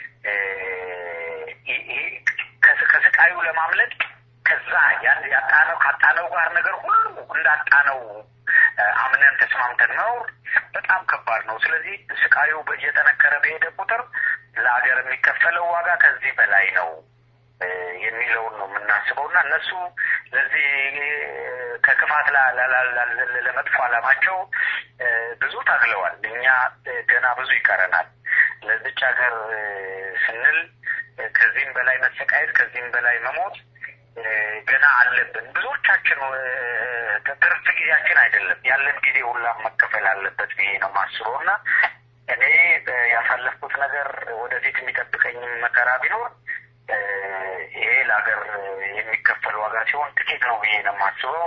ከስቃዩ ለማምለጥ ከዛ ያን ያጣነው ካጣነው ጋር ነገር ሁሉ እንዳጣነው አምነን ተስማምተን መኖር በጣም ከባድ ነው። ስለዚህ ስቃዩ እየጠነከረ በሄደ ቁጥር ለሀገር የሚከፈለው ዋጋ ከዚህ በላይ ነው የሚለውን ነው የምናስበው እና እነሱ ለዚህ ከክፋት ለመጥፎ ዓላማቸው ብዙ ታግለዋል። እኛ ገና ብዙ ይቀረናል። ለዚች ሀገር ስንል ከዚህም በላይ መሰቃየት፣ ከዚህም በላይ መሞት ገና አለብን። ብዙዎቻችን ትርፍ ጊዜያችን አይደለም ያለን ጊዜ ሁላ መከፈል አለበት ብዬ ነው ማስበው እና እኔ ያሳለፍኩት ነገር ወደፊት የሚጠብቀኝ መከራ ቢኖር ይሄ ለሀገር የሚከፈል ዋጋ ሲሆን ጥቂት ነው ብዬ ነው የማስበው።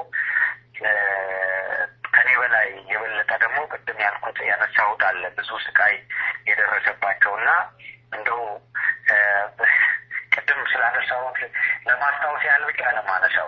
ከኔ በላይ የበለጠ ደግሞ ቅድም ያልኩት ያነሳሁት አለ ብዙ ስቃይ የደረሰባቸው እና እንደው ቅድም ስላነሳሁት ለማስታወስ ያህል ብቻ ለማነሳው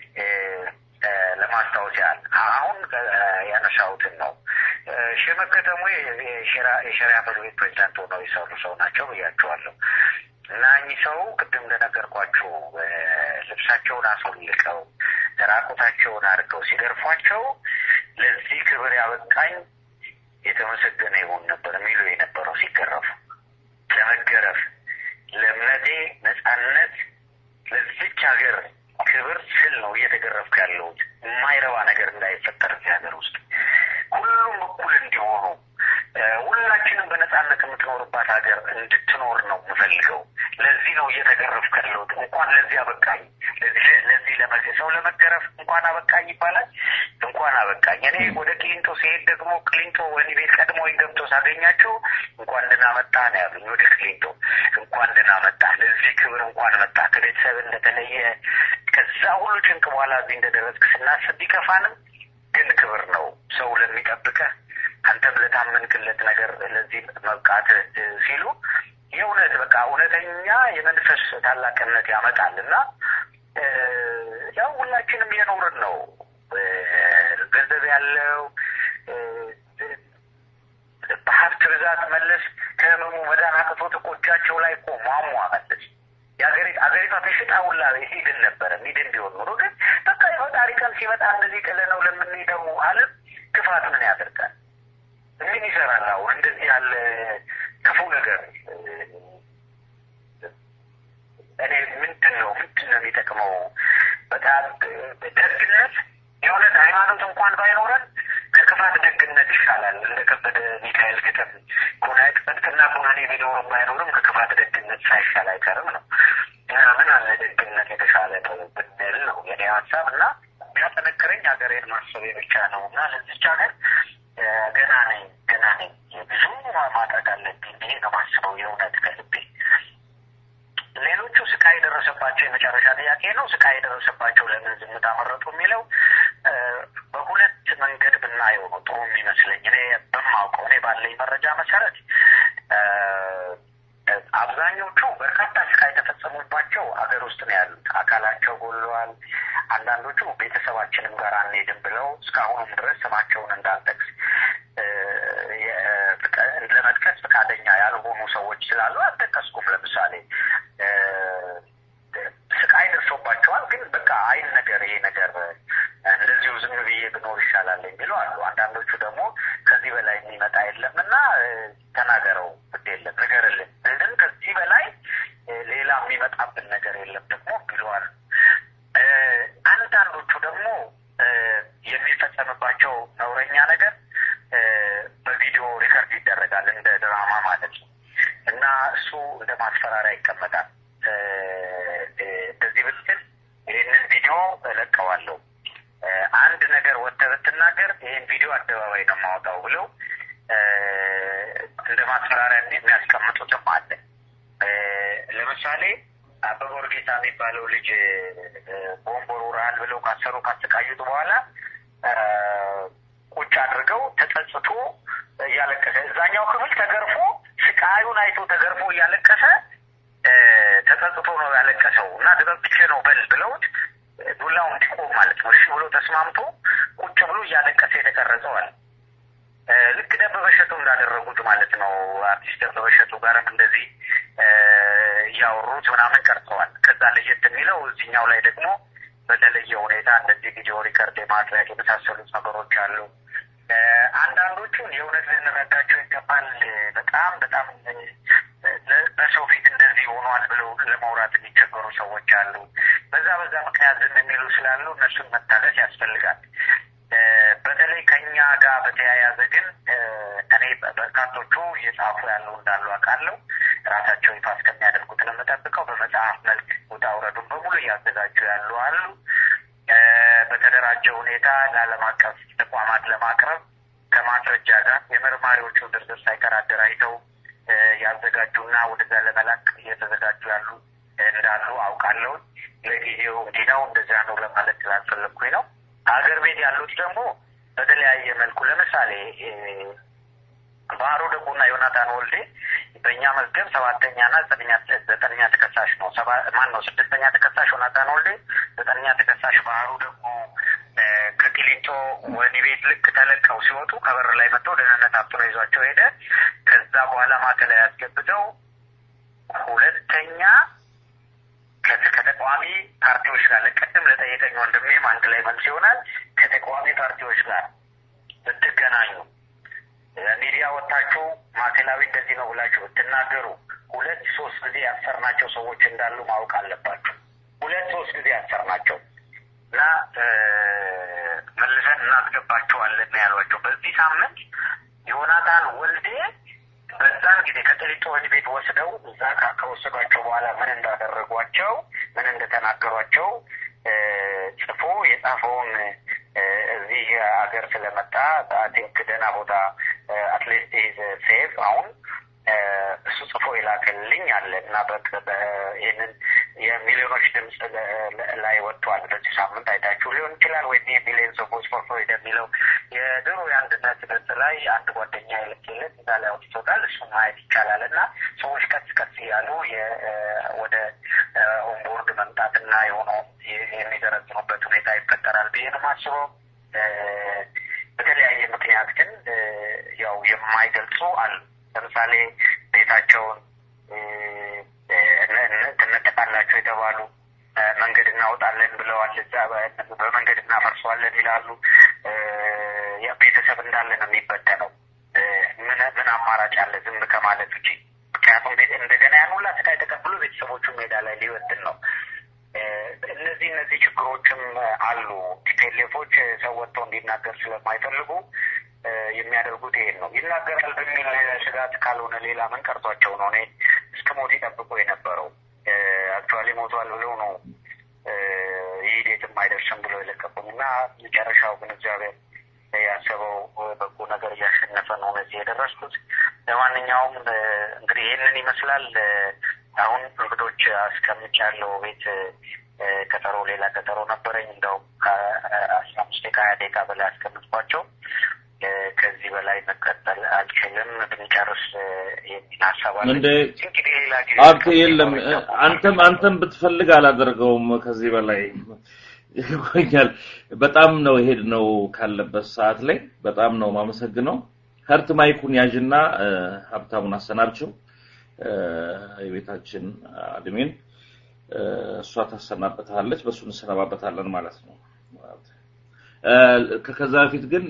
ለማስታወስ ያህል አሁን ያነሳሁትን ነው። ሸመክ ከተሙ የሸሪያ ፍርድ ቤት ፕሬዚዳንት ሆነው የሰሩ ሰው ናቸው ብያቸዋለሁ። እና እኚህ ሰው ቅድም እንደነገርኳችሁ ልብሳቸውን አስወልቀው ራቁታቸውን አድርገው ሲገርፏቸው ለዚህ ክብር ያበቃኝ የተመሰገነ ይሆን ነበር የሚሉ የነበረው ሲገረፉ ለመገረፍ ለእምነቴ ነጻነት ለዚች ሀገር ክብር ስል ነው እየተገረፍኩ ያለሁት። የማይረባ ነገር እንዳይፈጠር እዚህ ሀገር ውስጥ ሁሉም እኩል እንዲሆኑ ሁላችንም በነጻነት የምትኖርባት ሀገር እንድትኖር ነው የምፈልገው። ለዚህ ነው እየተገረፍኩ ያለሁት። እንኳን ለዚህ አበቃኝ። ለዚህ ለመገ ሰው ለመገረፍ እንኳን አበቃኝ ይባላል። እንኳን አበቃኝ። እኔ ወደ ቅሊንጦ ሲሄድ ደግሞ ቅሊንጦ ወህኒ ቤት ቀድሞኝ ገብቶ ሳገኛቸው እንኳን ደህና መጣህ ነው ያሉኝ። ወደ ቅሊንጦ እንኳን ደህና መጣህ፣ ለዚህ ክብር እንኳን መጣህ፣ ከቤተሰብ እንደተለየ ከዛ ሁሉ ጭንቅ በኋላ እዚህ እንደደረስክ ስናስብ ቢከፋንም ግን ክብር ነው ሰው ለሚጠብቀህ አንተም ለታመንክለት ነገር ለዚህ መብቃት ሲሉ የእውነት በቃ እውነተኛ የመንፈስ ታላቅነት ያመጣል እና ያው ሁላችንም እየኖርን ነው። ገንዘብ ያለው በሀብት ብዛት መለስ ከህመሙ መዳን አቅቶት እኮ እጃቸው ላይ እኮ ሟሟ መለስ አገሪቷ ተሽጣ ሁላ ሂድን ነበረ ሚድን ቢሆን ኖሮ ግን በቃ የፈጣሪ ቀን ሲመጣ እንደዚህ ጥለነው ለምንሄደው ዓለም ክፋት ምን ያደርጋል? ምን ይሰራል? አሁን እንደዚህ ያለ ክፉ ነገር እኔ ምንድን ነው ምንድን ነው የሚጠቅመው? በጣም ደግነት የእውነት ሃይማኖት እንኳን ባይኖረን ከክፋት ደግነት ይሻላል። እንደ ከበደ ሚካኤል ግጥም ኩናት ጽድቅና ኩነኔ ቢኖርም ባይኖርም ከክፋት ደግነት ሳይሻል አይቀርም ነው እና ምን አለ ደግነት የተሻለ ብንል ነው የኔ ሀሳብ እና የሚያጠነክረኝ ሀገሬን ማሰቤ ብቻ ነው እና ለዚች ሀገር ገና ነኝ ገና ነኝ ብዙ ማድረግ አለብኝ ብዬ ነው ማስበው የእውነት ከልቤ ሌሎቹ ስቃይ የደረሰባቸው የመጨረሻ ጥያቄ ነው። ስቃይ የደረሰባቸው ለምን ዝምታ መረጡ የሚለው በሁለት መንገድ ብናየው ነው ጥሩ የሚመስለኝ። እኔ በማውቀው እኔ ባለኝ መረጃ መሰረት አብዛኞቹ በርካታ ስቃይ የተፈጸሙባቸው አገር ውስጥ ነው ያሉት። አካላቸው ጎለዋል። አንዳንዶቹ ቤተሰባችንም ጋር አንሄድም ብለው እስካሁኑም ድረስ ስማቸውን እንዳልጠቅስ ለመጥቀስ ፈቃደኛ ያልሆኑ ሰዎች ስላሉ አልጠቀስኩም። ለምሳሌ ስቃይ ደርሶባቸዋል፣ ግን በቃ አይን ነገር ይሄ ነገር እንደዚሁ ዝም ብዬ ብኖር ይሻላል የሚሉ አሉ። አንዳንዶቹ ደግሞ ከዚህ በላይ የሚመጣ የለም እና ተናገረው ግድ የለም ንገርልን፣ ግን ከዚህ በላይ ሌላ የሚመጣብን ነገር የለም ደግሞ ቢሉ አሉ። አንዳንዶቹ ደግሞ የሚፈጸምባቸው ነውረኛ ነገር በቪዲዮ ሪከርድ ይደረጋል እንደ ድራማ ማለት ነው እና እሱ እንደ ማስፈራሪያ ይቀመጣል። እንደዚህ ብትል ይህንን ቪዲዮ እለቀዋለሁ፣ አንድ ነገር ወጥተህ ብትናገር ይህን ቪዲዮ አደባባይ ነው የማወጣው ብለው እንደ ማስፈራሪያ የሚያስቀምጡትም አለ። ለምሳሌ አበበ ወርጌታ የሚባለው ልጅ ቦምብ ወርውረሃል ብለው ካሰሩ ካሰቃዩት በኋላ ቁጭ አድርገው ተጸጽቶ እያለቀሰ እዛኛው ክፍል ተገርፎ ስቃዩን አይቶ ተገርፎ እያለቀሰ ተጸጽቶ ነው ያለቀሰው እና ተጸጽቼ ነው በል ብለውት ዱላው እንዲቆም ማለት ነው። እሺ ብሎ ተስማምቶ ቁጭ ብሎ እያለቀሰ የተቀረጸዋል። ልክ ደበበ እሸቱ እንዳደረጉት ማለት ነው። አርቲስት ደበበ እሸቱ ጋርም እንደዚህ እያወሩት ምናምን ቀርጸዋል። ከዛ ለየት የሚለው እዚህኛው ላይ ደግሞ በተለየ ሁኔታ እንደዚህ ቪዲዮ ሪከርድ የማድረግ የመሳሰሉት ነገሮች አሉ። አንዳንዶቹን የእውነት ልንረዳቸው ይገባል። በጣም በጣም በሰው ፊት እንደዚህ ሆኗል ብለው ለማውራት የሚቸገሩ ሰዎች አሉ። በዛ በዛ ምክንያት ዝም የሚሉ ስላሉ እነሱን መታገስ ያስፈልጋል። በተለይ ከኛ ጋር በተያያዘ ግን እኔ በርካቶቹ እየጻፉ ያሉ እንዳሉ አውቃለሁ። ራሳቸው ይፋ እስከሚያደርጉት ነው የምጠብቀው። በመጽሐፍ መልክ ውጣ ውረዱን በሙሉ እያዘጋጁ ያሉ አሉ። በተደራጀ ሁኔታ ለዓለም አቀፍ ተቋማት ለማቅረብ ከማስረጃ ጋር የመርማሪዎቹ ድርድር ሳይቀር አደራጅተው ያዘጋጁና ወደዛ ለመላክ እየተዘጋጁ ያሉ እንዳሉ አውቃለሁ። ለጊዜው እንዲህ ነው እንደዚያ ነው ለማለት ስላልፈለግኩኝ ነው። ሀገር ቤት ያሉት ደግሞ በተለያየ መልኩ ለምሳሌ ባህሩ ደጉና ዮናታን ወልዴ በእኛ መዝገብ ሰባተኛና ዘጠነኛ ዘጠነኛ ተከሳሽ ነው። ሰባ ማን ነው? ስድስተኛ ተከሳሽ ዮናታን ወልዴ፣ ዘጠነኛ ተከሳሽ ባህሩ ደጉ ከቂሊንጦ ወህኒ ቤት ልክ ተለቀው ሲወጡ ከበር ላይ መጥተው ደህንነት አፍጥሮ ይዟቸው ሄደ። ከዛ በኋላ ማዕከላዊ ያስገብተው ሁለተኛ ከተቃዋሚ ፓርቲዎች ጋር ቅድም ለጠየቀኝ ወንድሜም አንድ ላይ መልስ ይሆናል። ከተቃዋሚ ፓርቲዎች ጋር ብትገናኙ ሚዲያ ወጥታችሁ ማዕከላዊ እንደዚህ ነው ብላችሁ ብትናገሩ ሁለት ሶስት ጊዜ ያሰርናቸው ሰዎች እንዳሉ ማወቅ አለባችሁ። ሁለት ሶስት ጊዜ ያሰርናቸው እና መልሰን እናስገባቸዋለን ያሏቸው በዚህ ሳምንት ዮናታን ወልዴ በዛን ጊዜ ከቅሊንጦ ወህኒ ቤት ወስደው እዛ ከወሰዷቸው በኋላ ምን እንዳደረጓቸው ምን እንደተናገሯቸው ጽፎ የጻፈውን እዚህ ሀገር ስለመጣ ቲንክ ደህና ቦታ አትሊስት ኢዝ ሴፍ አሁን እሱ ጽፎ የላከልኝ አለ እና ይህንን የሚሊዮኖች ድምፅ ላይ ወጥቷል። በዚህ ሳምንት አይታችሁ ሊሆን ይችላል ወይ ሚሊዮን ሰዎች ፎር ፍሪደም የሚለው የድሮ የአንድነት ገጽ ላይ አንድ ጓደኛ የልክልን እዛ ላይ አውጥቶታል። እሱ ማየት ይቻላል እና ሰዎች ቀስ ቀስ እያሉ ወደ ኦንቦርድ መምጣትና የሆነው የሚዘረዝኑበት ሁኔታ ይፈጠራል ብዬ ነው የማስበው። በተለያየ ምክንያት ግን ያው የማይገልጹ አሉ። ለምሳሌ ቤታቸውን ትነጠቃላቸው የተባሉ መንገድ እናወጣለን ብለዋል። እዛ በመንገድ እናፈርሰዋለን ይላሉ። ቤተሰብ እንዳለ ነው የሚበተነው። ምን ምን አማራጭ አለ ዝም ከማለት ውጪ? ምክንያቱም እንደገና ያን ሁላ ስቃይ ተቀብሎ ቤተሰቦቹ ሜዳ ላይ ሊወጥን ነው። እነዚህ እነዚህ ችግሮችም አሉ። ቲፒኤልኤፎች ሰው ወጥተው እንዲናገር ስለማይፈልጉ የሚያደርጉት ይሄን ነው። ይናገራል በሚል ስጋት ካልሆነ ሌላ ምን ቀርቷቸው ነው? እኔ እስከ ሞት ይጠብቁ የነበረው አክቹዋሊ ሞቷል ብለው ነው ይሄድ የትም አይደርስም ብለው የለቀቁኝ እና መጨረሻው ግን እግዚአብሔር ያሰበው በጎ ነገር እያሸነፈ ነው እዚህ የደረስኩት። ለማንኛውም እንግዲህ ይህንን ይመስላል። አሁን እንግዶች አስቀምጫለሁ ቤት ቀጠሮ ሌላ ቀጠሮ ነበረኝ። እንደውም ከአስራ አምስት ደቂቃ ሀያ ደቂቃ በላይ አስቀምጥኳቸው ከዚህ በላይ መቀጠል አልችልም። ብንጨርስ የሚል ሀሳብ አለ። እንደ እንግዲህ ሌላ ጊዜ አብቴ የለም አንተም አንተም ብትፈልግ አላደርገውም ከዚህ በላይ ይቆኛል። በጣም ነው ሄድ ነው ካለበት ሰዓት ላይ በጣም ነው ማመሰግነው። ሀርት ማይኩን ያዥና ሀብታሙን አሰናብችው የቤታችን አድሜን እሷ ታሰናበታለች፣ በእሱ እንሰነባበታለን ማለት ነው። ከዛ በፊት ግን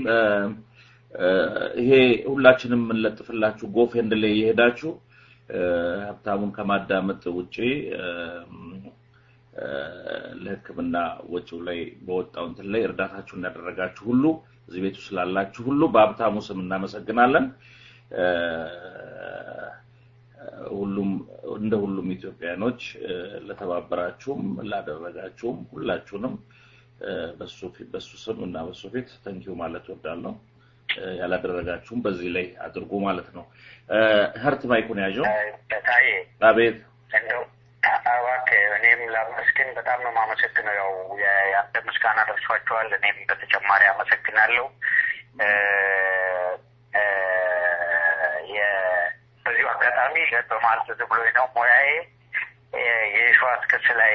ይሄ ሁላችንም የምንለጥፍላችሁ ጎፌንድ ላይ የሄዳችሁ ሀብታሙን ከማዳመጥ ውጪ ለሕክምና ወጪው ላይ በወጣው እንትን ላይ እርዳታችሁን ያደረጋችሁ ሁሉ እዚህ ቤቱ ስላላችሁ ሁሉ በሀብታሙ ስም እናመሰግናለን። ሁሉም እንደ ሁሉም ኢትዮጵያኖች ለተባበራችሁም ላደረጋችሁም ሁላችሁንም በሱ ፊት በሱ ስም እና በሱ ፊት ተንኪው ማለት ወዳለሁ። ያላደረጋችሁም በዚህ ላይ አድርጉ ማለት ነው። ሀርት ማይኩን ያዥው። ታዬ አቤት እንደው እባክህ እኔም ላመስግን በጣም ነው የማመሰግነው። ያው የአንተ ምስጋና ደርሷቸዋል። እኔም በተጨማሪ አመሰግናለሁ። በዚሁ አጋጣሚ በማለት ዝም ብሎኝ ነው ሙያዬ የሸዋስ ክስ ላይ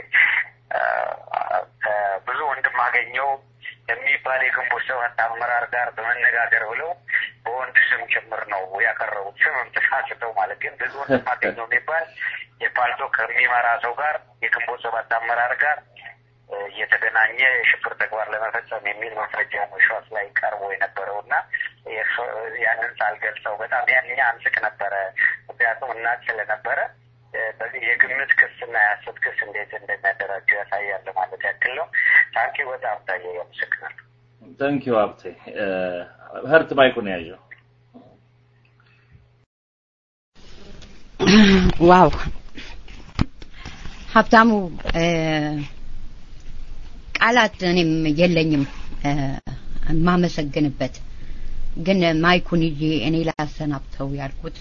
ብዙ ወንድም አገኘው የሚባል የግንቦት ሰባት አመራር ጋር በመነጋገር ብለው በወንድ ስም ጭምር ነው ያቀረቡት። ስምም ተሳስተው ማለት ግን ብዙ ወንድም አገኘው የሚባል የፓልቶ ከሚመራ ሰው ጋር የግንቦት ሰባት አመራር ጋር እየተገናኘ የሽብር ተግባር ለመፈጸም የሚል ማስረጃ ነው ሸዋስ ላይ ቀርቦ የነበረው እና ያንን ሳልገልጸው በጣም ያንኛ አንስቅ ነበረ። ምክንያቱም እናት ስለነበረ በዚህ የግምት ክስ እና የሀሰት ክስ እንዴት እንደሚያደራጁ ያሳያል ማለት ያክል ነው። ታንኪ በጣም ታየ ያመሰግናል። ታንኪዩ ሀብቴ። ሀርት ማይኩን ያዥው። ዋው ሀብታሙ ቃላት እኔም የለኝም የማመሰግንበት ግን ማይኩን ይዤ እኔ ላሰናብተው ያልኩት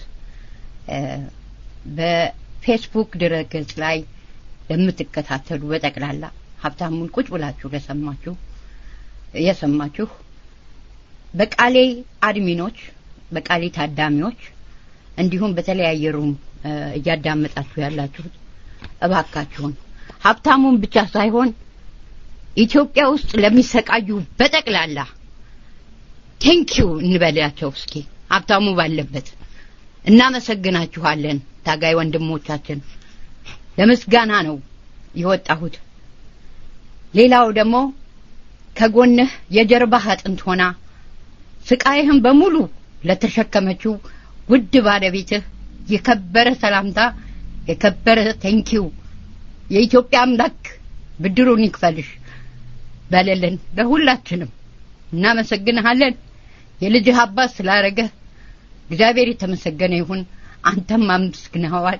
በፌስቡክ ድረገጽ ላይ ለምትከታተሉ በጠቅላላ ሀብታሙን ቁጭ ብላችሁ ለሰማችሁ የሰማችሁ በቃሌ አድሚኖች በቃሌ ታዳሚዎች እንዲሁም በተለያየ ሩም እያዳመጣችሁ ያላችሁት እባካችሁን ሀብታሙን ብቻ ሳይሆን ኢትዮጵያ ውስጥ ለሚሰቃዩ በጠቅላላ ቴንኪው እንበላቸው እስኪ ሀብታሙ ባለበት እናመሰግናችኋለን ታጋይ ወንድሞቻችን ለምስጋና ነው የወጣሁት ሌላው ደግሞ ከጎንህ የጀርባህ አጥንት ሆና ስቃይህን በሙሉ ለተሸከመችው ውድ ባለቤትህ የከበረ ሰላምታ የከበረ ቴንኪው የኢትዮጵያ አምላክ ብድሩን ይክፈልሽ በለልን ለሁላችንም እናመሰግንሃለን የልጅህ አባት ስላረገህ እግዚአብሔር የተመሰገነ ይሁን አንተም አመስግነኸዋል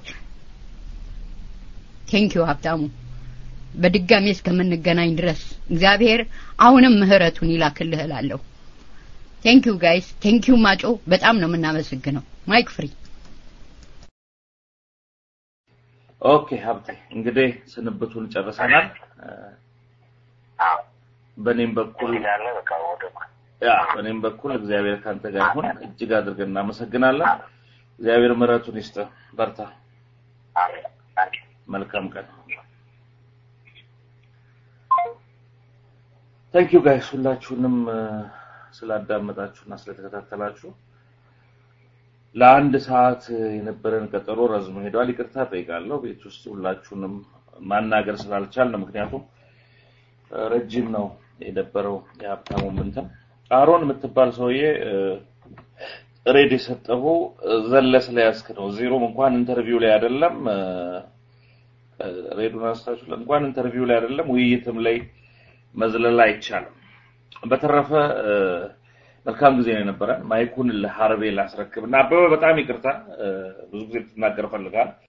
ቴንኪው ሀብታሙ በድጋሚ እስከምንገናኝ ድረስ እግዚአብሔር አሁንም ምህረቱን ይላክልህ እላለሁ ቴንኪው ጋይስ ቴንኪው ማጮ በጣም ነው የምናመሰግነው ማይክ ፍሪ ኦኬ ሀብቴ እንግዲህ ስንብቱን ጨርሰናል በእኔም በኩል ያለ በቃ ወደ ያ በእኔም በኩል እግዚአብሔር ካንተ ጋር ይሁን እጅግ አድርገን እናመሰግናለን እግዚአብሔር ምሕረቱን ይስጥ በርታ አሜን ታንኪ መልካም ቀን ታንክ ዩ ጋይስ ሁላችሁንም ስላዳመጣችሁና ስለተከታተላችሁ ለአንድ ሰዓት የነበረን ቀጠሮ ረዝሞ ሄዷል ይቅርታ ጠይቃለሁ ቤት ውስጥ ሁላችሁንም ማናገር ስላልቻል ነው ምክንያቱም ረጅም ነው የነበረው የሀብታሙ ምንትን አሮን የምትባል ሰውዬ ሬድ የሰጠሁ ዘለ ስለያዝክ ነው ዜሮም እንኳን ኢንተርቪው ላይ አይደለም ሬዱን አንስታችሁ እንኳን ኢንተርቪው ላይ አይደለም ውይይትም ላይ መዝለል አይቻልም በተረፈ መልካም ጊዜ ነው የነበረን ማይኩን ለሀርቤ ላስረክብ እና አበበ በጣም ይቅርታ ብዙ ጊዜ ልትናገር ፈልጋል